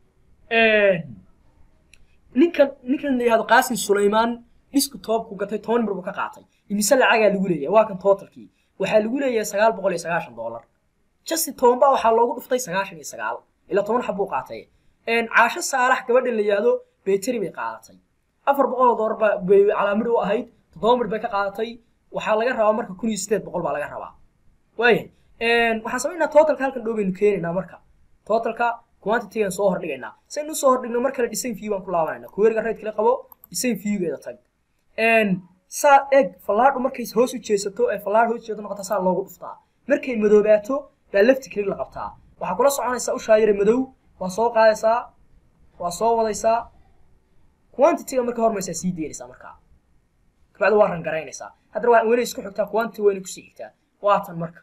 ninkan ninkan la yihahdo qaasim sulaymaan dhisku toobku gatay toban mir buu ka qaatay imise lacagaa lagu leeyahay waa kan totalkii waxaa lagu leeyahay sagaal boqol iyo sagaashan doolar jasi toban baa waxaa loogu dhuftay sagaashan iyo sagaal ilaa toban xab buu qaatay caasho saalax gabadha la yihahdo bayteri bay qaadatay afar boqol oo doolar baa bay calaamid u ahayd toddoba mir bay ka qaadatay waxaa laga rabaa marka kun iyo sideed boqol baa laga rabaa waaya waxaan samaynaa totalka halkan dhow baynu keenaynaa marka totalka quantitygan soo hordhigaynaa saynu usoo hordhigno mar kale design view baan ku laabanayna kuweeriga right kala qabo design viewgeeda tag saa eeg fallaadhu markay hoos u jeesato ee fallaadh hoos jeedo noqota saa loogu dhuftaa markay madoobaato baa lefti click la qabtaa waxaa kula soconaysaa ushaa yare madow waa soo qaadaysaa waa soo wadaysaa quantityga marka hormaysaa sii deynaysaa markaa kabacdi waa rangaraynaysaa haddana waa weli isku xigtaa quantity wayna kusii xigtaa waatan marka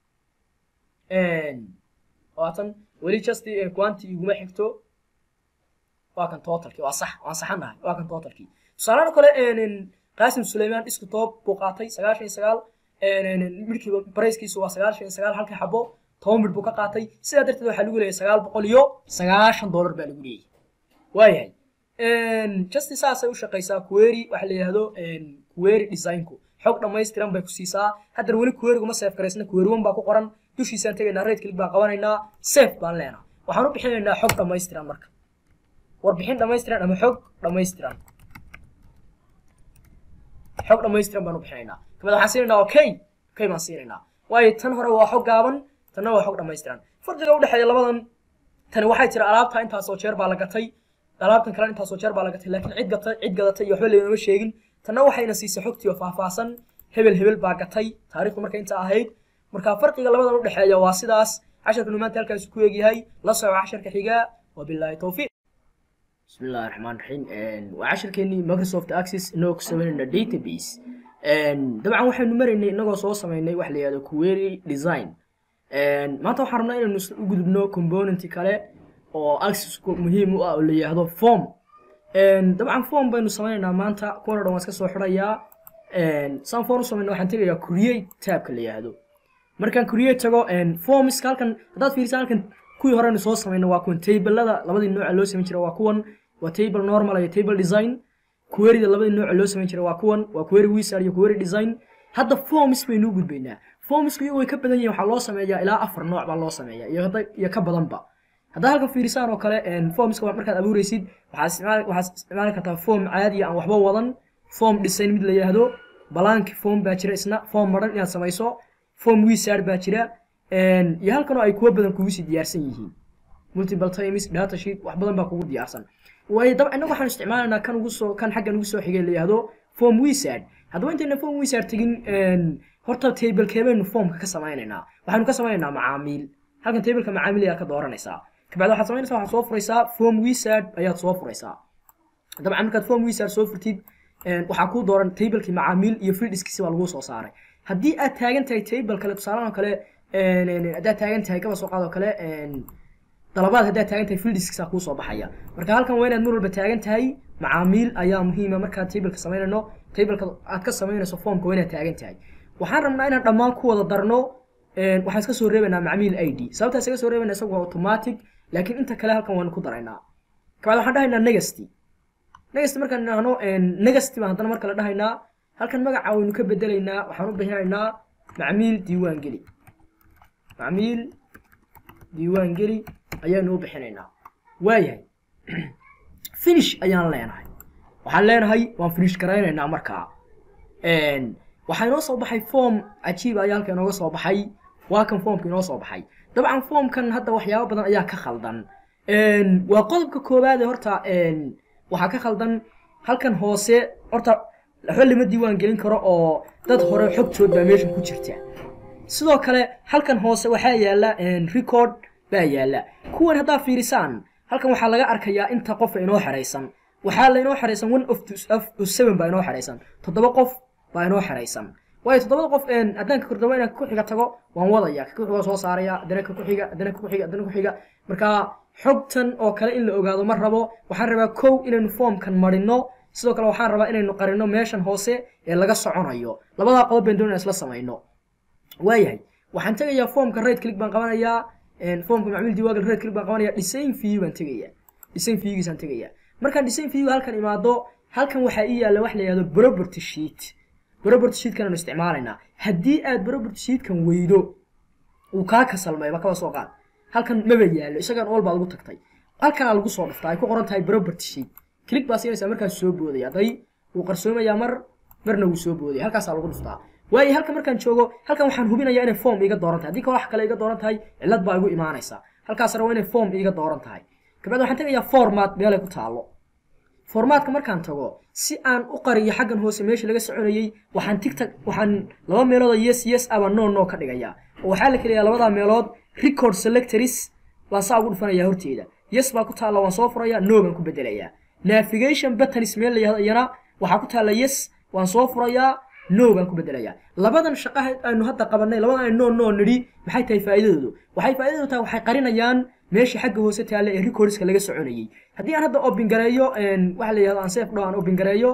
waatan weli just quantity iguma xigto waa kan totalkii waa sax waan saxanahay waa kan totalkii tusaalahan kale qaasim sulaymaan isku toob buu qaatay sagaashan iyo sagaal midhkii barayskiisu waa sagaashan iyo sagaal halkii xabo toban midh buu ka qaatay sidaa darteed waxaa lagu leeyahay sagaal boqol iyo sagaashan doolar baa lagu leeyahay waayahay justi saasay u shaqaysaa query waxa la yidhahdo query designku xog dhammaystiran bay ku siisaa haddana weli querygu ma seef garaysna query one baa ku qoran dushiisaan tegaynaa right click baan qabanaynaa safe baan leenaa waxaan u bixinaynaa xog dhammaystiran marka warbixin dhammaystiran ama xog dhammaystiran xog dhammaystiran baan u bixinaynaa kabad waxaan siinaynaa okay okay baan siinaynaa waayo tan hore waa xog gaaban tanna waa xog dhammaystiran farqiga udhexeeya labadan tani waxay tiri alaabta intaasoo jeer baa la gatay alaabtan kale intaasoo jeer baa la gatay laakiin cid gatay cid gadatay iyo waxba laynoma sheegin tanna waxayna siisay xogtii oo faahfaahsan hebel hebel baa gatay taariikhdu marka inta ahayd marka farqiga labadan udhexeeya waa sidaas casharkanu maanta halkaas ku egyahay la soco casharka xigaa wabilaahi towfiiq بسم الله الرحمن الرحيم وعشر كني مايكروسوفت اكسس انو كسبنا داتابيس طبعا waxaynu maraynay inagoo soo sameynay wax la yiraahdo query design maanta waxaan rabnaa inaynu u gudubno component kale oo access muhiim u ah oo la yiraahdo form dabcan form baynu sameynaynaa maanta kuwana dhan waan iska soo xidhayaa saan form u sameynaa waxaan tegayaa create tabka la yiraahdo markaan create tago formska halkan haddaad fiirisaa halkan kuwii horeynu soo sameynay waa kuwan tablada labadii nooca loo samayn jiray waa kuwan waa table normal iyo table design queryda labadii nooca loo samayn jiray waa kuwan waa query wizard iyo query design hadda forms baynu u gudbaynaa formsku iyagu way ka badan yihiin waxaa loo sameeyaa ilaa afar nooc baa loo sameeyaa iyo hadda iyo ka badanba haddaa halkan fiirisaan oo kale formska markaad abuureysid waxaad isticmaali waxaad isticmaali kartaa form caadi aan waxba wadan form design mid la yidhaahdo blank form baa jira isna form maran inaad samayso form wizard baa jira iyo halkan oo ay kuwa badan kugu sii diyaarsan yihiin multiple times data sheet wax badan baa kugu diyaarsan waayo dabcan innagu waxaan isticmaalaynaa kan ugu soo kan xaggan ugu soo xigay la yihahdo form wizard haddaba intayna form wizard tegin horta tablekee baynu formka ka samaynaynaa waxaynu ka samaynaynaa macaamiil halkan tableka macaamiil ayaa ka dooranaysaa kabacdi waxaad samaynaysaa waxaad soo furaysaa form wizard ayaad soo furaysaa dabcan markaad form wizard soo furtid waxaa kuu dooran tablekii macaamiil iyo fieldiskiisi baa lagu soo saaray haddii aad taagan tahay table kale tusaalahan oo kale haddaad taagan tahay kaba soo qaad oo kale dalabaad haddaad taagan tahay fieldiskiisa kuu soo baxaya marka halkan waa inaad mar walba taagan tahay macaamiil ayaa muhiima markaad tableka samaynayno tableka aad ka samaynayso formka waa inaad taagan tahay waxaan rabnaa inaan dhammaan ku wada darno waxaan iska soo reebaynaa macmiil i d sababtaa iskaga soo reebayna isagu waa automatic laakiin inta kale halkan waanu ku daraynaa kabacdi waxaan dhahaynaa negasty negasty markaan idhaahno negasty baan haddana marka la dhahaynaa halkan magaca waynu ka bedelaynaa waxaan u bixinaynaa macmiil diiwaan geli macmiil diiwaan geli ayaanu u bixinaynaa waayahay finish ayaan leenahay waxaan leenahay waan finish garaynaynaa markaa waxaa inoo soo baxay form cajiib ayaa halka inooga soo baxay waa kan formka inoo soo baxay dabcan formkan hadda waxyaabo badan ayaa ka khaldan waa qodobka koowaade horta waxaa ka khaldan halkan hoose horta waxba lama diiwaan gelin karo oo dad hore xogtood baa meeshan ku jirta sidoo kale halkan hoose waxaa yaala record baa yaala kuwan haddaa fiirisaan halkan waxaa laga arkayaa inta qofa inoo xeraysan waxaa lainoo xeraysan one of seven baa inoo xeraysan toddoba qof baa inoo xeraysan waayo toddobada qof haddaan ka kordhabo inaan ku xiga tago waan wadaya ka kuxiga soo saaraya haddana ka kuxiga haddana ka kuxiga haddana ku xiga marka xogtan oo kale in la ogaado ma rabo waxaan rabaa kow inaynu formkan marino sidoo kale waxaan rabaa inaynu qarino meeshan hoose ee laga soconayo labadaa qodob baan doonaya isla samayno waayahay waxaan tegayaa formka right click baan qabanayaa formka macmiil diwaagal right click baan qabanaya design view baan tegayaa design viewgiisaan tegayaa markaan design view halkan imaado halkan waxaa ii yaalla wax la yihahdo property sheet property sheetkan aanu isticmaalaynaa haddii aad property sheetkan weydo uu kaa kasalmayba kaba soo qaad halkan maba yaallo isagan ool baad ugu tagtay halkanaa lagu soo dhuftaa ay ku qoran tahay property sheet click baa siinaysaa markaas soo boodaya hadday wuu qarsoomayaa mar marna wuu soo boodaya halkaasaa lagu dhuftaa waayo halkan markaan joogo halkan waxaan hubinayaa inay form iga dooran tahay haddii ka wax kale iga dooran tahay cillad baa igu imaanaysa halkaas rabo inay form iga dooran tahay kabacdi waxaan tegayaa format meelay ku taallo formaadka markaan tago si aan u qariyo xaggan hoose meesha laga soconayey waxaan tigtag waxaan laba meelood oo yes yes aba no no ka dhigayaa oo waxaa la keliyaa labadaa meelood record selectors baan saa ugu dhufanayaa horteeda yes baa ku taalla waan soo furayaa no baan ku bedelayaa navigation buttons meel la yahdo iyana waxaa ku taalla yes waan soo furayaa no baan ku bedelayaa labadan shaqaha aynu hadda qabanay labadan aynu no no nidhi maxay tahay faa'iidadoodu waxay faa'iidadu tahay waxay qarinayaan meesha xagga hoose taalla ee recordska laga soconayey haddii aan hadda open gareeyo waxa la yihahdo aan safe dho aan open gareeyo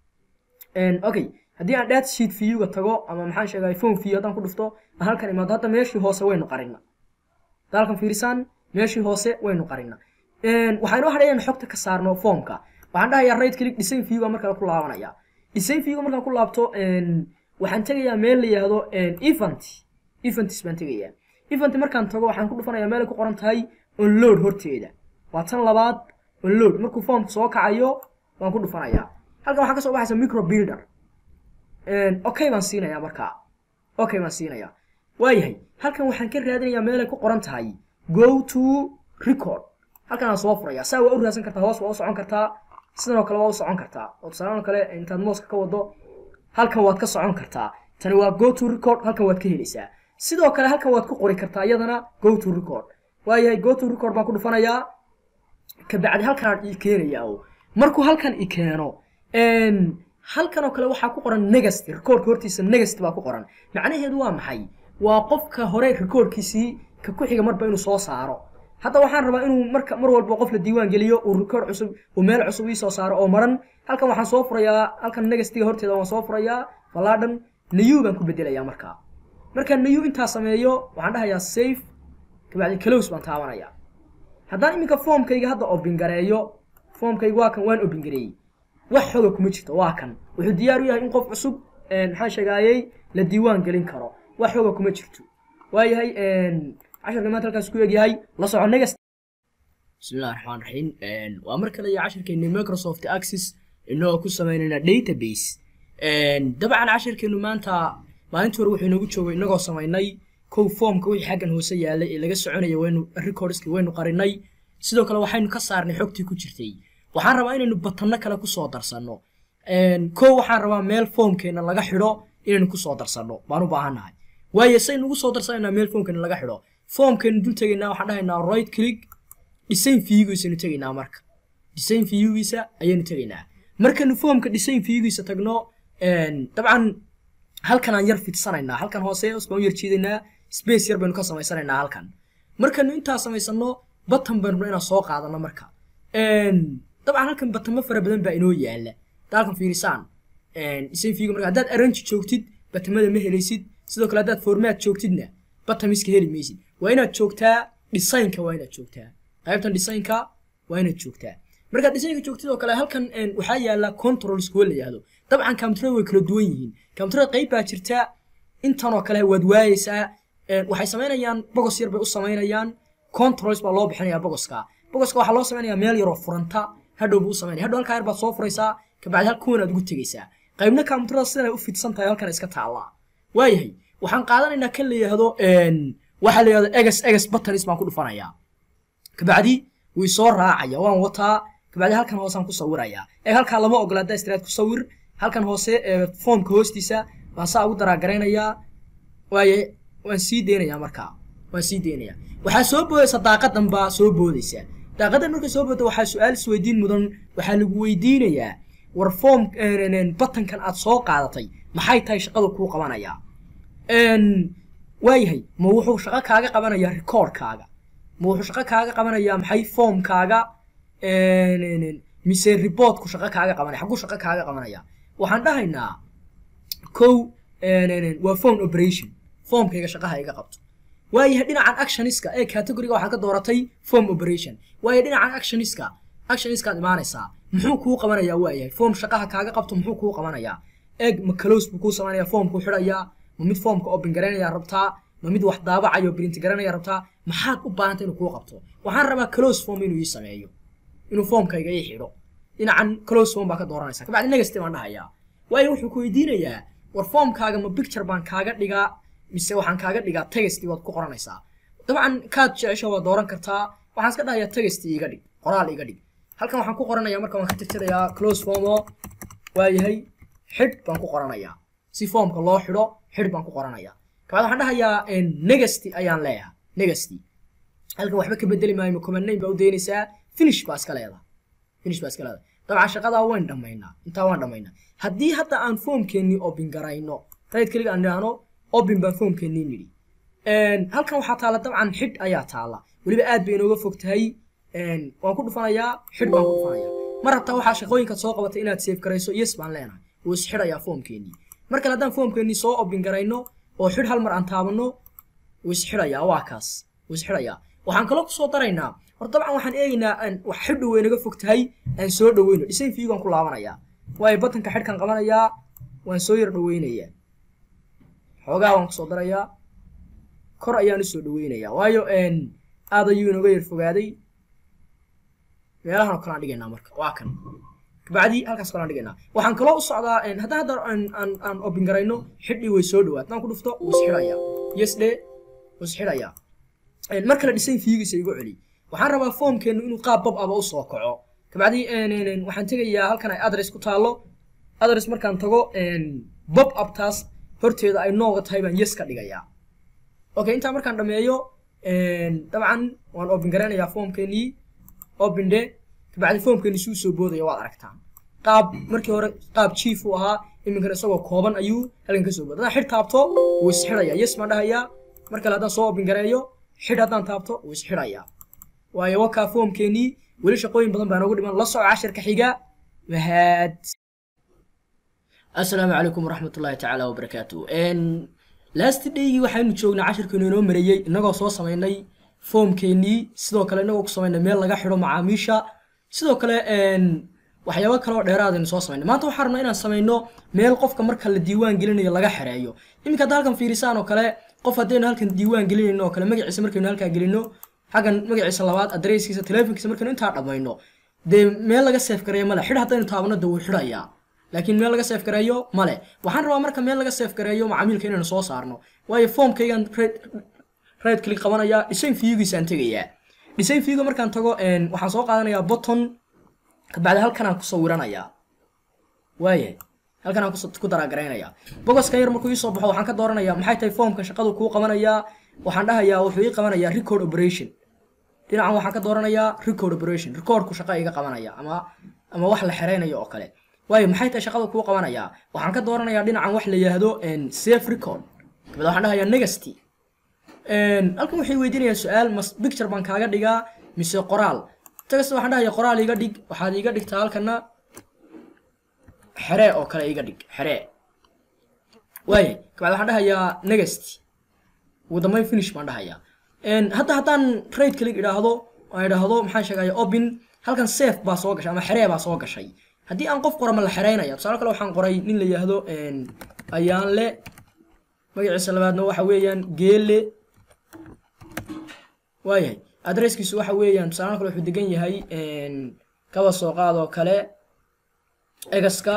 okay haddii aan data sheet viewga tago ama maxaan sheegay phone view haddaan ku dhufto aan halkan imaado hadda meeshii hoose waynu qarina hadda halkan fiirisaan meeshii hoose waynu qarina waxaa inoo hadhay inaan xogta ka saarno formka waxaan dhahayaa right click design viewga markale ku laabanaya design viewga markaan ku laabto waxaan tegayaa meel la yihahdo event events baan tegayaa event markaan tago waxaan ku dhufanayaa meel ay ku qoran tahay onload horteeda waa tan labaad onload markuu formka soo kacayo waan ku dhufanayaa halkan waxaa kasoo baxaysa micro builder okay baan siinayaa markaa okay baan siinayaa waayahay halkan waxaan ka raadinayaa meel ay ku qoran tahay go to record halkan aan soo furayaa saa waa u raadsan kartaa hoos waa u socon kartaa sidan oo kale waa u socon kartaa oo tusaale oo kale intaad mooska ka wado halkan waad ka socon kartaa tani waa go to record halkan waad ka helaysaa sidoo kale halkan waad ku qori kartaa iyadana go to record waayahay go to record baan ku dhufanayaa kabacdi halkanaan ii keenayaa oo markuu halkan i keeno halkan oo kale waxaa ku qoran negast recordka hortiisa negast baa ku qoran macnaheedu waa maxay waa qofka hore recordkiisii ka ku xiga marba inuu soo saaro hadda waxaan rabaa inuu marka mar walba qof la diiwaan geliyo uu record cusub uu meel cusub ii soo saaro oo maran halkan waxaan soo furayaa halkan negastiga horteeda waan soo furayaa falaadhan new baan ku bedelayaa markaa markaan new intaa sameeyo waxaan dhahayaa safe kabacdi close baan taabanayaa haddaan iminka formkayga hadda open gareeyo formkayga waa kan waan open gareeyey wax xoga kuma jirto waa kan wuxuu diyaar u yahay in qof cusub maxaan sheegaayey la diiwaan gelin karo wax xoga kuma jirto waayahay casharka maanta halkaas ku egyahay la soco negas bismillahi raxmaan raxiim waa mar kale iyo casharkeeni microsoft access inagoo ku sameynayna database dabcan casharkeenu maanta maalintii hore wuxuu inoogu joogay inagoo samaynay kow formka wixii xaggan hoose yaalay ee laga soconaya waynu recordski waynu qarinay sidoo kale waxaynu ka saarnay xogtii ku jirtay waxaan rabaa inaynu batanno kale kusoo darsanno kow waxaan rabaa meel formkeena laga xidho inaynu kusoo darsanno baan u baahannahay waayo saynu ugu soo darsanaynaa meel formkeena laga xidho formkeenu dul tegaynaa waxaan dhahaynaa right click design viewgiisaynu tegaynaa marka design viewgiisa ayaynu tegaynaa markaynu formka design viewgiisa tagno dabcan halkan aan yar fidsanaynaa halkan hoose hoos baan u yar jiidaynaa space yar baynu ka samaysanaynaa halkan markaynu intaa samaysano batan baynu rabnaa inaan soo qaadano marka dabcan halkan batamo fara badan baa inoo yaala hadda halkan fiirisaan design viewga marka haddaad arrange joogtid batamada ma helaysid sidoo kale haddaad formaat joogtidna batamiska heli maysid waa inaad joogtaa designka waa inaad joogtaa qaybtan designka waa inaad joogtaa markaad designka joogtid oo kale halkan waxaa yaala controls kuwa la yihahdo dabcan computerada way kala duwan yihiin computerada qayb baa jirta intan oo kale waad waayeysaa waxay samaynayaan bogos yar bay u samaynayaan controls baa loo bixinaya bogoska bogoska waxaa loo samaynaya meel yaroo furanta hadhow buu u samaynaya hadhow halkaa yar baad soo furaysaa kabacdi hal kuwan aad ugu tegaysaa qaybna computerada sidan ay u fidsan tahay halkan iska taallaa waayahay waxaan qaadanaynaa kan la yihahdo waxaa la yihahdo eges eges buttons baan ku dhufanayaa kabacdi way soo raacaya waan wataa kabacdi halkan hoosaan ku sawirayaa ee halkaa lama ogola haddaa istiraad ku sawir halkan hoose foomka hoostiisa baan saa ugu daraagaraynaya waaye waan sii deynayaa markaa waan sii deynayaa waxaa soo boodaysa daaqadan baa soo boodaysa daaqadan markay soo boodda waxaa su-aal isweydiin mudan waxaa lagu weydiinayaa war foom batankan aad soo qaadatay maxay tahay shaqada kuu qabanayaa waayahay ma wuxuu shaqo kaaga qabanayaa recordkaaga ma wuxuu shaqo kaaga qabanayaa maxay foomkaaga mise reportku shaqo kaaga qabanaya xagguu shaqo kaaga qabanaya waxaan dhahaynaa kow waa phone operation foomkayga shaqaha iga qabto waayahay dhinacan actioniska ee categoriga waxaad ka dooratay form operation waayo dhinacan actioniska actioniskaad imaanaysaa muxuu kuu qabanayaa waayahay foom shaqaha kaaga qabto muxuu kuu qabanayaa eeg ma close buu kuu samaynaya foomkuu xidhayaa ma mid foomka open garaynaya rabtaa ma mid wax daabacayo print garanaya rabtaa maxaad u baahanta inuu kuu qabto waxaan rabaa close form inuu ii sameeyo inuu foomkayga ii xidho dhinacan close form baa ka dooranaysa kabacdi negative baan dhahayaa waayo wuxuu ku weydiinayaa war foomkaaga ma picture baan kaaga dhigaa mise waxaan kaaga dhigaa text waad ku qoranaysaa dabcan kaad jecesho waad dooran kartaa waxaan iska dhahayaa text iga dhig qoraal iga dhig halkan waxaan ku qoranayaa marka waan ka tirtirayaa close form oo waayahay xidh baan ku qoranayaa si foomka loo xidho xidh baan ku qoranayaa kabacdi waxaan dhahayaa negasty ayaan leeyahay negasty halkan waxba ka bedeli maayo command name baa u daynaysaa finish baa iska leedahay finish baa iska leedahay dabcan shaqadaa wayn dhammaynaa intaa waan dhammaynaa haddii hadda aan foomkeennii open garayno right keliga aan idhaahno open baan foomkeennii nidhi halkan waxaa taala dabcan xidh ayaa taala weliba aad bay inooga fog tahay waan ku dhufanayaa xidh baan ku dhufanayaa mar hataa waxaa shaqooyinkaad soo qabatay inaad save garayso yes baan leenahay wuu isxidhayaa foomkeennii mar kale haddaan foomkeennii soo open garayno oo xidh hal mar aan taabanno wuu isxidhayaa waa kaas wuu isxidhayaa waxaan kaloo kusoo daraynaa hor dabcan waxaan eegaynaa wax xidhu way naga fog tahay aan soo dhaweyno design viewgaan ku laabanayaa waayo batanka xidhkan qabanayaa waan soo yar dhaweynayaa xoogaa waan kusoo darayaa kor ayaan usoo dhaweynayaa waayo aad ayuu inooga yar fogaaday meelahan oo kale aan dhigaynaa marka waa kan kabacdi halkaas kale aan dhigaynaa waxaan kaloo u socdaa haddaan hadda aan open garayno xidhii way soo dhawaad haddaan ku dhufto wuu isxidhayaa yes dhe wuu isxidhayaa mar kale design viewgiisa igu celi waxaan rabaa foomkeenu inuu qaab bob aba usoo kaco kabacdi waxaan tegayaa halkan ay adress ku taallo adress markaan tago bob abtaas horteeda ay nooga tahay baan yes ka dhigayaa okay intaa markaan dhameeyo dabcan waan open garaynayaa foomkeenii open de kabacdi foomkeeni suu soo boodaya waad aragtaan qaab markii hore qaab chief uu ahaa iminkana isagoo kooban ayuu halkan kasoo booda haddaan xidh taabto wuu isxidhayaa yes baan dhahayaa mar kale haddaan soo open gareeyo xidh haddaan taabto wuu isxidhayaa waayo wakaa foomkeenii weli shaqooyin badan baa noogu dhiman la soco cashirka xiga mahad asalaamu calaykum waraxmat ullaahi tacaala wabarakaatu last daygii waxaynu joognay cashirkeenu inoo mareeyey inagoo soo samaynay foomkeenii sidoo kale inagoo ku samaynay meel laga xidho macaamiisha sidoo kale waxyaabo kaleoo dheeraad aynu soo samaynay maanta waxaan rabnaa inaan samayno meel qofka marka la diiwaan gelinayo laga xereeyo iminka hadda halkan fiirisaan oo kale qof haddaynu halkan diiwaan gelinayno oo kale magaciisa markaynu halkaa gelino xaggan magaciisa labaad adresskiisa telefonkiisa markaynu intaa dhammayno dee meel laga seef gareeyo male xidh haddaynu taabano dee wuu xidhayaa laakiin meel laga seef gareeyo male waxaan rabaa marka meel laga seef gareeyo macaamiilka inaynu soo saarno waayo foomkaygan right click qabanayaa design viewgiisaan tegayaa design viewga markaan tago waxaan soo qaadanayaa button kabacdi halkanaan ku sawiranayaa waaye halkan aan ku daraagaraynaya bogoskan yar markuu iisoo baxo waxaan ka dooranayaa maxay tahay foomka shaqadu kuu qabanayaa waxaan dhahayaa wuxuu ii qabanayaa record operation dhinacan waxaan ka dooranayaa record operation recordku shaqa iga qabanaya ama ama wax la xereynayo oo kale waayo maxay tahay shaqada kuu qabanayaa waxaan ka dooranayaa dhinacan wax la yidhaahdo safe record kabad waxaan dhahayaa negasty halkan waxay weydiinayaa su-aal mas picture baan kaaga dhigaa mise qoraal tagasta waxaan dhahayaa qoraal iga dhig waxaad iga dhigtaa halkana xeree oo kale iga dhig xeree waaya kabacdi waxaan dhahayaa next ugu dambeyn finish baan dhahayaa hadda haddaan right click idhaahdo aan idhaahdo maxaan sheegaya open halkan safe baa soo gashay ama xeree baa soo gashay haddii aan qof qora ma la xereynaya tusaale kale waxaan qoray nin la yidhaahdo ayaanle magaciisa labaadna waxa weeyaan geele waayahay adresskiisu waxa weeyaan tusaale kale wuxuu degan yahay kaba soo qaad oo kale egaska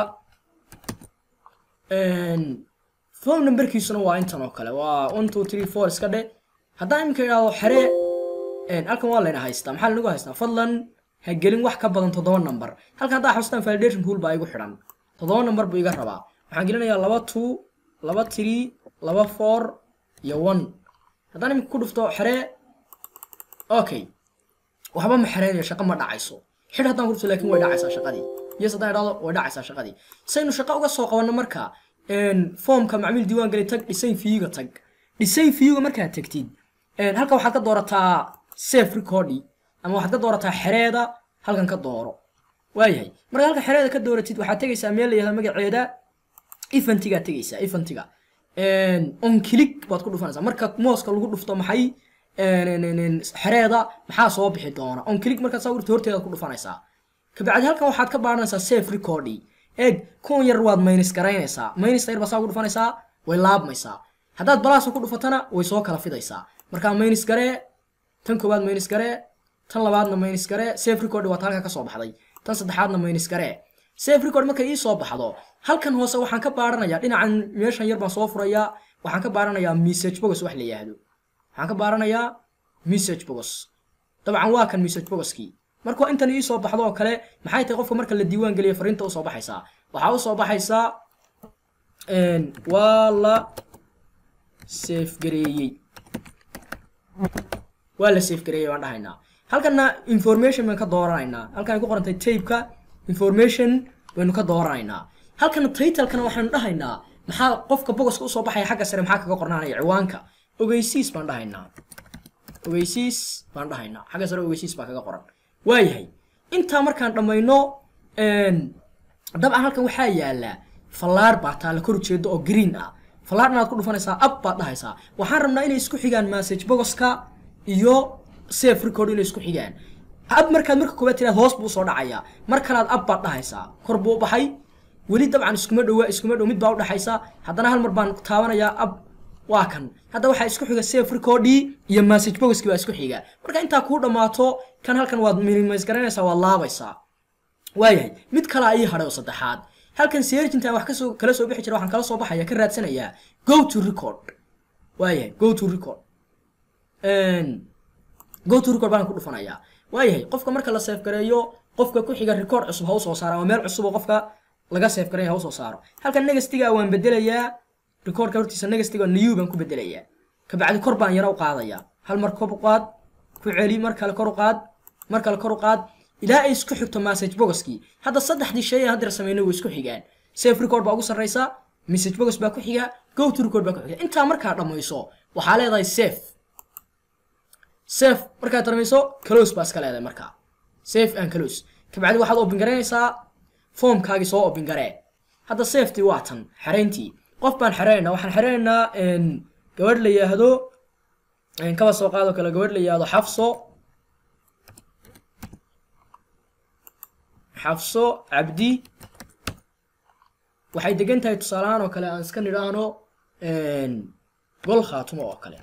phone numberkiisuna waa intan oo kale waa one two three four iska dhe haddaan iminka idhaahdo xeree halkan waa layna haystaa maxaa lanagu haystaa fadlan ha gelin wax ka badan toddoba number halkan haddaa xustaan validation rule baa igu xidhan toddoba number buu iga rabaa waxaan gelinayaa laba two laba three laba four iyo one haddaan iminka ku dhufto xeree okay waxba ma xereynayo shaqo ma dhacayso xidh haddaan ku dhufto laakiin way dhacaysaa shaqadii yes haddaan idhahdo way dhacaysaa shaqadii saynu shaqo uga soo qabanno marka foomka macmiil diiwaan geli tag design viewga tag design viewga markaad tagtid halka waxaad ka doorataa safe recordi ama waxaad ka doorataa xereeda halkan ka dooro waayahay marka halka xereeda ka dooratid waxaad tegaysaa meel la yahda magaceeda eventigaad tegaysaa eventiga on click baad ku dhufanaysaa marka mooska lagu dhufto maxay xereeda maxaa soo bixi doona on click markaad saa urta horteeda ku dhufanaysaa kabacdi halkan waxaad ka baaranaysaa safe recordi eeg kuwan yar waad maynis garaynaysaa maynis yar baa saa ugu dhufanaysaa way laabmaysaa haddaad balaasa ku dhufatana way soo kala fidaysaa markaa maynis garee tan koowaad maynis garee tan labaadna maynis garee safe record waa ta halka ka soo baxday tan saddexaadna maynis garee safe record markay ii soo baxdo halkan hoose waxaan ka baaranayaa dhinacan meeshan yar baan soo furayaa waxaan ka baaranayaa message box wax la yidhaahdo waxaan ka baaranayaa message box dabcan waa kan message boxkii markuu intan ii soo baxdo oo kale maxay tahay qofka marka la diiwaan geliyo fariinta usoo baxaysaa waxaa usoo baxaysaa waa la safe gareeyey waa la safe gareeyey baan dhahaynaa halkanna information baynu ka dooranaynaa halkan ay ku qorantay tapeka information baynu ka dooranaynaa halkana titlekana waxaynu dhahaynaa maxaa qofka bogoska usoo baxaya xagga sare maxaa kaga qornaanaya ciwaanka ogeysiis baan dhahaynaa ogeysiis baan dhahaynaa xagga sare ogeysiis baa kaga qoran waayahay intaa markaan dhammayno dabcan halkan waxaa yaala fallaar baa taala kor ujeedo oo green ah fallaar inaad ku dhufanaysaa ab baad dhahaysaa waxaan rabnaa inay isku xigaan message bogoska iyo safe record inay isku xigaan ab markaad marka koobaad tiraad hoos buu soo dhacayaa mar kalaad ab baad dhahaysaa kor buu u baxay weli dabcan iskuma dhowa iskuma dhow mid baa u dhaxaysa haddana hal mar baan taabanayaa ab waa kan hadda waxaa isku xiga safe recordii iyo message boxkii baa isku xiga marka intaa kuu dhammaato kan halkan waad minimize garanaysaa waad laabaysaa waayahay mid kalaa ii hadhay oo saddexaad halkan searchinta wax kasoo kala soo bixi jira waxaan kala soo baxaya ka raadsanayaa go to record waayahay go to record go to record baan ku dhufanayaa waayahay qofka marka la safe gareeyo qofka ku xiga record cusub ha usoo saaro ama meel cusub oo qofka laga safe gareeyo ha usoo saaro halkan negastiga waan bedelayaa recordka hortiisa negastiga new baan ku bedelayaa kabacdi kor baan yara u qaadayaa hal mar kor u qaad ku celi mar kale kor u qaad mar kale kor u qaad ilaa ay isku xigto message boxkii hadda saddexdii shay aan hadda sameynay way isku xigaan safe record baa ugu sarreysa message box baa ku xiga go to record baa ku xiga intaa markaa dhammayso waxaa leedahay safe safe markaad dhammayso close baa iska leedahay markaa safe and close kabacdi waxaad open garaynaysaa foomkaagii soo open garee hadda safety waa tan xereyntii qof baan xereynaynaa waxaan xereynaynaa gabadh la yidhaahdo kaba soo qaado kale gabadh la yidhaahdo xafso xafso cabdi waxay degan tahay tusaalahaan oo kale aan iska nidhaahno gol khaatumo oo kale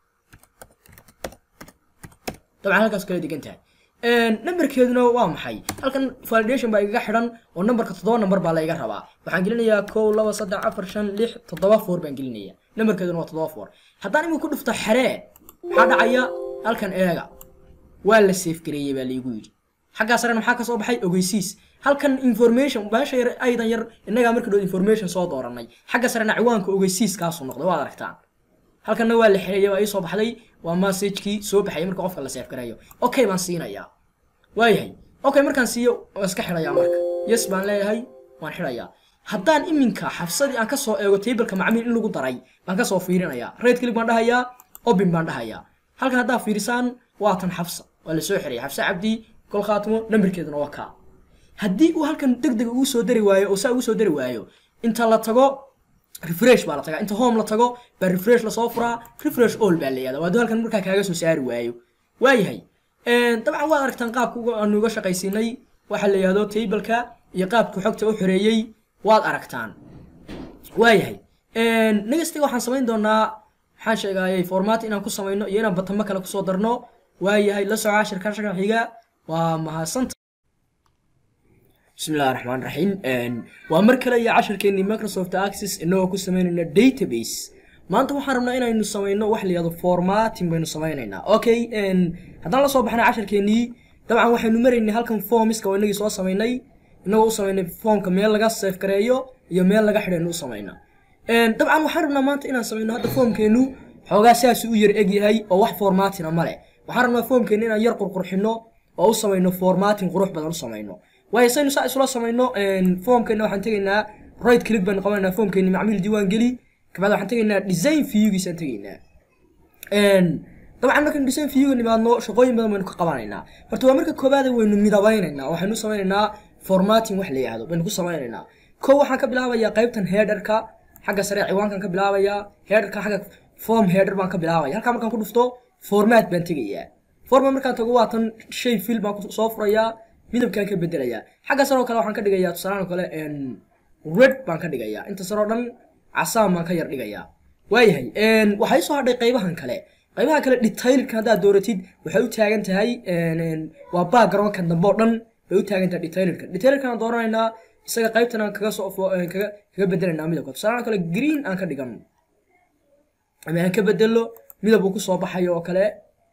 dabcan halkaas kale degan tahay numberkeeduna waa maxay halkan validation baa igaga xidhan oo numberka toddoba number baa la iga rabaa waxaan gelinayaa kow laba saddex afar shan lix toddoba four baan gelinaya numberkeeduna waa toddoba four haddaan imika ku dhufto xeree maxaa dhacaya halkan eega waa la safe gareeyey baa laigu yidhi xaggaa sarena maxaa kasoo baxay ogeysiis halkan information baasha yar aydan yar innagaa marka dhow information soo dooranay xagga sarena ciwaanka ogeysiiskaasu noqday waad aragtaan halkanna waa la xereeyay waa ii soo baxday waa messagekii soo baxayay marka qofka la safe gareeyo okay baan siinayaa waayahay okay markaan siiyo waan iska xidhayaa marka yes baan leeyahay waan xidhayaa haddaan iminka xafsadii aan kasoo eego tableka macmiil in lagu daray baan kasoo fiirinayaa red click baan dhahayaa obin baan dhahayaa halkan haddaa fiirisaan waa tan xafsa waa la soo xiraya xafsa cabdi gol khaatimo nambarkeeduna waa kaa haddii uu halkan deg deg ugu soo dari waayo oo saa ugu soo dari waayo inta la tago refresh baa la tagaa inta home la tago baa refresh lasoo furaa refresh all baa la yihahdaa waa duu halkan markaa kaaga soo saari waayo waayahay dabcan waad aragtaan qaabka aanu uga shaqaysiinay waxaa la yihahdo tableka iyo qaabka xogta u xoreeyey waad aragtaan waayahay nextiga waxaan samayn doonaa maxaan sheegayay format inaan ku samayno iyo inaan batamo kale kusoo darno waayahay la soco cashirka shaka xiga waa mahadsanta bismillahi raxmaan raxiim waa mar kale iyo cashirkeenii microsoft access inagoo ku samaynayna database maanta waxaan rabnaa inaynu samayno wax la yihahdo formating baynu samaynaynaa okay haddaan la soo baxnay cashirkeenii dabcan waxaynu maraynay halkan formiska oo inagii soo samaynay inagoo u samaynay formka meel laga safe gareeyo iyo meel laga xidhaynu u samayna dabcan waxaan rabnaa maanta inaan samayno hadda formkeenu xoogaa sidaas u yar eg yahay oo wax formatina ma leh waxaan rabnaa formkeenu inaan yar qurqurxino oo u samayno formating qurux badan u samayno waayo saynu saa isula samayno formkeena waxaan tegaynaa right click baynu qabanayna formkeeni macmiil diiwaan geli kabacdi waxaan tegaynaa design viewgiisaan tegaynaa dabcan markaynu design viewga nimaadno shaqooyin badan baynu ka qabanaynaa horta waa marka koobaada waynu midabeynaynaa waxaynu samaynaynaa formating wax la yihahdo baynu ku samaynaynaa ko waxaan ka bilaabayaa qaybtan headerka xagga sare ciwaankan ka bilaabayaa headerka xagga form header baan ka bilaabaya halkaa markaan ku dhufto format baan tegayaa format markaan tago waa tan shay fill baan soo furayaa midabkaan ka bedelayaa xagga sare oo kale waxaan ka dhigayaa tusaalaan oo kale red baan ka dhigayaa inta sare oo dhan casaan baan ka yar dhigayaa waayahay waxay soo hadhay qaybahan kale qaybaha kale detailka haddaad dooratid waxay u taagan tahay waa backgroundka dambe oo dhan bay u taagan tahay detailka detailkan aan dooranaynaa isaga qaybtan aan kaga soo kaga kaga bedelaynaa midabka tusaalaan kale green aan ka dhigano ama aan ka bedelo midab uu kusoo baxayo oo kale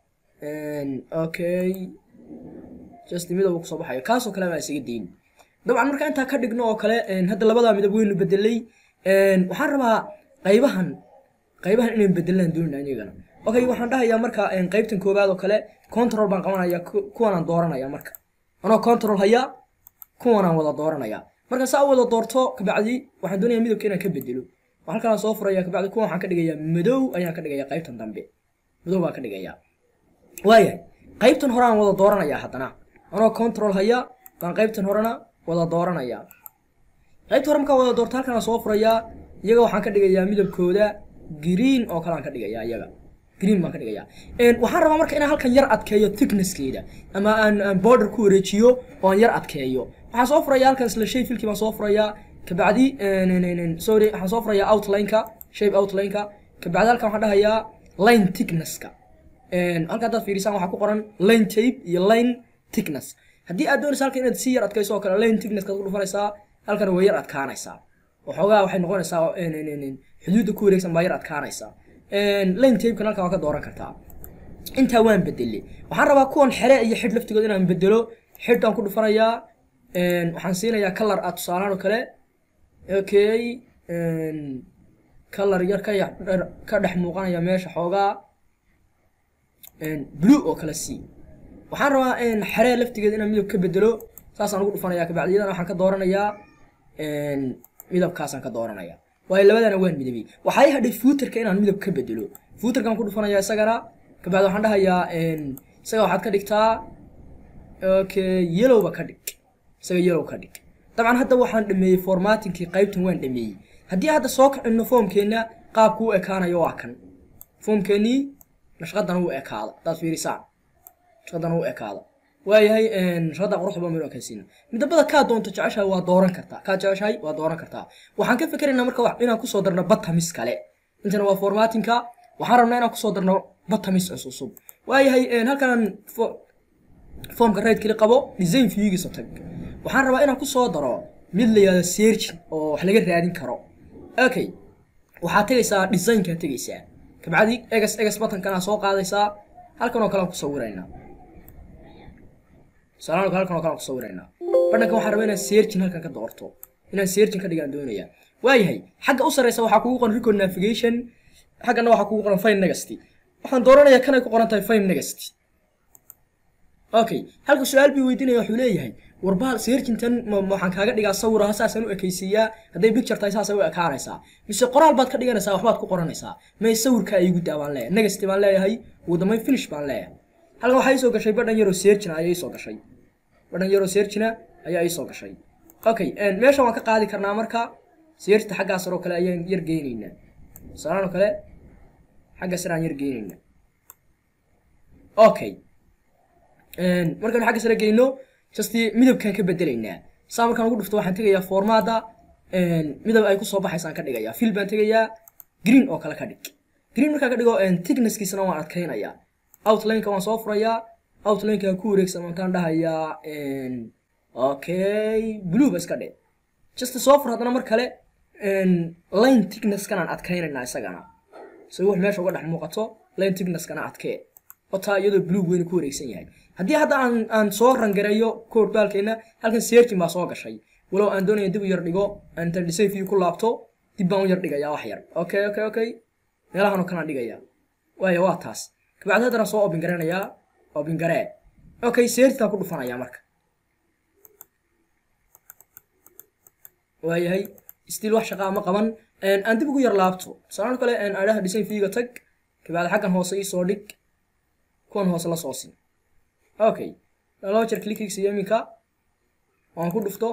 okay just midab uu kusoo baxayo kaasoo kale baa isaga dayn dabcan marka intaa ka dhigno oo kale hadda labadaa midab weynu bedelay waxaan rabaa qaybahan qaybahan inaynu bedelaan doonina iyagana okay waxaan dhahayaa marka qaybtan koowaad oo kale control baan qabanaya kuwanaan dooranaya marka anoo control haya kuwanaan wada dooranaya marka saa u wada doorto kabacdi waxaan doonaya midabka inaan ka bedelo halkaan soo furaya kabacdi kuwan waxaan ka dhigayaa madow ayaan ka dhigaya qaybtan dambe madow baan ka dhigayaa waayahay qaybtan hore aan wada dooranaya haddana anoo control haya baan qaybtan horena wada dooranaya qaybta hore markaan wada doorto halkaan soo furayaa iyaga waxaan ka dhigayaa midabkooda green oo kale aan ka dhigayaa iyaga green baan ka dhigayaa waxaan rabaa marka inaan halkan yar adkeeyo thicknesskeeda ama aan aan border ku wareejiyo oo aan yar adkeeyo waxaan soo furayaa halkan isla shay filkii baan soo furayaa kabacdi sorry waxaan soo furayaa outlineka shape outlineka kabacdi halkan waxaan dhahayaa line thicknesska halka haddaad fiirisaan waxaa ku qoran line tape iyo line thickness haddii aad doonaysa halkan inaad si yar adkayso oo kale line thicknesska ku dhufanaysaa halkan way yar adkaanaysaa waxoogaa waxay noqonaysaa xuduudda ku wareegsan baa yar adkaanaysaa line tapekan halkan waa ka dooran kartaa intaa waan bedelay waxaan rabaa kuwan xere iyo xidh laftigood inaan bedelo xidhaan ku dhufanayaa waxaan siinayaa color ah tusaalaan oo kale okay color yar ka ka dhex muuqanaya meesha xoogaa blue oo kale c waxaan rabaa xeree laftigeeda inaan midab ka bedelo saasaan ugu dhufanayaa kabacdi iyadana waxaan ka dooranayaa midabkaasaan ka dooranaya waayo labadana waan midabay waxaa hadhay fuuterka inaan midab ka bedelo fuuterkaan ku dhufanayaa isagana kabacdi waxaan dhahayaa isaga waxaad ka dhigtaa okay yellowba ka dhig isaga yellow ka dhig dabcan hadda waxaan dhameeyey formatingkii qaybtan waan dhameeyey haddii hadda soo kacino foomkeenna qaabku u ekaanayo waa kan foomkeennii nashqadan u ekaada hadaad fiirisaan nashqadan u ekaada waayahay nashqada quruxda badan baynu ekaysiina midabada kaa doonto jeceshahay waa dooran kartaa kaa jeceshahay waa dooran kartaa waxaan ka fikeraynaa marka inaan kusoo darno batamis kale intana waa formatingka waxaan rabnaa inaan kusoo darno batamis cusub waayahay halkan foomka right kali qabo design viewgiisa tag waxaan rabaa inaan kusoo daro mid la yihahdo searching oo wax laga raadin karo okay waxaad tegaysaa designkaa tegaysaa kabacdi egas egas batankanaa soo qaadaysaa halkan oo kale aan ku sawiraynaa tusaalahan halkan oo kale aan ku sawiraynaa badhankan waxaan rabaa inaan searching halkan ka doorto inaan searching ka dhigaan doonayaa waayahay xagga u sarreysa waxaa kugu qoran record navigation xaggana waxaa kugu qoran fine negasty waxaan dooranayaa kanay ku qoran tahay fine negasty okay halka su-aal bii weydiinaya wuxuu leeyahay warbaal searchintan waxaan kaaga dhigaa sawiraha saasaan u ekaysiiyaa hadday picture tahay saasay u ekaanaysaa mise qoraal baad ka dhiganaysaa waxbaad ku qoranaysaa may sawirka igu daa baan leeyahay negasty baan leeyahay ugu dambeyn finish baan leeyahay halkan waxaa iisoo gashay badhan yaroo searchina ayaa iisoo gashay badhan yaroo searchina ayaa iisoo gashay okay meesha waan ka qaadi karnaa marka seerta xaggaa sare oo kale ayaan yar geynaynaa tusaalahan oo kale xagga sare aan yar geynaynaa okay markaan xagga sare geyno just midabkaan ka bedelaynaa saa markaan ugu dhufto waxaan tegayaa formaada midab ay kusoo baxaysaan ka dhigayaa fil baan tegayaa green oo kale ka dhig green markaan ka dhigo thicknesskiisana waan adkaynayaa outlineka waan soo furayaa outlineka ku wareegsan wantaan dhahayaa okay blue ba iska dhe just soo fur haddana mar kale line thicknesskana adkaynaynaa isagana si wax meesha uga dhex muuqato line thicknesskana adkee otaa iyadoo blue weyna ku wareegsan yahay haddii hadda aan aan soo rangareeyo code baalkeena halkan searching baa soo gashay walow aan doonaya dib u yar dhigo aan inta design view ku laabto dib baan u yar dhigayaa wax yar okay okay okay meelahan oo kale aan dhigayaa waayo waa taas kabacdi haddana soo open garanayaa open garee okay searchtaan ku dhufanayaa marka waayahay still wax shaqaa ma qaban aan dib ugu yar laabto tusaale kale aan adhaha design viewga tag kabacdi xaggan hoose ii soo dhig kuwan hoose la soo sin okay laba jeer clickiisa iminka waan ku dhufto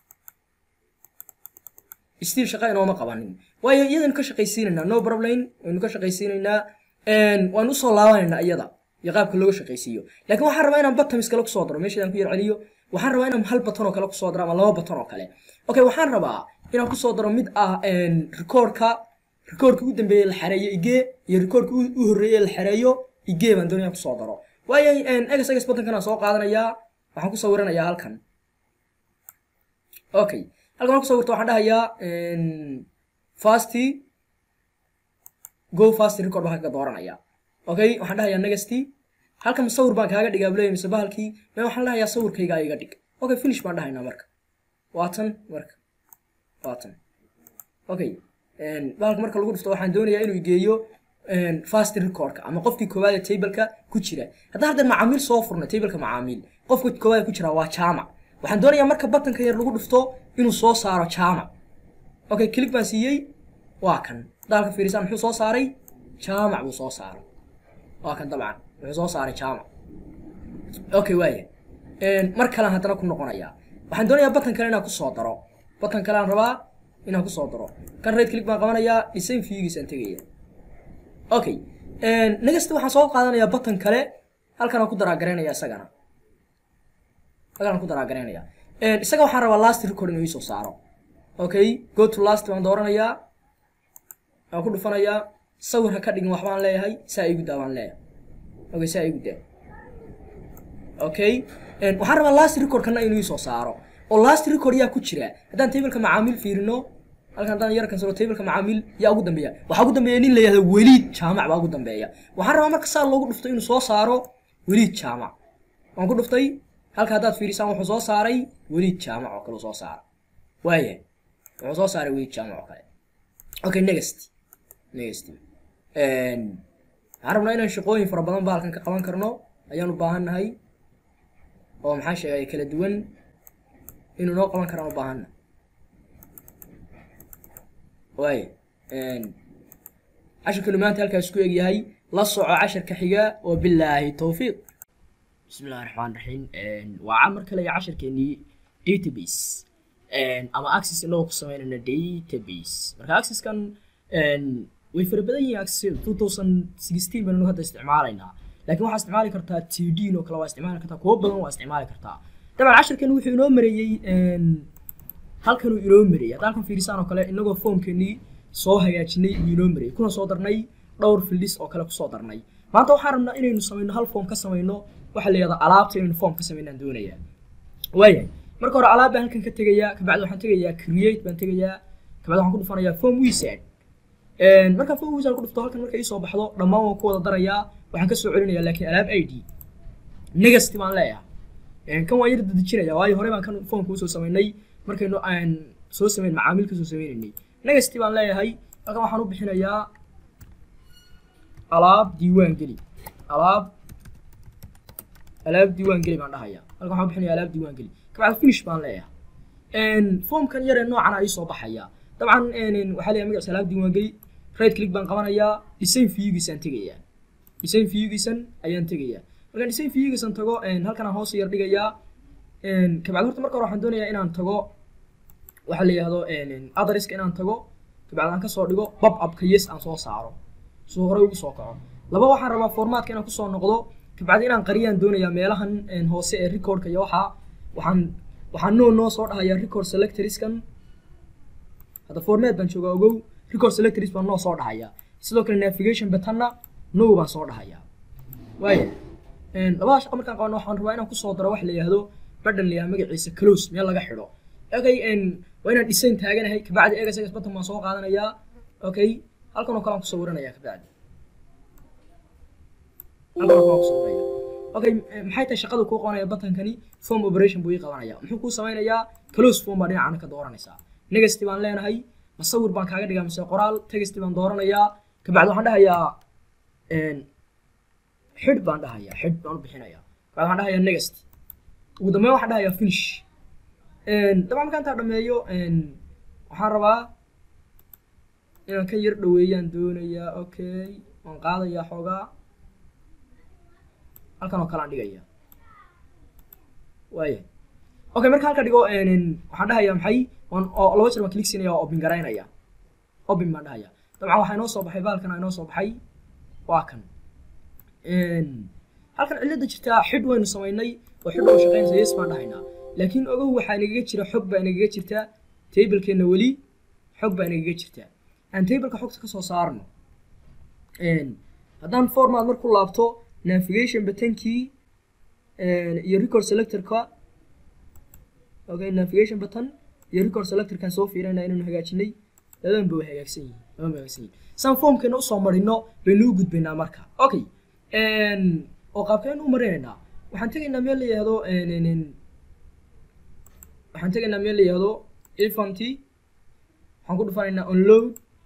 still shaqa inooma qabanin waayo iyadanu ka shaqaysiinaynaa no problem waynu ka shaqaysiinaynaa waanu usoo laabanaynaa iyada iyo qaabka looga shaqaysiiyo laakiin waxaan rabaa inaan batamis kale kusoo daro meeshaadaan ku yar celiyo waxaan rabaa inaan hal batan oo kale kusoo daro ama laba batan oo kale okay waxaan rabaa inaan kusoo daro mid ah recordka recordka ugu dambeeye la xareeyo igee iyo recordka u horreeye la xareeyo igee baan doonaya kusoo daro waayo egas egas batankan aan soo qaadanayaa waxaan ku sawiranayaa halkan okay halkan waan ku sawirto waxaan dhahayaa fasty go fast record baan kaga dooranaya okay waxaan dhahayaa negasty halkan sawir baan kaaga dhigaa buleeya mise bahalkii me waxaan dhahayaa sawirkayga iga dhig okay finish baan dhahaynaa marka waatan marka waatan okay bahalka marka lagu dhufto waxaan doonayaa inuu geeyo fast recordka ama qofkii koowaad ee tableka ku jira haddaan hadda macaamiil soo furno tableka macaamiil qofka koowaad ku jira waa jaamac waxaan doonayaa marka batanka yar lagu dhufto inuu soo saaro jaamac okay click baan siiyey waa kan daalka fiirisaan muxuu soo saaray jaamac buu soo saaray waa kan dabcan wuxuu soo saaray jaamac okay waaya mar kalean haddana ku noqonayaa waxaan doonayaa batan kale inaan kusoo daro batan kale aan rabaa inaan kusoo daro kan right click baan qabanayaa design viewgiisaan tegaya okay negasta waxaan soo qaadanayaa batan kale halkan aan ku daraagaraynaya isagana halkan aan ku daraagaraynaya isaga waxaan rabaa last record inuu isoo saaro okay go to last baan dooranayaa waan ku dhufanayaa sawir ha ka dhigin waxbaan leeyahay saa igu daa baan leeyahay okay saa igu daa okay waxaan rabaa last recordkana inuu isoo saaro oo last record yaa ku jira haddaan tableka macaamiil fiirino halkan haddaan yar kansalo tableka macaamiil yaa ugu dambeeya waxaa ugu dambeeya nin la yihahdo weliid jaamac baa ugu dambeeya waxaan rabaa marka saa loogu dhufto inuu soo saaro weliid jaamac waan ku dhuftay halka haddaad fiirisaan wuxuu soo saaray weliid jaamac oo kale soo saara waaya wuxuu soo saaray weliid jaamac oo kale okay next next waxaan rabnaa inaan shaqooyin fara badan ba halkan ka qaban karno ayaan u baahan nahay oo maxaa sheegay kala duwan inuu noo qaban karaan u baahanna waaya cashirkanu maanta halkaas ku egyahay la soco casharka xiga oo bilaahi towfiiq bismi illahi raxmaan raxiim waa mar kale iyo cashirkeenii database ama access inagoo ku sameynayna database marka accesskan way fara badan yihiin access two thousand sixteen baynu hadda isticmaalaynaa laakiin waxaa isticmaali kartaa t d oo kale waa isticmaali kartaa kuwo badan waa isticmaali kartaa dabcan cashirkan wuxuu inoo mareeyey halkanuu inoo mareeyey hadda halkan fiirisaan oo kale inagoo foomkeenii soo hagaajinay uu inoo mareeyey kuna soo darnay dhowr fildis oo kale kusoo darnay maanta waxaan rabnaa inaynu samayno hal foom ka samayno waxaa la yihahdaa alaabta inaynu foom ka samaynaan doonayaa waayahay marka hore alaab baan halkan ka tegayaa kabacdi waxaan tegayaa create baan tegayaa kabacdi waxaan ku dhufanayaa form wizard markaan form wizard ku dhufto halkan marka ii soo baxdo dhammaan waan ku wada darayaa waxaan ka soo celinayaa laakiin alaab i d negasti baan leeyahay kan waan yar dadejinaya waayo hore baan kan foomka usoo samaynay markaynu aan soo samayn macaamiil kasoo sameynaynay negasti baan leeyahay halkan waxaan u bixinayaa alaab diiwaan geli alaab alaab diiwaan geli baan dhahayaa halkan waxaan u bixinayaa alaab diiwaan geli kabacdi finish baan leeyahay foomkan yaree noocan aa ii soo baxaya dabcan waxaa leeyahay magaciisa alaab diiwaan geli right click baan qabanayaa design viewgiisaan tegayaa design viewgiisan ayaan tegayaa markaan design viewgiisan tago halkan aan hoos yar dhigayaa kabacdi horta marka hore waxaan doonayaa inaan tago waxaa la yihahdo adreska inaan tago kabacdi aan kasoo dhigo bab abka yes aan soo saaro suu horey ugu soo kaco laba waxaan rabaa formatka inaan kusoo noqdo kabacdi inaan qariyaan doonayaa meelahan hoose ee recordka iyo waxaa waxaan waxaan noo noo soo dhahayaa record selectorskan hadda format baan joogaa ogow record selectors baan noo soo dhahayaa sidoo kale navigation buttonna no baan soo dhahayaa waaya labada shaqo markaan qabano waxaan rabaa inaan kusoo daro wax la yihahdo badhan la yihahdo magaciisa close meel laga xidho okay waa inaan design taaganahay kabacdi egas egas button baan soo qaadanayaa okay halkan oo kale aan kusoo waranayaa kabacdi halkan oo kale aan kusoo waraya okay maxay tahay shaqada kuu qabanaya butankani form operation buu ii qabanaya muxuu kuu samaynayaa close form baa dhinacana ka dooranaysaa negative baan leenahay masawir baan kaaga dhigaa mise qoraal text baan dooranayaa kabacdi waxaan dhahayaa xidh baan dhahayaa xidh baan u bixinayaa kabacdi waxaan dhahayaa next ugu dambeyn waxaan dhahayaa finish dabcan markaan intaa dhameeyo waxaan rabaa inaan kan yar dhaweeyaan doonayaa okay waan qaadayaa xoogaa halkan oo kale aan dhigaya waaya okay marka halka dhigo waxaan dhahayaa maxay waan oo laba jeer waan click siinaya oo open garaynaya open baan dhahaya dabcan waxaa inoo soo baxay baalkan inoo soo baxay waa kan halkan cilada jirtaa xidh waynu samaynay oo xidh oo shaqaynaysa yes baan dhahaynaa laakiin ogow waxaa nagaga jira xog baa nagaga jirta tablekeenna weli xog baa nagaga jirta aan tableka xogta kasoo saarno haddaan format marku laabto navigation butankii iyo record selectorka okay navigation button iyo record selectorkan soo fiirinaya inaynu hagaajinay labadanba way hagaagsan yihiin labadan way hagaagsan yihiin saan formkeena usoo marino baynu u gudbaynaa marka okay oo qaabkeenu u marinaynaa waxaan tegaynaa meel la yihahdo waxaan tegaynaa meel la yihahdo efanty waxaan ku dhufanaynaa onload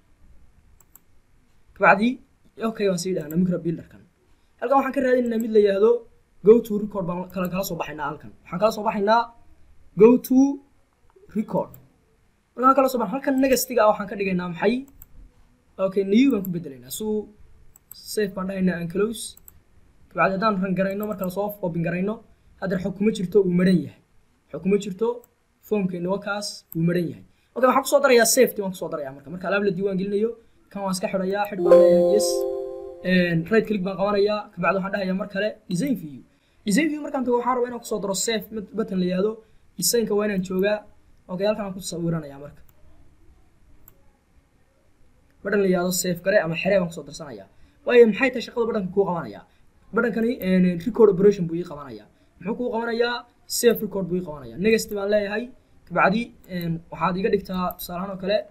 kabacdi okay waan sii dhahnaa micro builderkan halkan waxaan ka raadinaynaa mid la yihahdo go to record baan kala kala soo baxaynaa halkan waxaan kala soo baxaynaa go to record markaan kala soo baxno halkan negastiga ah waxaan ka dhigaynaa maxay okay new baan ku bedelaynaa so safe baan dhahaynaa and close kabacdi haddaan ran garayno marka lasoo open garayno haddana xog kuma jirto wuu maran yahay xog kuma jirto formkeena wakaas wuu maran yahay okay waxaan kusoo darayaa safety waan kusoo darayaa marka marka alaab la diiwaan gelinayo kan waan iska xidhayaa xidh baan leeyahay yes right click baan qabanayaa kabacdi waxaan dhahayaa mar kale design view design view markaan tago waxaan rabaa inaan kusoo daro safe button la yihahdo designka waa inaan joogaa okay halkan aan ku sawiranayaa marka badhan la yihahdo safe gare ama xeree baan kusoo darsanayaa waayo maxay tahay shaqada badhanka kuu qabanayaa badhankani record operation buu ii qabanayaa muxuu kuu qabanayaa safe record buu ii qabanayaa negative baan leeyahay kabacdi waxaad iga dhigtaa tusaalahaan oo kale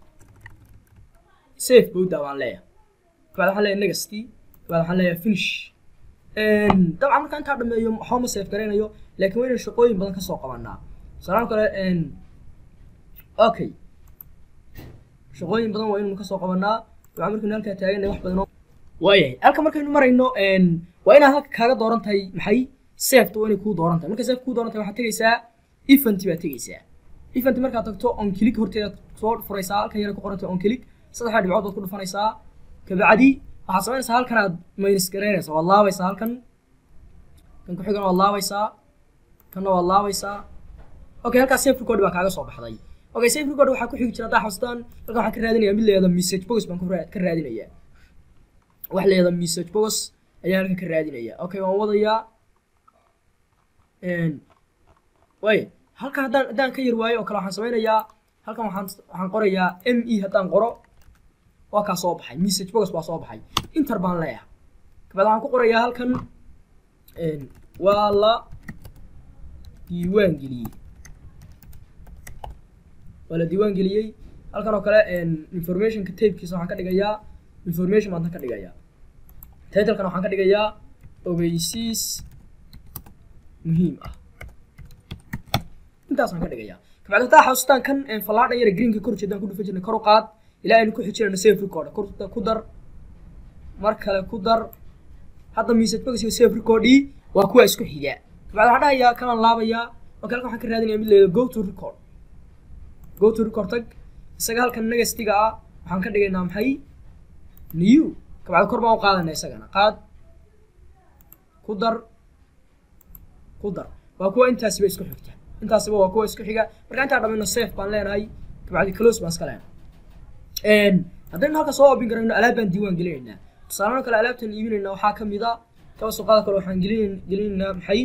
safe bowda baan leeyahay kabacdi waxaan leeyahay negative kabacdi waxaan leeyahay finish dabcan markaan intaa dhameeyo waxba ma safe garaynayo laakiin waa inaan shaqooyin badan kasoo qabanaa tusaalahaan kale okay shaqooyin badan waa inaynu kasoo qabanaa dabcan markaynu halkaa taaganay wax badan waayahay halka markaynu marayno waa inaad halka kaaga dooran tahay maxay safeta waa inay kuu dooran tahay markay safe kuu dooran tahay waxaad tegaysaa event baad tegaysaa event markaad tagto on click horteeda soo furaysaa halkan yara ku qorantay on click saddexdaa dhibcood baad ku dhufanaysaa kabacdi waxaad samaynaysaa halkan aad minus garaynaysaa waad laabaysaa halkan kan ku xigana waad laabaysaa kanna waad laabaysaa okay halkaas safe record baa kaaga soo baxday okay safe record waxaa ku xigi jira haddaa xasuustaan halkan waxaan ka raadinayaa mid leeyahay message box baan ka raadinayaa wax leeyahay message box ayaan halkan ka raadinayaa okay waan wadayaa waay halkan haddaan haddaan ka yar waayo oo kale waxaan sameynayaa halkan waxaan waxaan qorayaa m e haddaan qoro waa kaa soo baxay message box baa soo baxay inter baan leeyahay kabacdi waxaan ku qorayaa halkan waa la diiwaan geliyey waa la diiwaan geliyey halkan oo kale informationka tapekiisa waxaan ka dhigayaa information baan tan ka dhigayaa titlkan waxaan ka dhigayaa ogeysiis muhiim ah intaasaan ka dhigayaa kabacdi haddaa xasuustaan kan fallaadhan yara greenka kor jeedaan ku dhufan jirnay kor u qaad ilaa aynu ku xijirayno safe record ku dar mar kale ku dar hadda message box iyo safe recordii waa kuwa isku xiga kabacdi waxaan dhahayaa kanaan laabayaa oo kale waxaan ka raadinayaa mid leeyahay go to record go to record tag isaga halkan negastiga ah waxaan ka dhigaynaa maxay new kabacdi kor baan u qaadanaa isagana qaad ku dar ku dar waa kuwa intaasiba isku xigta intaasiba waa kuwa isku xiga marka intaan dhamayno safe baan leenahay kabacdi close baan iska leenahay haddaynu halka soo oobin karayno alaab baan diiwaan gelinaynaa tusaalahan kale alaabtan iibinaynaa waxaa ka mid a kaba suuqaada kale waxaan gelin gelinaynaa maxay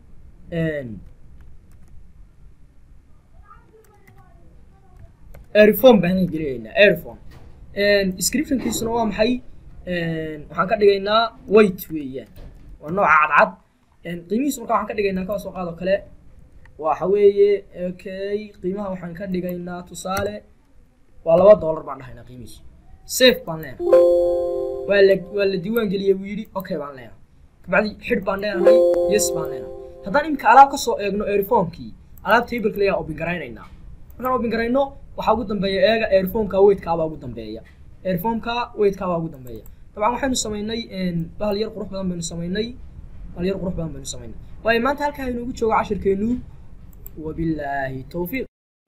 airphone baan gelinaynaa airphone descriptionkiisuna waa maxay waxaan ka dhigaynaa white weeyaan waa nooca cadcad qiimihiisu marka waxaan ka dhigaynaa kaba soo qaado kale waxa weeye okay qiimaha waxaan ka dhigaynaa tusaale waa laba dollar baan dhahaynaa qiimihiisu safe baan leenahay waa la waa la diiwaan geliyey buu yidhi okay baan leenahay kabacdi xidh baan leenahay yes baan leenahay haddaan iminka alaab kasoo eegno airphonekii alaab tableka layaa obin garaynaynaa markaan obin garayno waxaa ugu dambeeya eega airphoneka weightkaabaa ugu dambeeya airphoneka weightkaabaa ugu dambeeya dabcan waxaynu samaynay bahal yar qurux badan baynu samaynay bahal yar qurux badan baynu samaynay waayo maanta halkaa inoogu joogo cashirkeenu wabilaahi towfiiq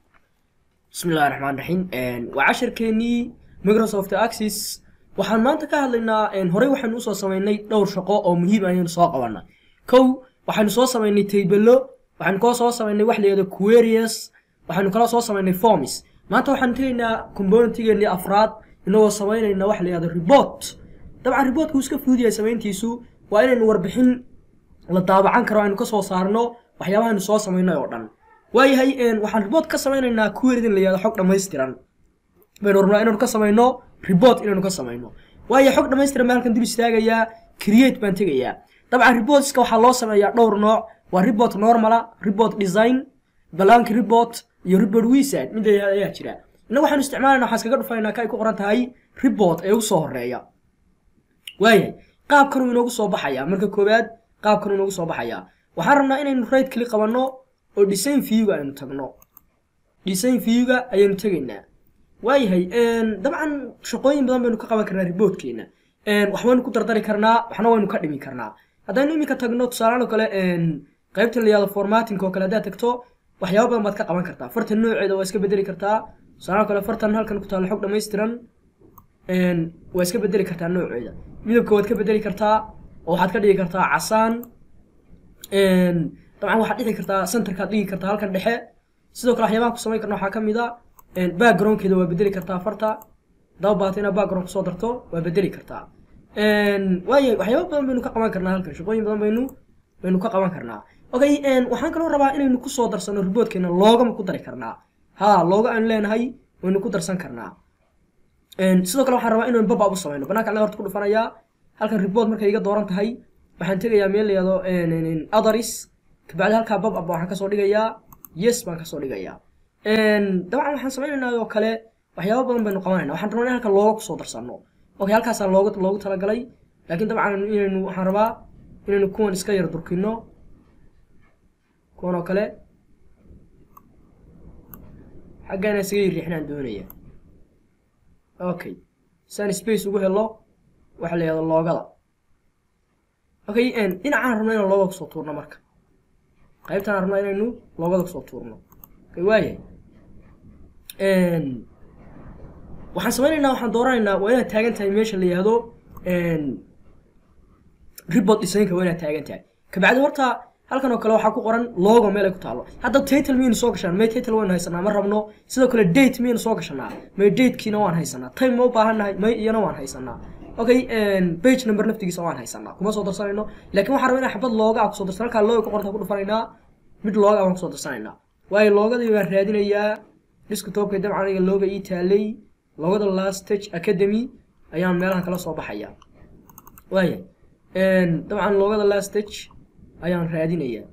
bismi illahi raxmaan raxiim waa cashirkeenii microsoft access waxaan maanta ka hadlaynaa horey waxaynu usoo samaynay dhowr shaqo oo muhiim ayaynu soo qabanay kow waxaynu soo samaynay taybelo waxaynu koo soo samaynay wax layihahdo queries waxaynu kala soo samaynay forms maanta waxaanu tegaynaa componentigeenii afraad inagoo samaynayna wax layihahdo report dabcan reportku iska fuduyahay samayntiisu waa inaynu warbixin la daabacan karo aynu kasoo saarno waxyaabahaynu soo samaynay oo dhan waayahay waxaan report ka samaynaynaa query in la yihahdo xog dhammaystiran baynu rabnaa inaynu ka samayno report inaynu ka samayno waayo xog dhammaystiran baan halkan dul istaagayaa create baan tegayaa dabcan reportska waxaa loo sameeyaa dhowr nooc waa report normala report design blank report iyo report wizard mid ayaa jira innaga waxaanu isticmaalayna waxaan iskaga dhufaynaa ka ay ku qoran tahay report ee ugu soo horeeya waayahay qaabkanuu inoogu soo baxayaa marka koowaad qaabkanuu inoogu soo baxayaa waxaan rabnaa inaynu right click qabanno oo design viewga aynu tagno design viewga ayaynu tegaynaa waayahay dabcan shaqooyin badan baynu ka qaban karnaa reportkeena waxbaynu ku dardari karnaa waxna waynu ka dhimi karnaa haddaynu iminka tagno tusaalahan oo kale qaybta la yihahdo formatting oo kale haddaad tagto waxyaaba badan baad ka qaban kartaa fartan nooceeda waa iska bedeli kartaa tusaalahan kale fartan halkan ku taalo xog dhammaystiran waa iska bedeli kartaa nooceeda midabka waad ka bedeli kartaa oo waxaad ka dhigi kartaa casaan dabcan waxaad dhigi kartaa centerkaad dhigi kartaa halkan dhexe sidoo kale waxyaabaha ku samayn karna waxaa ka mid a backgroundkeeda waa bedeli kartaa farta daba baata inaad background kusoo darto waa bedeli kartaa waayahay waxyaaba badan baynu ka qaban karnaa halkan shaqooyin badan baynu baynu ka qaban karnaa okay waxaan kaloo rabaa inaynu kusoo darsano reportkeena loogama ku dari karnaa ha looga aanu leenahay waynu ku darsan karnaa sidoo kale waxaan rabaa inaynu babab u samayno banaanka anaga horta ku dhufanayaa halkan report markay iga dooran tahay waxaan tegayaa meel la yihahdo others kabacdi halkaa babab waxaan kasoo dhigayaa yes baan kasoo dhigayaa dabcan waxaan samaynaynaa oo kale waxyaaba badan baynu qabanayna waxaan rabnaa in halkan looga kusoo darsano okay halkaasaan looga loogu talagalay laakiin dabcan inaynu waxaan rabaa inaynu kuwan iska yar durkino kuwan oo kale xaggaana isaga yar riixnaan doonaya okay saan space ugu helo waxa la yihahdo loogada okay dhinacaan rabna inaan loogada kusoo tuurno marka qaybtaan rabnaa inaynu loogada kusoo tuurno okay waayahay waxaan samaynaynaa waxaan dooranaynaa waa inaad taagan tahay meesha la yihahdo report designka waa inaad taagan tahay kabacdi horta halkan oo kale waxaa ku qoran logo meel ay ku taalo hadda title miyaynu soo gashanaa may title waynu haysanaa ma rabno sidoo kale date miyaynu soo gashanaa may datekiina waan haysanaa time ma u baahannahay may iyana waan haysanaa okay page number naftigiisa waan haysanaa kuma soo darsanayno laakiin waxaan rabaa inaan xabad looga ah kusoo darsan halkaa looga ku qoranta ku dhufanaynaa mid looga ah waan kusoo darsanaynaa waayo loogadii waan raadinayaa desktopka dabcan aniga looga ii taalay loogada last stage academy ayaan meelahan kala soo baxaya waaya dabcan loogada last stage ayaan raadinayaa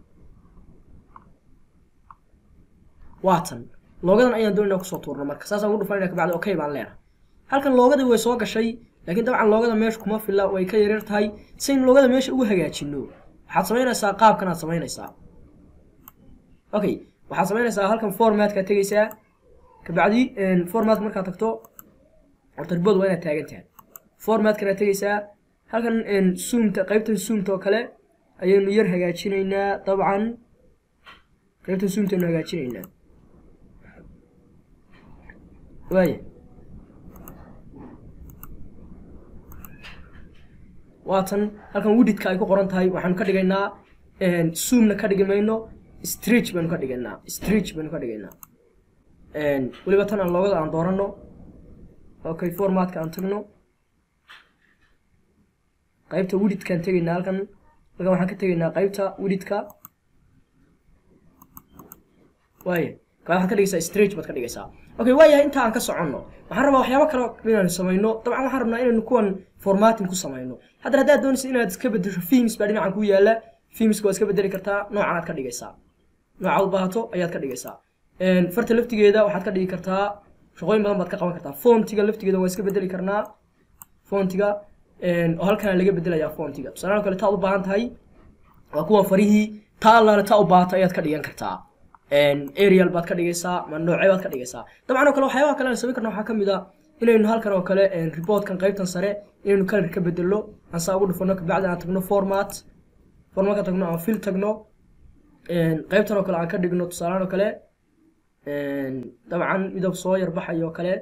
waatan loogadan ayaan doonayna kusoo tuurno marka saasaan ugu dhufanayna kabacdi okay baan leenahay halkan loogadii way soo gashay laakiin dabcan loogada meesha kuma filla way ka yaryar tahay si in loogada meesha ugu hagaajino waxaad samaynaysaa qaabkan aad samaynaysaa okay waxaad samaynaysaa halkan formatka tegaysaa kabacdi format markaad tagto horta ribod waa inaad taagan tahay formatkana tegaysaa halkan zoomta qaybtan zoomta oo kale ayaynu yar hagaajinaynaa dabcan qaybtan zoomta aynu hagaajinaynaa waaya waatan halkan wididka ay ku qoran tahay waxaanu ka dhigaynaa zoomna ka dhigi mayno stretch baynu ka dhigaynaa stretch baynu ka dhigaynaa weliba tan aan loogada aan doorano okay formatka aan tagno qaybta wididkaan tegaynaa halkan halkan waxaan ka tegaynaa qaybta wididka waaya ka waxaad ka dhigaysaa stretch baad ka dhigaysaa okay waayahay inta aan ka soconno waxaan rabaa waxyaabo kale inaan samayno dabcan waxaan rabnaa inaynu kuwan formatting ku samayno haddana haddaad doonaysa inaad iska bedesho films baa dhinacan ku yaala filmska waad iska bedeli kartaa noocan aad ka dhigaysaa noocaad u baahato ayaad ka dhigaysaa farta laftigeeda waxaad ka dhigi kartaa shaqooyin badan baad ka qaban kartaa fontiga laftigeeda waa iska bedeli karnaa fontiga oo halkana laga bedelayaa fontiga tusaalaha kale taad u baahan tahay waa kuwa farihii taa allaale taa u baahato ayaad ka dhigan kartaa arial baad ka dhigaysaa ma noocee baad ka dhigaysaa dabcan oo kale waxyaabaha kale aan samayn karna waxaa ka mid a inaynu halkan oo kale reportkan qaybtan sare inaynu color ka bedelo aan saa ugu dhufano kabacdi aan tagno format formatka tagno aan fill tagno qaybtan oo kale aan ka dhigno tusaalahan oo kale dabcan midab soo yar baxayo oo kale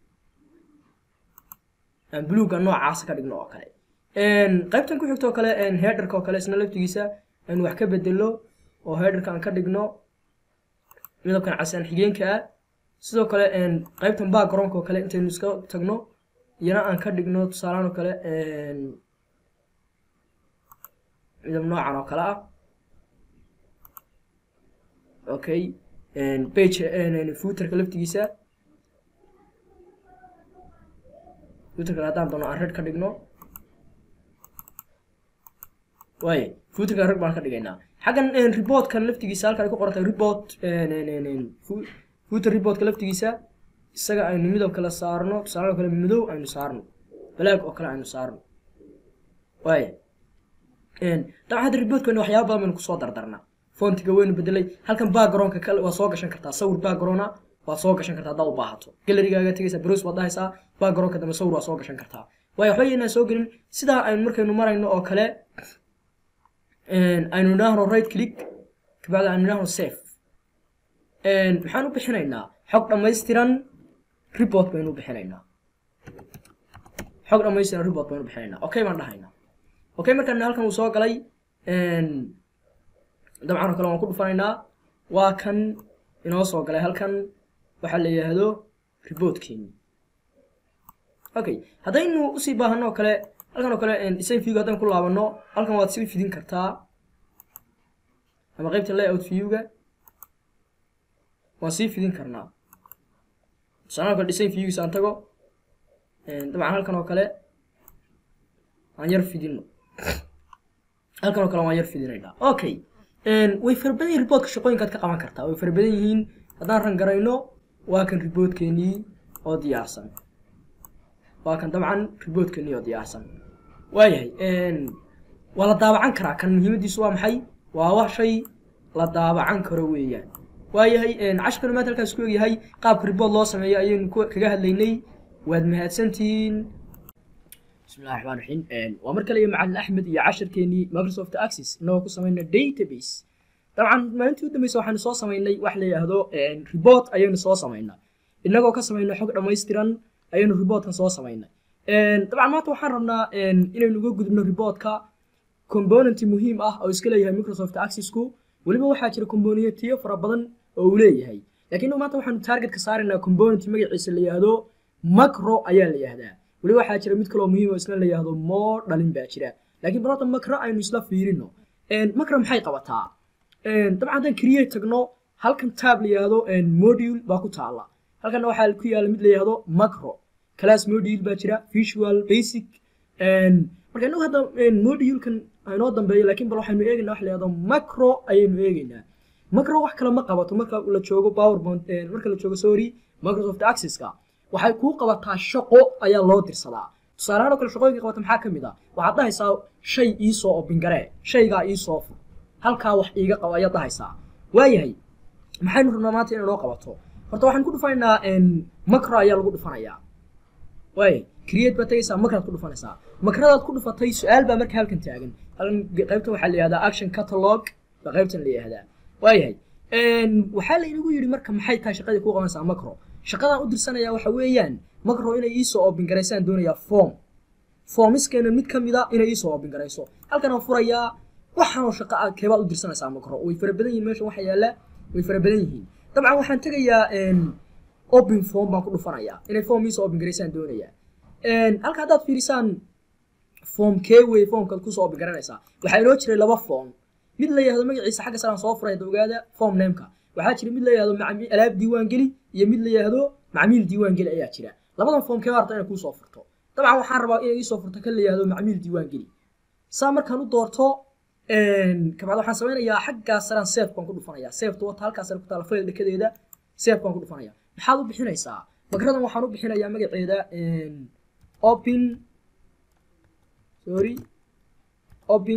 aan buluuga noocaasa ka dhigno oo kale qaybtan ku xigto oo kale headerka oo kale isna laftigiisa aynu wax ka bedelo oo headerka aan ka dhigno midabkan casaan xigeenka ah sidoo kale qaybtan backgroundka oo kale intaynu iska tagno iyana aan ka dhigno tusaalahan oo kale midab noocan oo kale ah okay page footerka laftigiisa footerka haddaan doono aan red ka dhigno waaye footerka red baan ka dhigaynaa xaggan reportkan laftigiisa halkan ay ku qorantay report footer reportka laftigiisa isaga aynu midab kale saarno tusaale oo kale madow aynu saarno black oo kale aynu saarno waaye dabcan hadda reportkani waxyaaba badan baynu kusoo dardarnaa fontiga waynu bedelay halkan backgroundka kale waa soo gashan kartaa sawir backgrounda waad soo gashan kartaa haddaad u baahato galerigaaga tegaysaa browse waad dhahaysaa backgroundka dambe sawir waa soo gashan kartaa waayo waxba yaynaan soo gelin sidaa aynu markaynu marayno oo kale aynu idhaahno right click kabacdi aynu idhaahno safe maxaan u bixinaynaa xog dhammaystiran report baynu u bixinaynaa xog dhammaystiran report baynu u bixinaynaa okay baan dhahaynaa okay markaan halkan uu soo galay dabcan oo kale waan ku dhufanaynaa waa kan inoo soo galay halkan waxaa la yidhaahdo reportkeeni okay haddaynu usii baahano oo kale halkan oo kale design viewga haddaan ku laabano halkan waad sii fidin kartaa ama qaybta layout viewga waan sii fidin karnaa tusaale kale design viewgiisa aan tago dabcan halkan oo kale aan yar fidino halkan oo kale waan yar fidinaynaa okay way fara badan yihin reportka shaqooyinkaad ka qaban kartaa way fara badan yihiin haddaan ran garayno waa kan reportkeenii oo diyaarsan waa kan dabcan reportkeenii oo diyaarsan waayahay waa la daabacan karaa kan muhiimadiisu waa maxay waa wax shay la daabacan karo weeyaan waayahay cashkanu maanta halkaas ku egyahay qaabka report loo sameeyo ayaynu kaga hadlaynay waad mahadsantihiin بسم الله الرحمن الرحيم ومر كلي مع احمد يا عشر كيني مايكروسوفت اكسس انه ku sameeyna database طبعا maalintii u dambeysay waxaan soo sameynay wax la yiraahdo report ayaynu soo sameynaa inagoo ka sameynay xog dhammaystiran ayaynu reportkan soo sameynay طبعا maanta waxaan rabnaa inaynu uga gudubno reportka component muhiim ah oo iska leeyahay Microsoft Access-ku waliba waxaa jira componentiyo fara badan oo uu leeyahay laakiin maanta waxaanu target ka saaraynaa component magaciisa la yiraahdo macro ayaa la yiraahdaa weli waxaa jira mid kaloo muhiim oo isna la yidhaahdo moo dhalin baa jira laakiin balota makra aynu isla fiirino makra maxay qabataa dabcan haddaan create tagno halkan tab la yidhaahdo module baa ku taala halkanna waxaa ku yaala mid la yidhaahdo macro class module baa jira visual basic marka inagu hadda modulekan inoo dambeeyo laakiin bal waxaynu eegaynaa wax la yidhahdo macro ayaynu eegaynaa macro wax kale ma qabato marka la joogo powerpoint marka la joogo sorry microsoft accesska waxay kuu qabataa shaqo ayaa loo dirsadaa tusaalahaan oo kale shaqooyinka qabata maxaa ka mid ah waxaad dhahaysaa shay iisoo obingaree shaygaa iisoo fur halkaa wax iiga qabo ayaad dhahaysaa waayahay maxaynu rabnaa maanta inay noo qabato horta waxaan ku dhufanaynaa macro ayaa lagu dhufanayaa waay create baad tagaysaa makraad ku dhufanaysaa makradaad ku dhufatay su-aal baa marka halkan taagan halkan qaybtan waxaa la yihahdaa action catalog baa qaybtan la yihahdaa waayahay waxaa la inagu yidhi marka maxay tahay shaqadii kuu qabanaysaa macro shaqadaan u dirsanaya waxa weeyaan macro inay iisoo oobin garaysaan doonayaa form formiskeena mid ka mid a inay iisoo oobin garayso halkan aan furayaa waxaanoo shaqo ah keebaad u dirsanaysaa makro way fara badan yihiin meesha waxa yaalla way fara badan yihiin dabcan waxaan tegayaa open form baan ku dhufanayaa inay form iisa open garaysaan doonayaa halka haddaad fiirisaan form kee wey formkaad kusoo open garanaysaa waxaa inoo jiray laba form mid la yihahdo magaciisa xagga saraan soo furay hadda ogaada form nameka waxaa jira mid la yihahdo alaab diiwaan geli iyo mid la yihahdo macmiil diiwaan geli ayaa jira labadan form kee harta inay kuusoo furto dabcan waxaan rabaa inay iisoo furto kan la yihahdo macmiil diiwaan geli saa markaan u doorto kabacdi waxaan samaynayaa xaggaa saraan safe baan ku dhufanayaa safeta wata halkaa sare ku taala fail dhekadeeda safe baan ku dhufanaya maxaad u bixinaysaa makradan waxaan u bixinayaa magaceeda open sorry open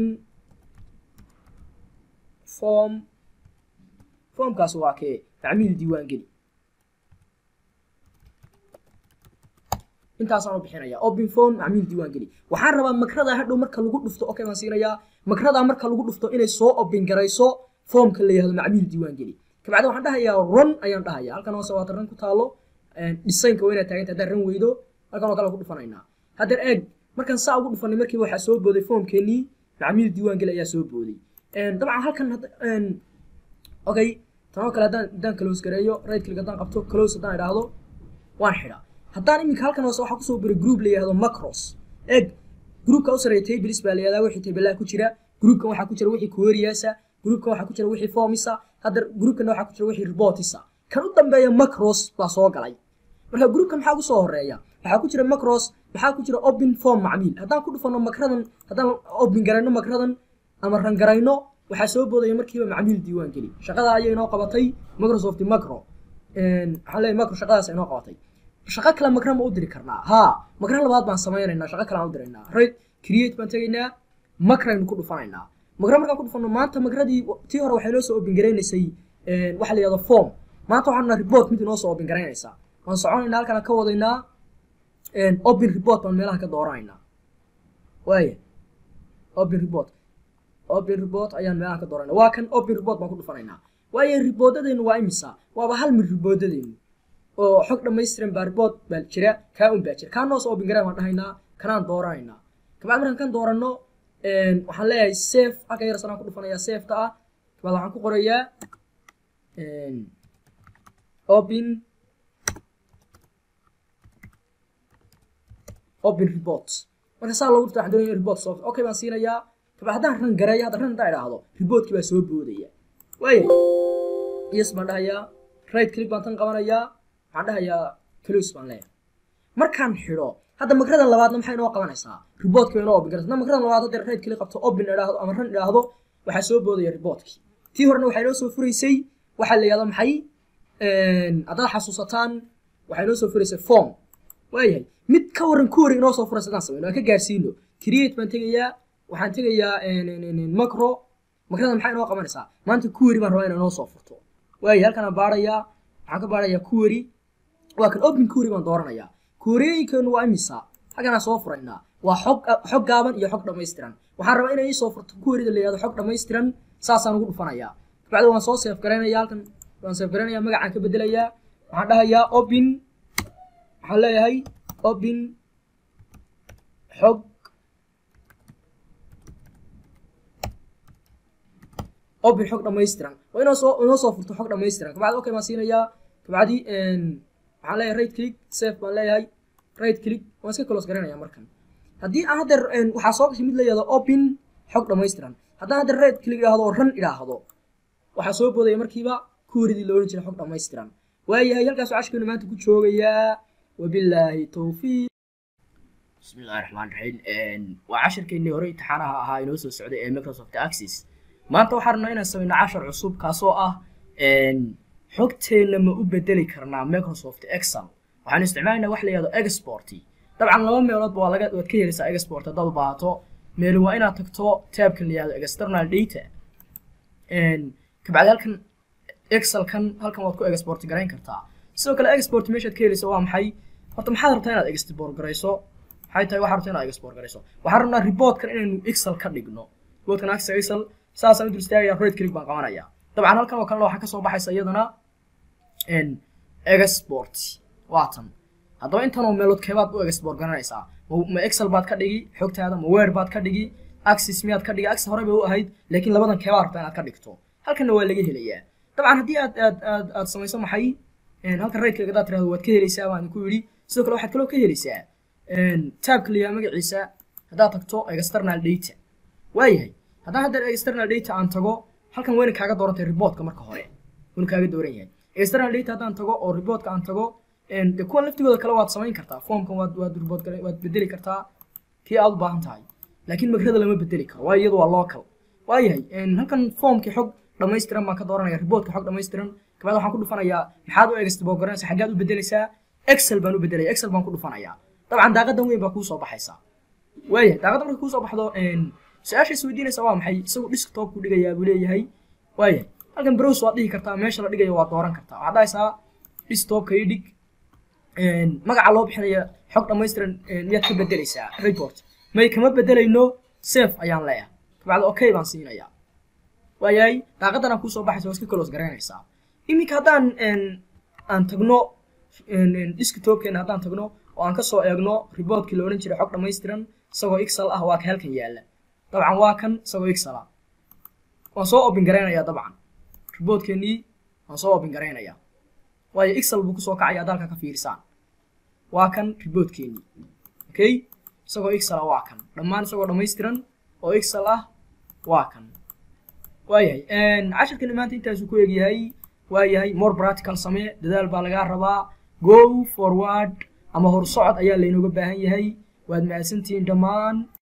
form formkaas waa kee macmiil diiwaan geli intaasaan u bixinaya open phone macmiil diiwaan geli waxaan rabaa makrada hadhow marka lagu dhufto okay baan siinayaa makrada marka lagu dhufto inay soo open garayso formka la yihahdo macmiil diiwaan geli kabacdi waxaan dhahayaa run ayaan dhahaya halkan hoose waata ran ku taalo dhisaynka waa inaad taaganta haddaan ran weydo halkan oo kale ku dhufanaynaa haddeer eeg markaan saa ugu dhufanay markiiba waxaa soo booday formkeenii macmiil diiwaan geli ayaa soo booday dabcan halkan okay tanoo kale haddaan haddaan close gareeyo right click haddaan qabto close haddaan idhaahdo waan xidhaa haddaan iminka halkan hoose waxaa kusoo biray group la yihahdo macros eeg groupka u sareeya tables baa la yihahdaa wixii tabelaha ku jira groupkan waxaa ku jira wixii queryasa groupkan waxaa ku jira wixii formisa hadda groupkan waxaa ku jira wixii reportisa kan u dambeeya macros baa soo galay marka groupkan maxaa kusoo horeeya waxaa ku jira macros maxaa ku jira open form macmiil haddaan ku dhufano makradan haddaan open garayno makradan ama rangarayno waxaa soo boodaya markiiba macmiil diiwaan geli shaqada ayay inoo qabatay microsoft macro waxaan leeyahay macro shaqadaas inoo qabatay shaqo kale makra ma u diri karnaa haa makra labaad baan samaynaynaa shaqo kale aan u diraynaa right create baan tegaynaa makraynu ku dhufanaynaa makra markaan ku dhufano maanta makradii tii hore waxay noo soo open garaynaysay waxa la yihahdo form maanta waxaan naa report mid inoo soo open garaynaysaa waan soconaynaa halkaan ka wadaynaa open report baan meelaha ka dooranaynaa waaya open report open report ayaan meelaha ka dooranayna waa kan open report baan ku dhufanaynaa waayo riboodadeennu waa imisa waaba hal mid riboodadeennu oo xog dhammaystiran baa report baa jira kaa un baa jira kaa noos open garan waan dhahaynaa kanaan dooranaynaa kabacdi markaan kan dooranno waxaan leeyahay safe halka yar sanaan ku dhufanayaa safeta ah kabacdi waxaan ku qorayaa open open reports marka saa loogu dhufta waxaan doonaya report soft okay baan siinayaa kabacdi haddaan ran gareeyo hadda ran haddaan idhaahdo reportkii baa soo boodaya waaya yes baan dhahayaa right click baan tan qabanayaa waxaan dhahayaa close baan leeyahay markaan xidho hadda makradan labaadna maxay inoo qabanaysaa reportka inoo open garaysa hadda makradan labaad hadda right click qabto open idhaahdo ama ran idhaahdo waxaa soo boodaya reportkii tii horena waxay inoo soo furaysay waxaa la yihahdo maxay haddaad xasuusataan waxay inoo soo furaysay form waayahay mid ka waran ku wari inoo soo furaysa haddaan samayno aan ka gaarsiino create baan tegayaa waxaan tegayaa macro makrada maxay inoo qabanaysaa maanta kuweri baan rabaa inay inoo soo furto waayo halkanaan baarayaa waxaan ka baarayaa kuweri waa kan open kuweri baan dooranayaa kuweriyooyinkeenu waa imisa halkanaan soo furaynaa waa xog xog gaaban iyo xog dhammaystiran waxaan rabaa inay iisoo furto kuwerida la yihahdo xog dhammaystiran saasaan ugu dhufanayaa kabacdi waan soo seef garaynaya halkan waan seef garaynaya magacaan ka bedelayaa waxaan dhahayaa open waxaan leeyahay open xog open xog dhammaystiran waa inoo soo inoo soo furto xog dhammaystiran kabacdi okay baan siinayaa kabacdi waxaan leeyahay right click safe baan leeyahay right click waan iska close garanaya markan haddii aan haddeer waxaa soo gashay mid la yihahdo open xog dhammaystiran haddaan haddeer right click idhaahdo ran idhaahdo waxaa soo boodaya markiiba kuweridii la ohan jiray xog dhammaystiran waayahay halkaas cashkeenu maanta ku joogayaa wabilaahi towfiiq bismi illahi raxmaan raxiim waa cashirkeennii hore imtixaanaha ahaa inoo soo socday ee microsoft access maanta waxaan rabnaa inaan samayno cashar cusub kaasoo ah xogteenna ma u bedeli karnaa microsoft excel waxaan isticmaalaynaa wax la yihahdo export dabcan laba meeloodba waa laga waad ka helaysaa export haddaad u baahato meelin waa inaad tagto taabkan la yihahdo external data kabacdi halkan excelkan halkan waad ku export garayn kartaa sidoo kale export meeshaad ka helaysa waa maxay horta maxaad rabtaa inaad export garayso maxay tahay waxaad rabtaa inaad export garayso waxaan rabnaa reportkan inaynu excel ka dhigno reportkan access excel saasaan u dul istaagaya right click baan qabanaya dabcan halkan oo kalena waxaa kasoo baxaysa iyadana export waatan haddaba intanoo meelood keebaad u export garanaysaa ma excel baad ka dhigi xogtaada ma word baad ka dhigi axis miyaad ka dhigi axis hore bay u ahayd laakiin labadan keebaa rabtaa inaad ka dhigto halkanna waa laga helayaa dabcan haddii aad aad aad aad samayso maxay halkan raydkayga hadaad tirahdo waad ka helaysaa baan ku yidhi sidoo kale waxaad kaloo ka helaysaa taabka la yaha magaciisa haddaad tagto external data waayahay haddaan hadda external data aan tago halkan wayna kaaga doorantay reportka marka hore wayna kaaga dooran yahay external data haddaan tago oo reportka aan tago de kuwan laftigooda kale waad samayn kartaa formkan waad waad report waad bedeli kartaa kii aad u baahan tahay laakiin magrada lama bedeli karo waayo iyadu waa local waayahay halkan formkii xog dhammaystiran baan ka dooranaya reportka xog dhammaystiran kabaad waxaan ku dhufanayaa maxaad u egstbogaranaysa xaggaad u bedelaysaa excel baan u bedelaya excel baan ku dhufanayaa dabcan daaqadan weyn baa kuu soo baxaysaa waayahay daaqadda markay kuu soo baxdo su-aasha isweydiinaysa waa maxay isagu desktop ku dhigayaa buu leeyahay waayahay halkan browse waad dhihi kartaa meesha la dhigayo waad dooran kartaa waxaad dhahaysaa desktopka ii dhig magaca loo bixinaya xog dhammaystiran miyaad ka bedelaysaa report may kama bedelayno safe ayaan leeyahay kabacdi okay baan siinayaa waayahay daaqadan aan kuusoo baxaysa waa iska close garaynaysaa iminka haddaan aan tagno desktopkeena haddaan tagno oo aan kasoo eegno reportkii la odhan jiray xog dhammaystiran isagoo excel ah waa ka halkan yaalla dabcan waa kan isagoo excel ah waan soo open garaynayaa dabcan reportkeenii waan soo open garaynayaa waayo excel buu kusoo kacaya ad halka ka fiirisaan waa kan reportkeenii okay isagoo excel ah waa kan dhammaan isagoo dhammaystiran oo excel ah waa kan waayahay cashirkani maanta intaasuu ku egyahay waayahay more practical samee dadaal baa lagaa rabaa go forward ama horsocod ayaa laynooga baahan yahay waad mahadsantihiin dhammaan